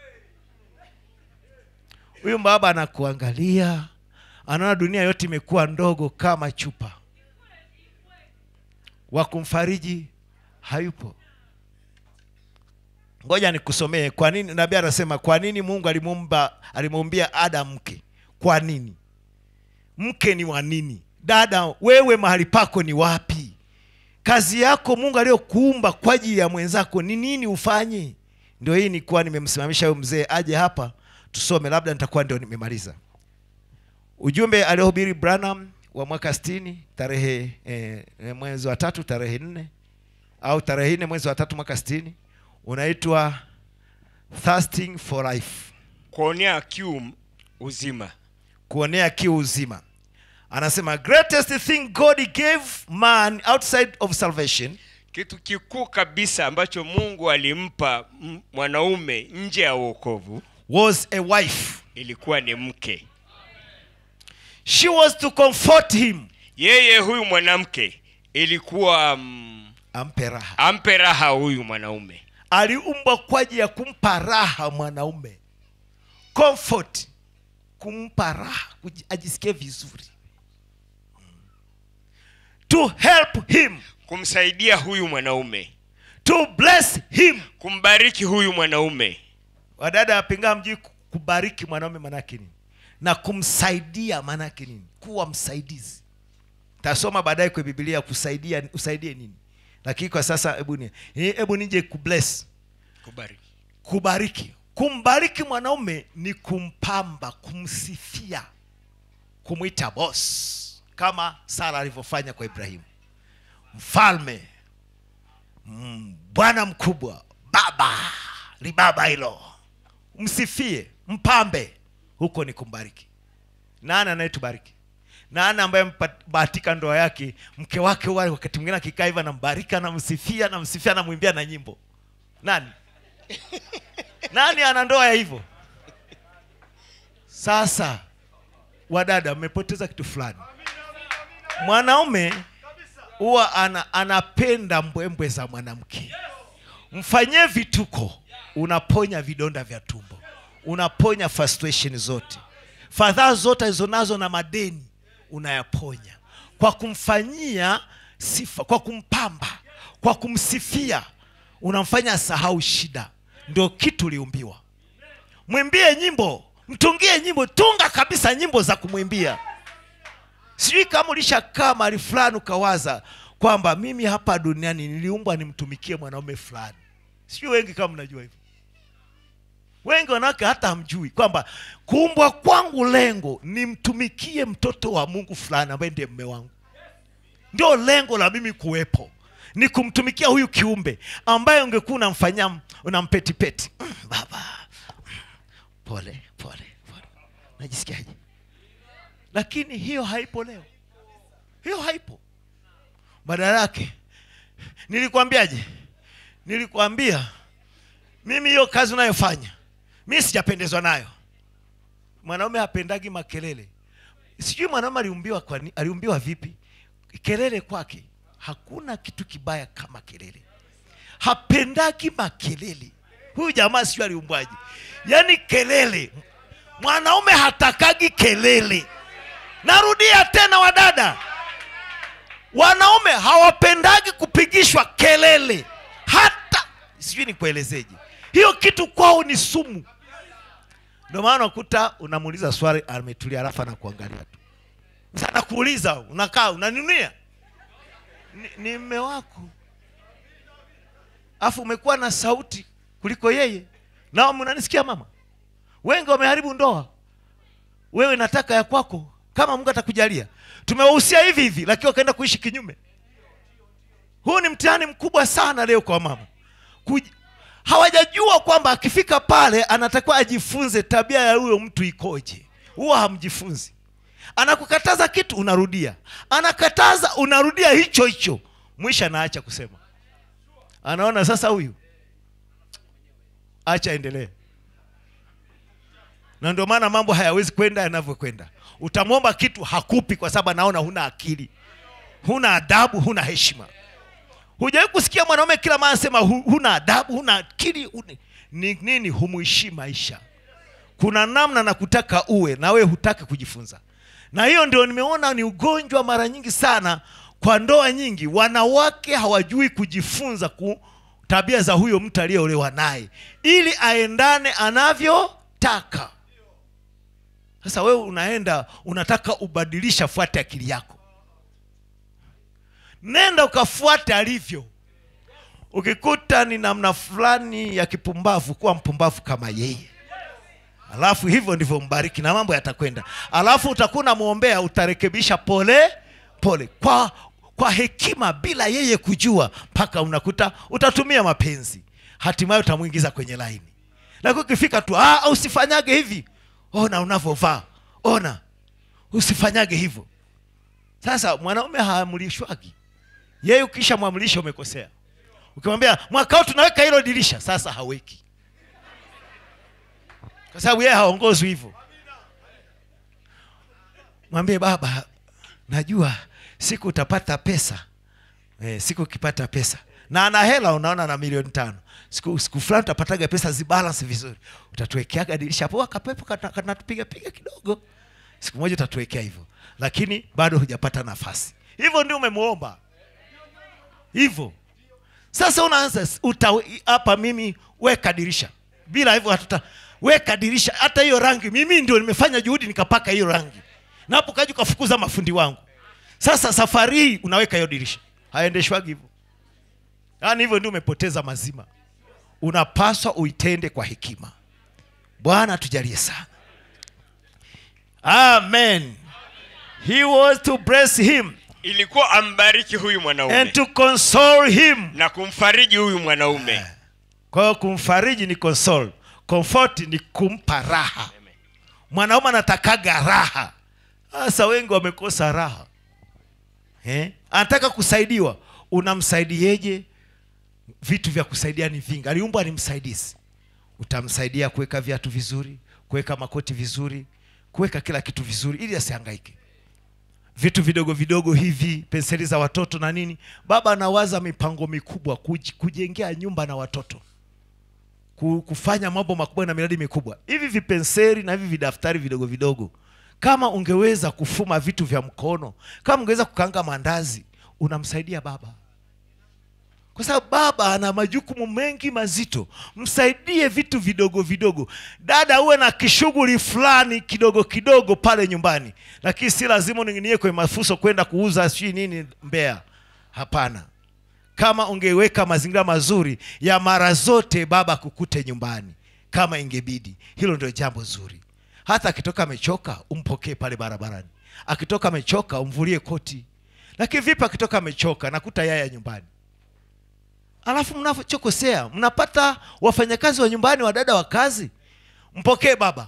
huyu baba anakuangalia anaona dunia yote imekuwa ndogo kama chupa wa kumfariji hayupo ngoja nikusomee kwa nini nabii anasema kwa nini mungu alimuumba alimuumbia adam mke kwa nini mke ni wa nini dada wewe mahali pako ni wapi kazi yako mungu aliyokuumba kwa ajili ya mwenzako ni nini ufanye ndio hii nikuwa nimemsimamisha huyo mzee aje hapa tusome labda nitakuwa ndio nimemaliza ujumbe aliohubiri branham wa mwaka stini tarehe eh, eh, mwezi wa tatu tarehe nne au tarehe nne mwezi wa tatu mwaka stini unaitwa thirsting for life kuonea kiu uzima kuonea kiu uzima anasema greatest thing god gave man outside of salvation kitu kikuu kabisa ambacho mungu alimpa m- mwanaume nje ya uokovu was a wife ilikuwa ni mke she was to comfort him yeye huyu mwanamke ilikuwa mm, ampe raha ampe raha huyu mwanaume aliumbwa kwa ajili ya kumpa raha mwanaume comfort kumpa raha kuji- ajisikie vizuri to help him kumsaidia huyu mwanaume to bless him kumbariki huyu mwanaume wadada wapingaa mjui kubariki mwanaume manake nini na kumsaidia manake nini kuwa msaidizi tasoma baadaye kwa bibilia kusaidia usaidie nini lakini kwa sasa hebu ni hebu nije kubless kubariki kubariki kumbariki mwanaume ni kumpamba kumsifia kumwita boss kama sara alivyofanya kwa ibrahimu mfalme mm, bwana mkubwa baba libaba hilo msifie mpambe huko ni kumbariki nani anayetubariki nani ambaye mpatika ndoa yake mke wake wale wakati mwingine akikaa hivyo anambariki anamsifia anamsifia anamwimbia na nyimbo nani nani ana ndoa ya hivyo sasa wadada mmepoteza kitu fulani mwanaume huwa ana, anapenda mbwembwe za mwanamke mfanyie vituko unaponya vidonda vya tumbo unaponya frustration zote fadhaa zote alizonazo na madeni unayaponya kwa kumfanyia sifa kwa kumpamba kwa kumsifia unamfanya asahau shida ndio kitu uliumbiwa mwimbie nyimbo mtungie nyimbo tunga kabisa nyimbo za kumwimbia sijui kama ulishakaa mahali fulani ukawaza kwamba mimi hapa duniani niliumbwa nimtumikie mwanaume fulani sijui wengi kama mnajua hivyo wengi wanawake hata hamjui kwamba kuumbwa kwangu lengo nimtumikie mtoto wa mungu fulani ambaye ndiye mme wangu ndio lengo la mimi kuwepo ni kumtumikia huyu kiumbe ambaye ungekuwa unamfanyia unampetipeti mm, baba mm, pole pole pole najisikiaje lakini hiyo haipo leo hiyo haipo badala yake nilikwambiaje nilikwambia mimi hiyo kazi unayofanya mi sijapendezwa nayo mwanaume hapendagi makelele sijui mwanaume aliumbiwa kwa ni- aliumbiwa vipi kelele kwake hakuna kitu kibaya kama kelele hapendagi makelele huyu jamaa sijui aliumbwaje yaani kelele mwanaume hatakagi kelele narudia tena wadada wanaume hawapendagi kupigishwa kelele hata sijui nikuelezeje hiyo kitu kwao ni sumu ndio maana unakuta unamuuliza swali ametulia alafu anakuangalia tu Sasa anakuuliza unakaa unaninunia ni, ni mme wako alafu umekuwa na sauti kuliko yeye nao mnanisikia mama wengi wameharibu ndoa wewe nataka ya kwako kama mungu atakujalia tumewahusia hivi hivi lakini wakaenda kuishi kinyume huu ni mtihani mkubwa sana leo kwa mama Kuj... hawajajua kwamba akifika pale anatakiwa ajifunze tabia ya huyo mtu ikoje huwa hamjifunzi anakukataza kitu unarudia anakataza unarudia hicho hicho mwisho anaacha kusema anaona sasa huyu acha endelee na ndio maana mambo hayawezi kwenda yanavyokwenda utamwomba kitu hakupi kwa sababu anaona huna akili huna adabu huna heshima hujawahi kusikia mwanaume kila mara anasema "Hu- huna adabu huna akili huni. ni nini humuishii maisha kuna namna na kutaka uwe na wewe hutaki kujifunza na hiyo ndio nimeona ni ugonjwa mara nyingi sana kwa ndoa nyingi wanawake hawajui kujifunza ku tabia za huyo mtu aliyeolewa naye ili aendane anavyotaka sasa wewe unaenda unataka ubadilisha fuate akili yako nenda ukafuate alivyo ukikuta ni namna fulani ya kipumbavu kuwa mpumbavu kama yeye alafu hivyo ndivyo mbariki na mambo yatakwenda alafu utakuwa unamwombea utarekebisha pole pole kwa kwa hekima bila yeye kujua mpaka unakuta utatumia mapenzi hatimaye utamwingiza kwenye laini lakini ukifika tu "Ah, usifanyage hivi ona unavyovaa ona usifanyage hivyo sasa mwanaume haamrishwagi yeye ukisha mwamrisha umekosea ukimwambia mwaka huu tunaweka hilo dirisha sasa haweki kwa sababu yeye haongozwi hivyo mwambie baba najua siku utapata pesa eh, siku ukipata pesa na ana hela unaona na milioni tano siku, siku fulani utapataga pesa zibalance vizuri utatuwekeaga dirisha hapo kapepo kana- kanatupiga piga kidogo siku moja utatuwekea hivyo lakini bado hujapata nafasi hivyo ndio umemwomba hivyo sasa unaanza uta hapa mimi weka dirisha bila hivyo hatuta weka dirisha hata hiyo rangi mimi ndio nimefanya juhudi nikapaka hiyo rangi na hapo kaja ukafukuza mafundi wangu sasa safari hii unaweka hiyo dirisha haendeshwagi hivyo yaani hivyo ndio umepoteza mazima unapaswa uitende kwa hekima bwana tujalie sana amen he was to bless him ilikuwa ambariki huyu mwanaume and to console him na kumfariji huyu mwanaume kwa hiyo kumfariji ni console comfort ni kumpa raha mwanaume anatakaga raha sasa wengi wamekosa raha eh? anataka kusaidiwa unamsaidieje vitu vya kusaidia ni vingi aliumbwa ni msaidizi utamsaidia kuweka viatu vizuri kuweka makoti vizuri kuweka kila kitu vizuri ili asihangaike vitu vidogo vidogo hivi penseli za watoto na nini baba anawaza mipango mikubwa kuj- kujengea nyumba na watoto ku- kufanya mambo makubwa na miradi mikubwa hivi vipenseli na hivi vidaftari vidogo vidogo kama ungeweza kufuma vitu vya mkono kama ungeweza kukanga mandazi unamsaidia baba kwa sababu baba ana majukumu mengi mazito msaidie vitu vidogo vidogo dada uwe na kishughuli fulani kidogo kidogo pale nyumbani lakini si lazima uning'inie kwenye mafuso kwenda kuuza sijui nini mbea hapana kama ungeweka mazingira mazuri ya mara zote baba kukute nyumbani kama ingebidi hilo ndio jambo zuri hata akitoka amechoka umpokee pale barabarani akitoka amechoka umvulie koti lakini vipi akitoka amechoka nakuta yaya nyumbani alafu mnachokosea mnapata wafanyakazi wa nyumbani wadada wa kazi mpokee baba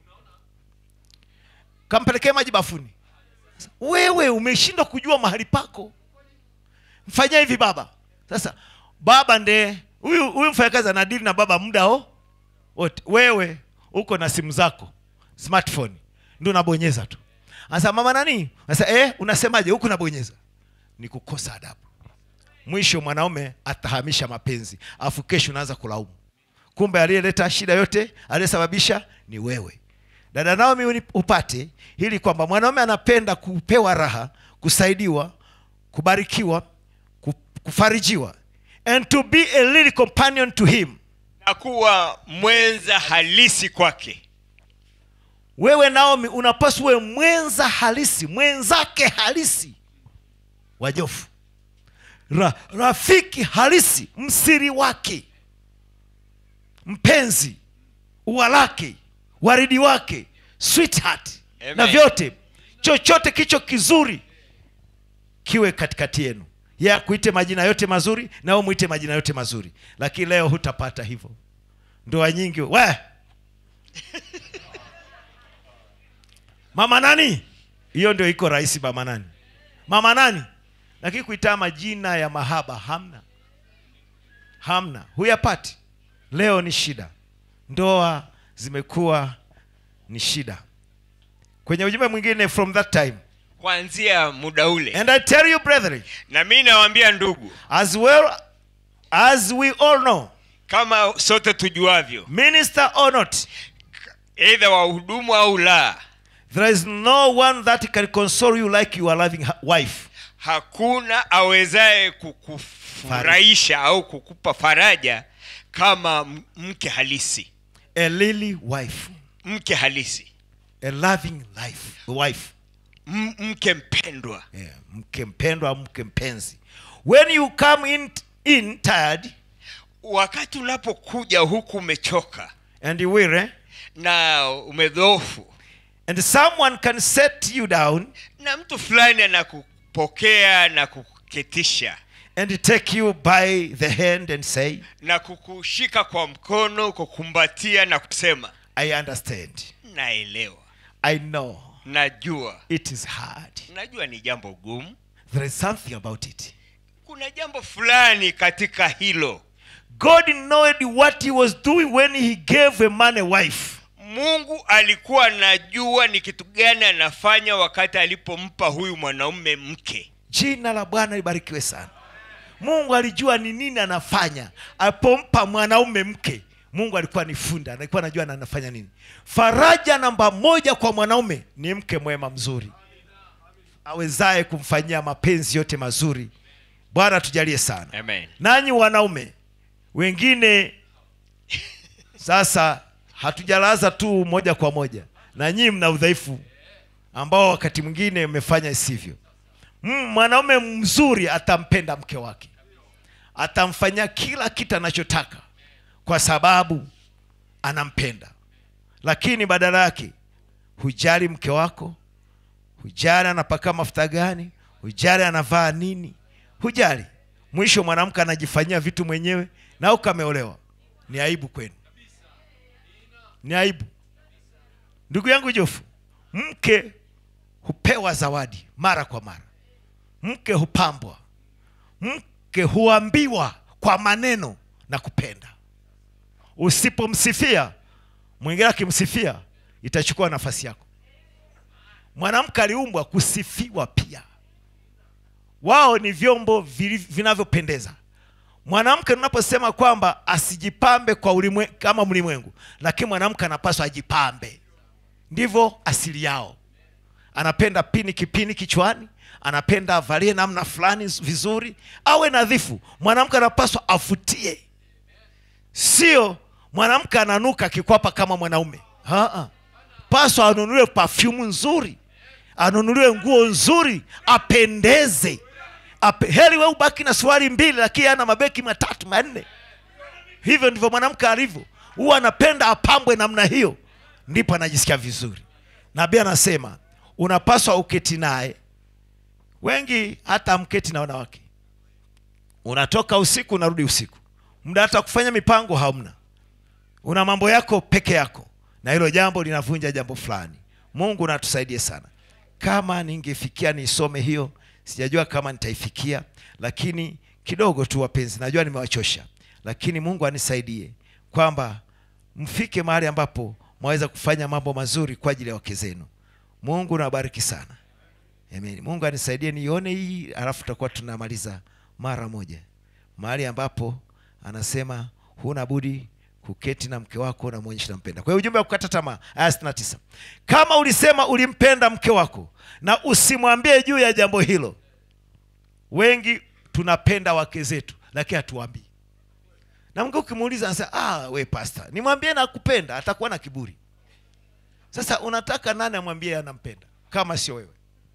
kampelekee maji bafuni wewe umeshindwa kujua mahali pako mfanyia hivi baba sasa baba nde huyu huyu mfanyakazi anadili na baba muda o wote wewe uko na simu zako smartphone ndio unabonyeza tu sasa mama nani sasa eh unasemaje huku nabonyeza ni kukosa adabu mwisho mwanaume atahamisha mapenzi afu kesho unaanza kulaumu kumbe aliyeleta shida yote aliyesababisha ni wewe dada naomi uni- upate ili kwamba mwanaume anapenda kupewa raha kusaidiwa kubarikiwa ku- kufarijiwa and to be a little companion to him na kuwa mwenza halisi kwake wewe naomi unapaswa uwe mwenza halisi mwenzake halisi wajofu Ra, rafiki halisi msiri wake mpenzi ua lake waridi wake sweetheart Amen. na vyote chochote kicho kizuri kiwe katikati yenu ya kuite majina yote mazuri na wewe mwite majina yote mazuri lakini leo hutapata hivyo ndoa nyingi we mama nani hiyo ndio iko rahisi mama nani mama nani lakini kuitaa majina ya mahaba hamna hamna huyapati leo ni shida ndoa zimekuwa ni shida kwenye ujumbe mwingine from that time kuanzia muda ule and i tell you brethren na mi nawaambia ndugu as well as we all know kama sote tujuavyo minister or not eidha wahudumu au la there is no one that can console you like your loving hu- wife hakuna awezaye kukufurahisha au kukupa faraja kama m- mke halisi a lily wife mke halisi a loving life wife M- mke mpendwa yeah, mke mpendwa mke mpenzi when you come in, in tired wakati unapokuja huku umechoka and you weary na umedhoofu and someone can set you down na mtu fulani anakupokea na kukuketisha and take you by the hand and say na kukushika kwa mkono kukumbatia na kusema i understand naelewa i know najua it is hard najua ni jambo gumu there is something about it kuna jambo fulani katika hilo god knowed what he was doing when he gave a man a wife mungu alikuwa anajua ni kitu gani anafanya wakati alipompa huyu mwanaume mke jina la bwana libarikiwe sana mungu alijua ni nini anafanya alipompa mwanaume mke mungu alikuwa ni funda alikuwa anajua na anafanya nini faraja namba moja kwa mwanaume ni mke mwema mzuri awezaye kumfanyia mapenzi yote mazuri bwana tujalie sana Amen. nanyi wanaume wengine sasa hatujalaza tu moja kwa moja na nyinyi mna udhaifu ambao wakati mwingine mmefanya isivyo Mm, mwanaume mzuri atampenda mke wake atamfanyia kila kitu anachotaka kwa sababu anampenda lakini badala yake hujali mke wako hujali anapaka mafuta gani hujali anavaa nini hujali mwisho mwanamke anajifanyia vitu mwenyewe na ukameolewa ni aibu kwenu ni aibu ndugu yangu jofu mke hupewa zawadi mara kwa mara mke hupambwa mke huambiwa kwa maneno na kupenda usipomsifia mwingine akimsifia itachukua nafasi yako mwanamke aliumbwa kusifiwa pia wao ni vyombo vili- vinavyopendeza mwanamke tunaposema kwamba asijipambe kwa ulimwe, kama mlimwengu lakini mwanamke anapaswa ajipambe ndivyo asili yao anapenda pini kipini kichwani anapenda avalie namna fulani vizuri awe nadhifu mwanamke anapaswa avutie sio mwanamke ananuka kikwapa kama mwanaume Haa. paswa anunuliwe pafyumu nzuri anunuliwe nguo nzuri apendeze Ape, heri we ubaki na suruali mbili lakini ana mabeki matatu manne hivyo ndivyo mwanamke alivyo huwa anapenda apambwe namna hiyo ndipo anajisikia vizuri nabii anasema unapaswa uketi naye wengi hata mketi na wanawake unatoka usiku unarudi usiku muda hata kufanya mipango hamna una mambo yako peke yako na hilo jambo linavunja jambo fulani mungu natusaidie sana kama ningefikia nisome hiyo sijajua kama nitaifikia lakini kidogo tu wapenzi najua nimewachosha lakini mungu anisaidie kwamba mfike mahali ambapo mwaweza kufanya mambo mazuri kwa ajili ya wake zenu mungu nawabariki sana Amen. mungu anisaidie nione hii alafu tutakuwa tunamaliza mara moja mahali ambapo anasema huna budi kuketi na mke wako na mwonyesha nampenda kwa hiyo ujumbe wa kukata tamaa aya 69 kama ulisema ulimpenda mke wako na usimwambie juu ya jambo hilo wengi tunapenda wake zetu lakini hatuambii na mke ukimuuliza anasema ah, we pasta nimwambie nakupenda atakuwa na kiburi sasa unataka nani amwambie anampenda kama sio wewe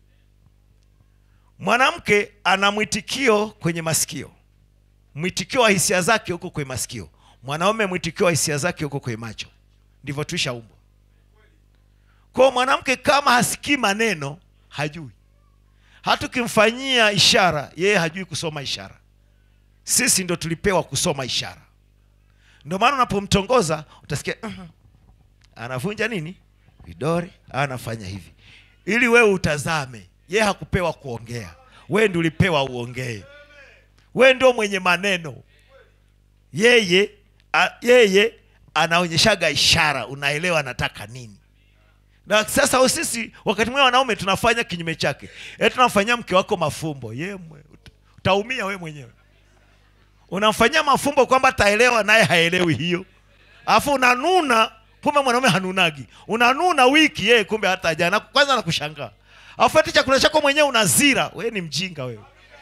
mwanamke ana mwitikio kwenye masikio mwitikio wa hisia zake huko kwenye masikio mwanaume mwitikio wa hisia zake huko kwenye macho ndivyo tuishaumbwa kwao mwanamke kama hasikii maneno hajui hata ukimfanyia ishara yeye hajui kusoma ishara sisi ndo tulipewa kusoma ishara ndio maana unapomtongoza utasikia "Mhm." anavunja nini vidore au anafanya hivi ili wewe utazame ye hakupewa kuongea wewe ndi ulipewa uongee wewe ndio mwenye maneno yeye a, yeye anaonyeshaga ishara unaelewa anataka nini na sasa sisi wakati mwingine wanaume tunafanya kinyume chake e tunamfanyia mke wako mafumbo ye mwe, uta- utaumia we mwenyewe unamfanyia mafumbo kwamba ataelewa naye haelewi hiyo alafu unanuna kumbe mwanaume hanunagi unanuna wiki yeye kumbe hata jana kwanza anakushangaa alafu ati chakula chako mwenyewe unazira wewe ni mjinga wewe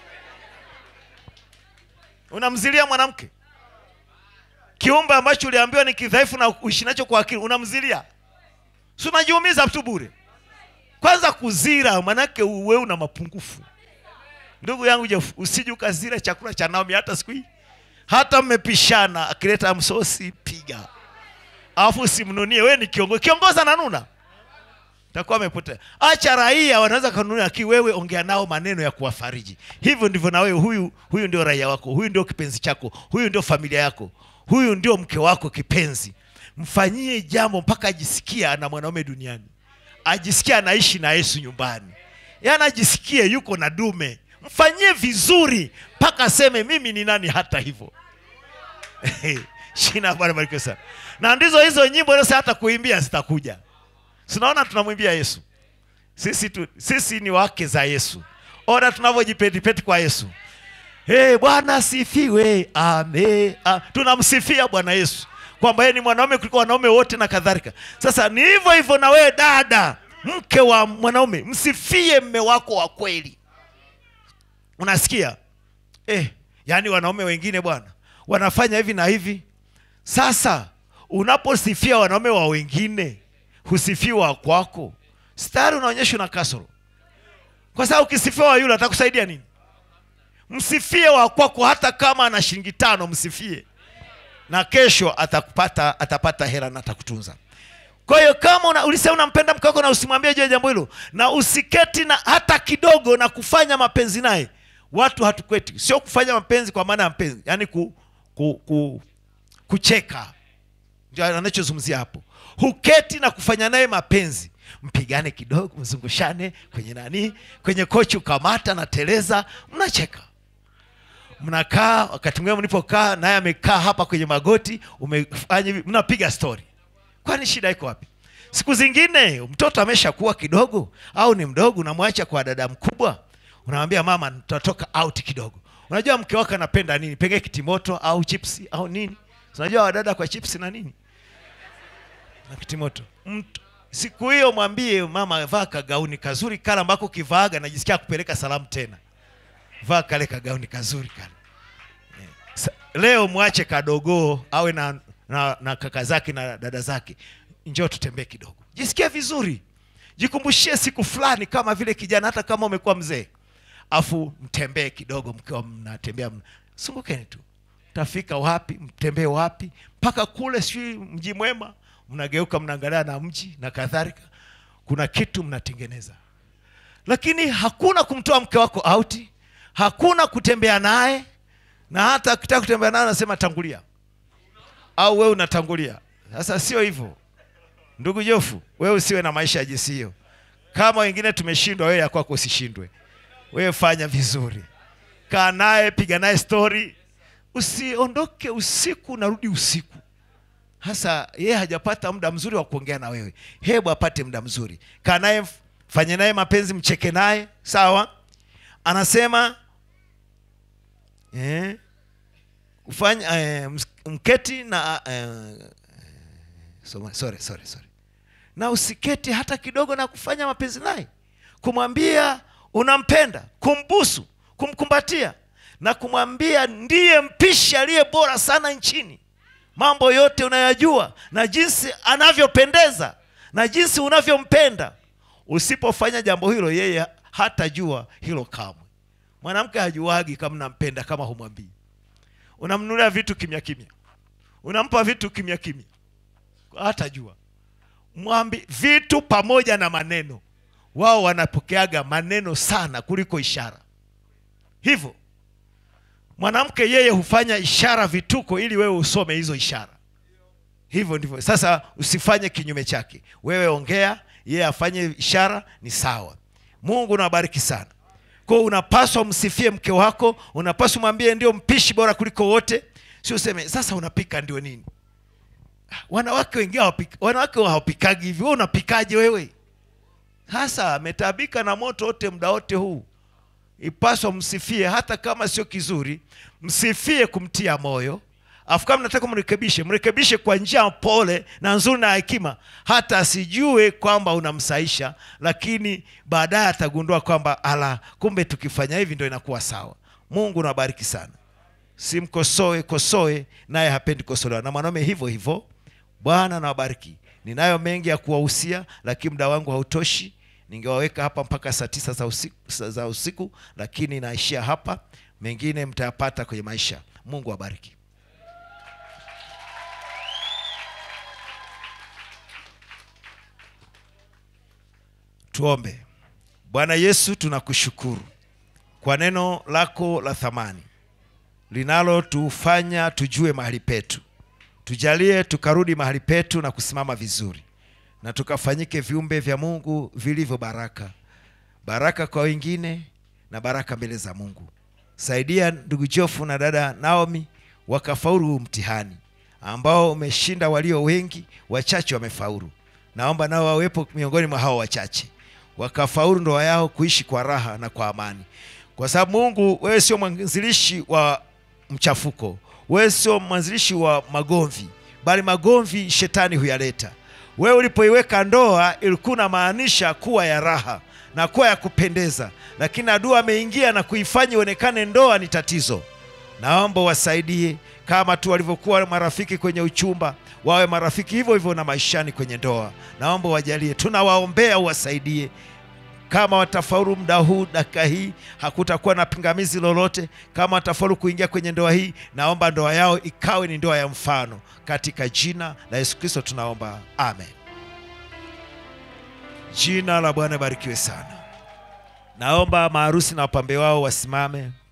unamzilia mwanamke kiumbe ambacho uliambiwa ni kidhaifu na uishi nacho kwa akili unamzilia si unajiumiza tu bure kwanza kuzira manake wewe una mapungufu ndugu yangu Jeff, usije ukazira chakula cha Naomi hata siku hii hata mmepishana akileta msosi piga alafu usimnunie wewe ni kiongozi kiongozi ananuna takuwa amepotea acha raia wanaweza kanunia lakini wewe ongea nao maneno ya kuwafariji hivyo ndivyo na wewe huyu huyu ndio raia wako huyu ndio kipenzi chako huyu ndio familia yako huyu ndio mke wako kipenzi mfanyie jambo mpaka ajisikia ana mwanaume duniani ajisikia anaishi na yesu nyumbani yaani ajisikie yuko na dume mfanyie vizuri mpaka aseme mimi ni nani hata hivyo shina la Bwana barikiwe sana na ndizo hizo nyimbo leo hata kuimbia zitakuja sinaona tunamwimbia yesu sisi, tu, sisi ni wake za yesu ona tunavyojipetipeti kwa yesu hey, bwana asifiwe ame a. tunamsifia bwana yesu kwamba yeye ni mwanaume kuliko wanaume wote na kadhalika sasa ni hivyo hivyo na wewe dada mke wa mwanaume msifie mme wako wa kweli unasikia eh, yaani wanaume wengine bwana wanafanya hivi na hivi sasa unaposifia wanaume wa wengine husifiwa wa kwako stari unaonyesha una kasoro kwa sababu ukisifia wa yule atakusaidia nini msifie wa kwako hata kama ana shilingi tano msifie na kesho atakupata atapata hela na atakutunza kwa hiyo kama una, ulisema unampenda mke wako na usimwambie juu ya jambo hilo na usiketi na hata kidogo na kufanya mapenzi naye watu hatukweti sio kufanya mapenzi kwa maana ya mapenzi yaani ku, ku, ku, kucheka ndio anachozungumzia hapo huketi na kufanya naye mapenzi mpigane kidogo mzungushane kwenye nani kwenye kochi ukamata na teleza mnacheka mnakaa wakati mwingine mlipokaa naye amekaa hapa kwenye magoti umefanya hivi mnapiga story kwani shida iko wapi siku zingine mtoto ameshakuwa kidogo au ni mdogo unamwacha kwa dada mkubwa unamwambia mama tutatoka out kidogo unajua mke wako anapenda nini pengine kitimoto au chipsi au nini unajua wadada kwa chipsi na nini na kitimoto Mtu, siku hiyo mwambie mama vaa kagauni kazuri kale ambako kivaaga najisikia kupeleka salamu tena vaa kale kagauni kazuri kale Eh, sa- leo mwache kadogoo awe na, na, na kaka zake na dada zake njoo tutembee kidogo jisikie vizuri jikumbushie siku fulani kama vile kijana hata kama umekuwa mzee afu mtembee kidogo mkiwa mnatembea mna- sungukeni tu mtafika wapi mtembee wapi mpaka kule sijui mji mwema mnageuka mnaangalia na mji na kadhalika kuna kitu mnatengeneza lakini hakuna kumtoa mke wako auti hakuna kutembea naye na hata akitaka kutembea naye anasema tangulia au wewe unatangulia sasa sio hivyo ndugu jofu wewe usiwe na maisha ya jinsi hiyo kama wengine tumeshindwa wewe ya kwako usishindwe wewe fanya vizuri kaa naye piga naye stori usiondoke usiku narudi usiku hasa yeye hajapata muda mzuri wa kuongea na wewe hebu apate muda mzuri kaa naye fanye naye mapenzi mcheke naye sawa anasema eh, ufanya eh, ms- mketi na eh, so- sorry, sorry, sorry. na usiketi hata kidogo na kufanya mapenzi naye kumwambia unampenda kumbusu kumkumbatia na kumwambia ndiye mpishi aliye bora sana nchini mambo yote unayajua na jinsi anavyopendeza na jinsi unavyompenda usipofanya jambo hilo yeye hatajua hilo kamwe mwanamke hajuagi kama nampenda kama humwambii unamnunulia vitu kimya kimya unampa vitu kimya kimya hatajua mwambi vitu pamoja na maneno wao wanapokeaga maneno sana kuliko ishara hivyo mwanamke yeye hufanya ishara vituko ili wewe usome hizo ishara hivyo ndivyo sasa usifanye kinyume chake wewe ongea yeye afanye ishara ni sawa mungu nawabariki sana kwao unapaswa msifie mke wako unapaswa mwambie ndio mpishi bora kuliko wote si useme sasa unapika ndio nini wanawake wengine hawapika- wanawake hawapikagi hivi wewe unapikaje wewe sasa ametaabika na moto wote muda wote huu ipaswa msifie hata kama sio kizuri msifie kumtia moyo afu kama nataka mrekebishe mrekebishe kwa njia pole na nzuri na hekima hata asijue kwamba unamsaisha lakini baadaye atagundua kwamba ala kumbe tukifanya hivi ndio inakuwa sawa mungu nabariki sana simkosoe kosoe naye hapendi kosolewa na mwanaume hivyo hivyo bwana nawabariki ninayo mengi ya kuwahusia lakini muda wangu hautoshi ningewaweka hapa mpaka saa tisa za usiku, za usiku lakini naishia hapa mengine mtayapata kwenye maisha mungu awabariki tuombe bwana yesu tunakushukuru kwa neno lako la thamani linalotufanya tujue mahali petu tujalie tukarudi mahali petu na kusimama vizuri na tukafanyike viumbe vya mungu vilivyo baraka baraka kwa wengine na baraka mbele za mungu saidia ndugu jofu na dada naomi wakafaulu huu mtihani ambao umeshinda walio wengi wachache wamefaulu naomba nao wawepo miongoni mwa hao wachache wakafaulu ndoa yao kuishi kwa raha na kwa amani kwa sababu mungu wewe sio mwanzilishi wa mchafuko wewe sio mwanzilishi wa magomvi bali magomvi shetani huyaleta wewe ulipoiweka ndoa ilikuwa unamaanisha kuwa ya raha na kuwa ya kupendeza lakini adui ameingia na kuifanya ionekane ndoa ni tatizo naomba wasaidie kama tu walivyokuwa marafiki kwenye uchumba wawe marafiki hivyo hivyo na maishani kwenye ndoa naomba wajalie tunawaombea uwasaidie kama watafaulu muda huu dakika hii hakutakuwa na pingamizi lolote kama watafaulu kuingia kwenye ndoa hii naomba ndoa yao ikawe ni ndoa ya mfano katika jina la yesu kristo tunaomba amen jina la bwana barikiwe sana naomba maharusi na wapambe wao wasimame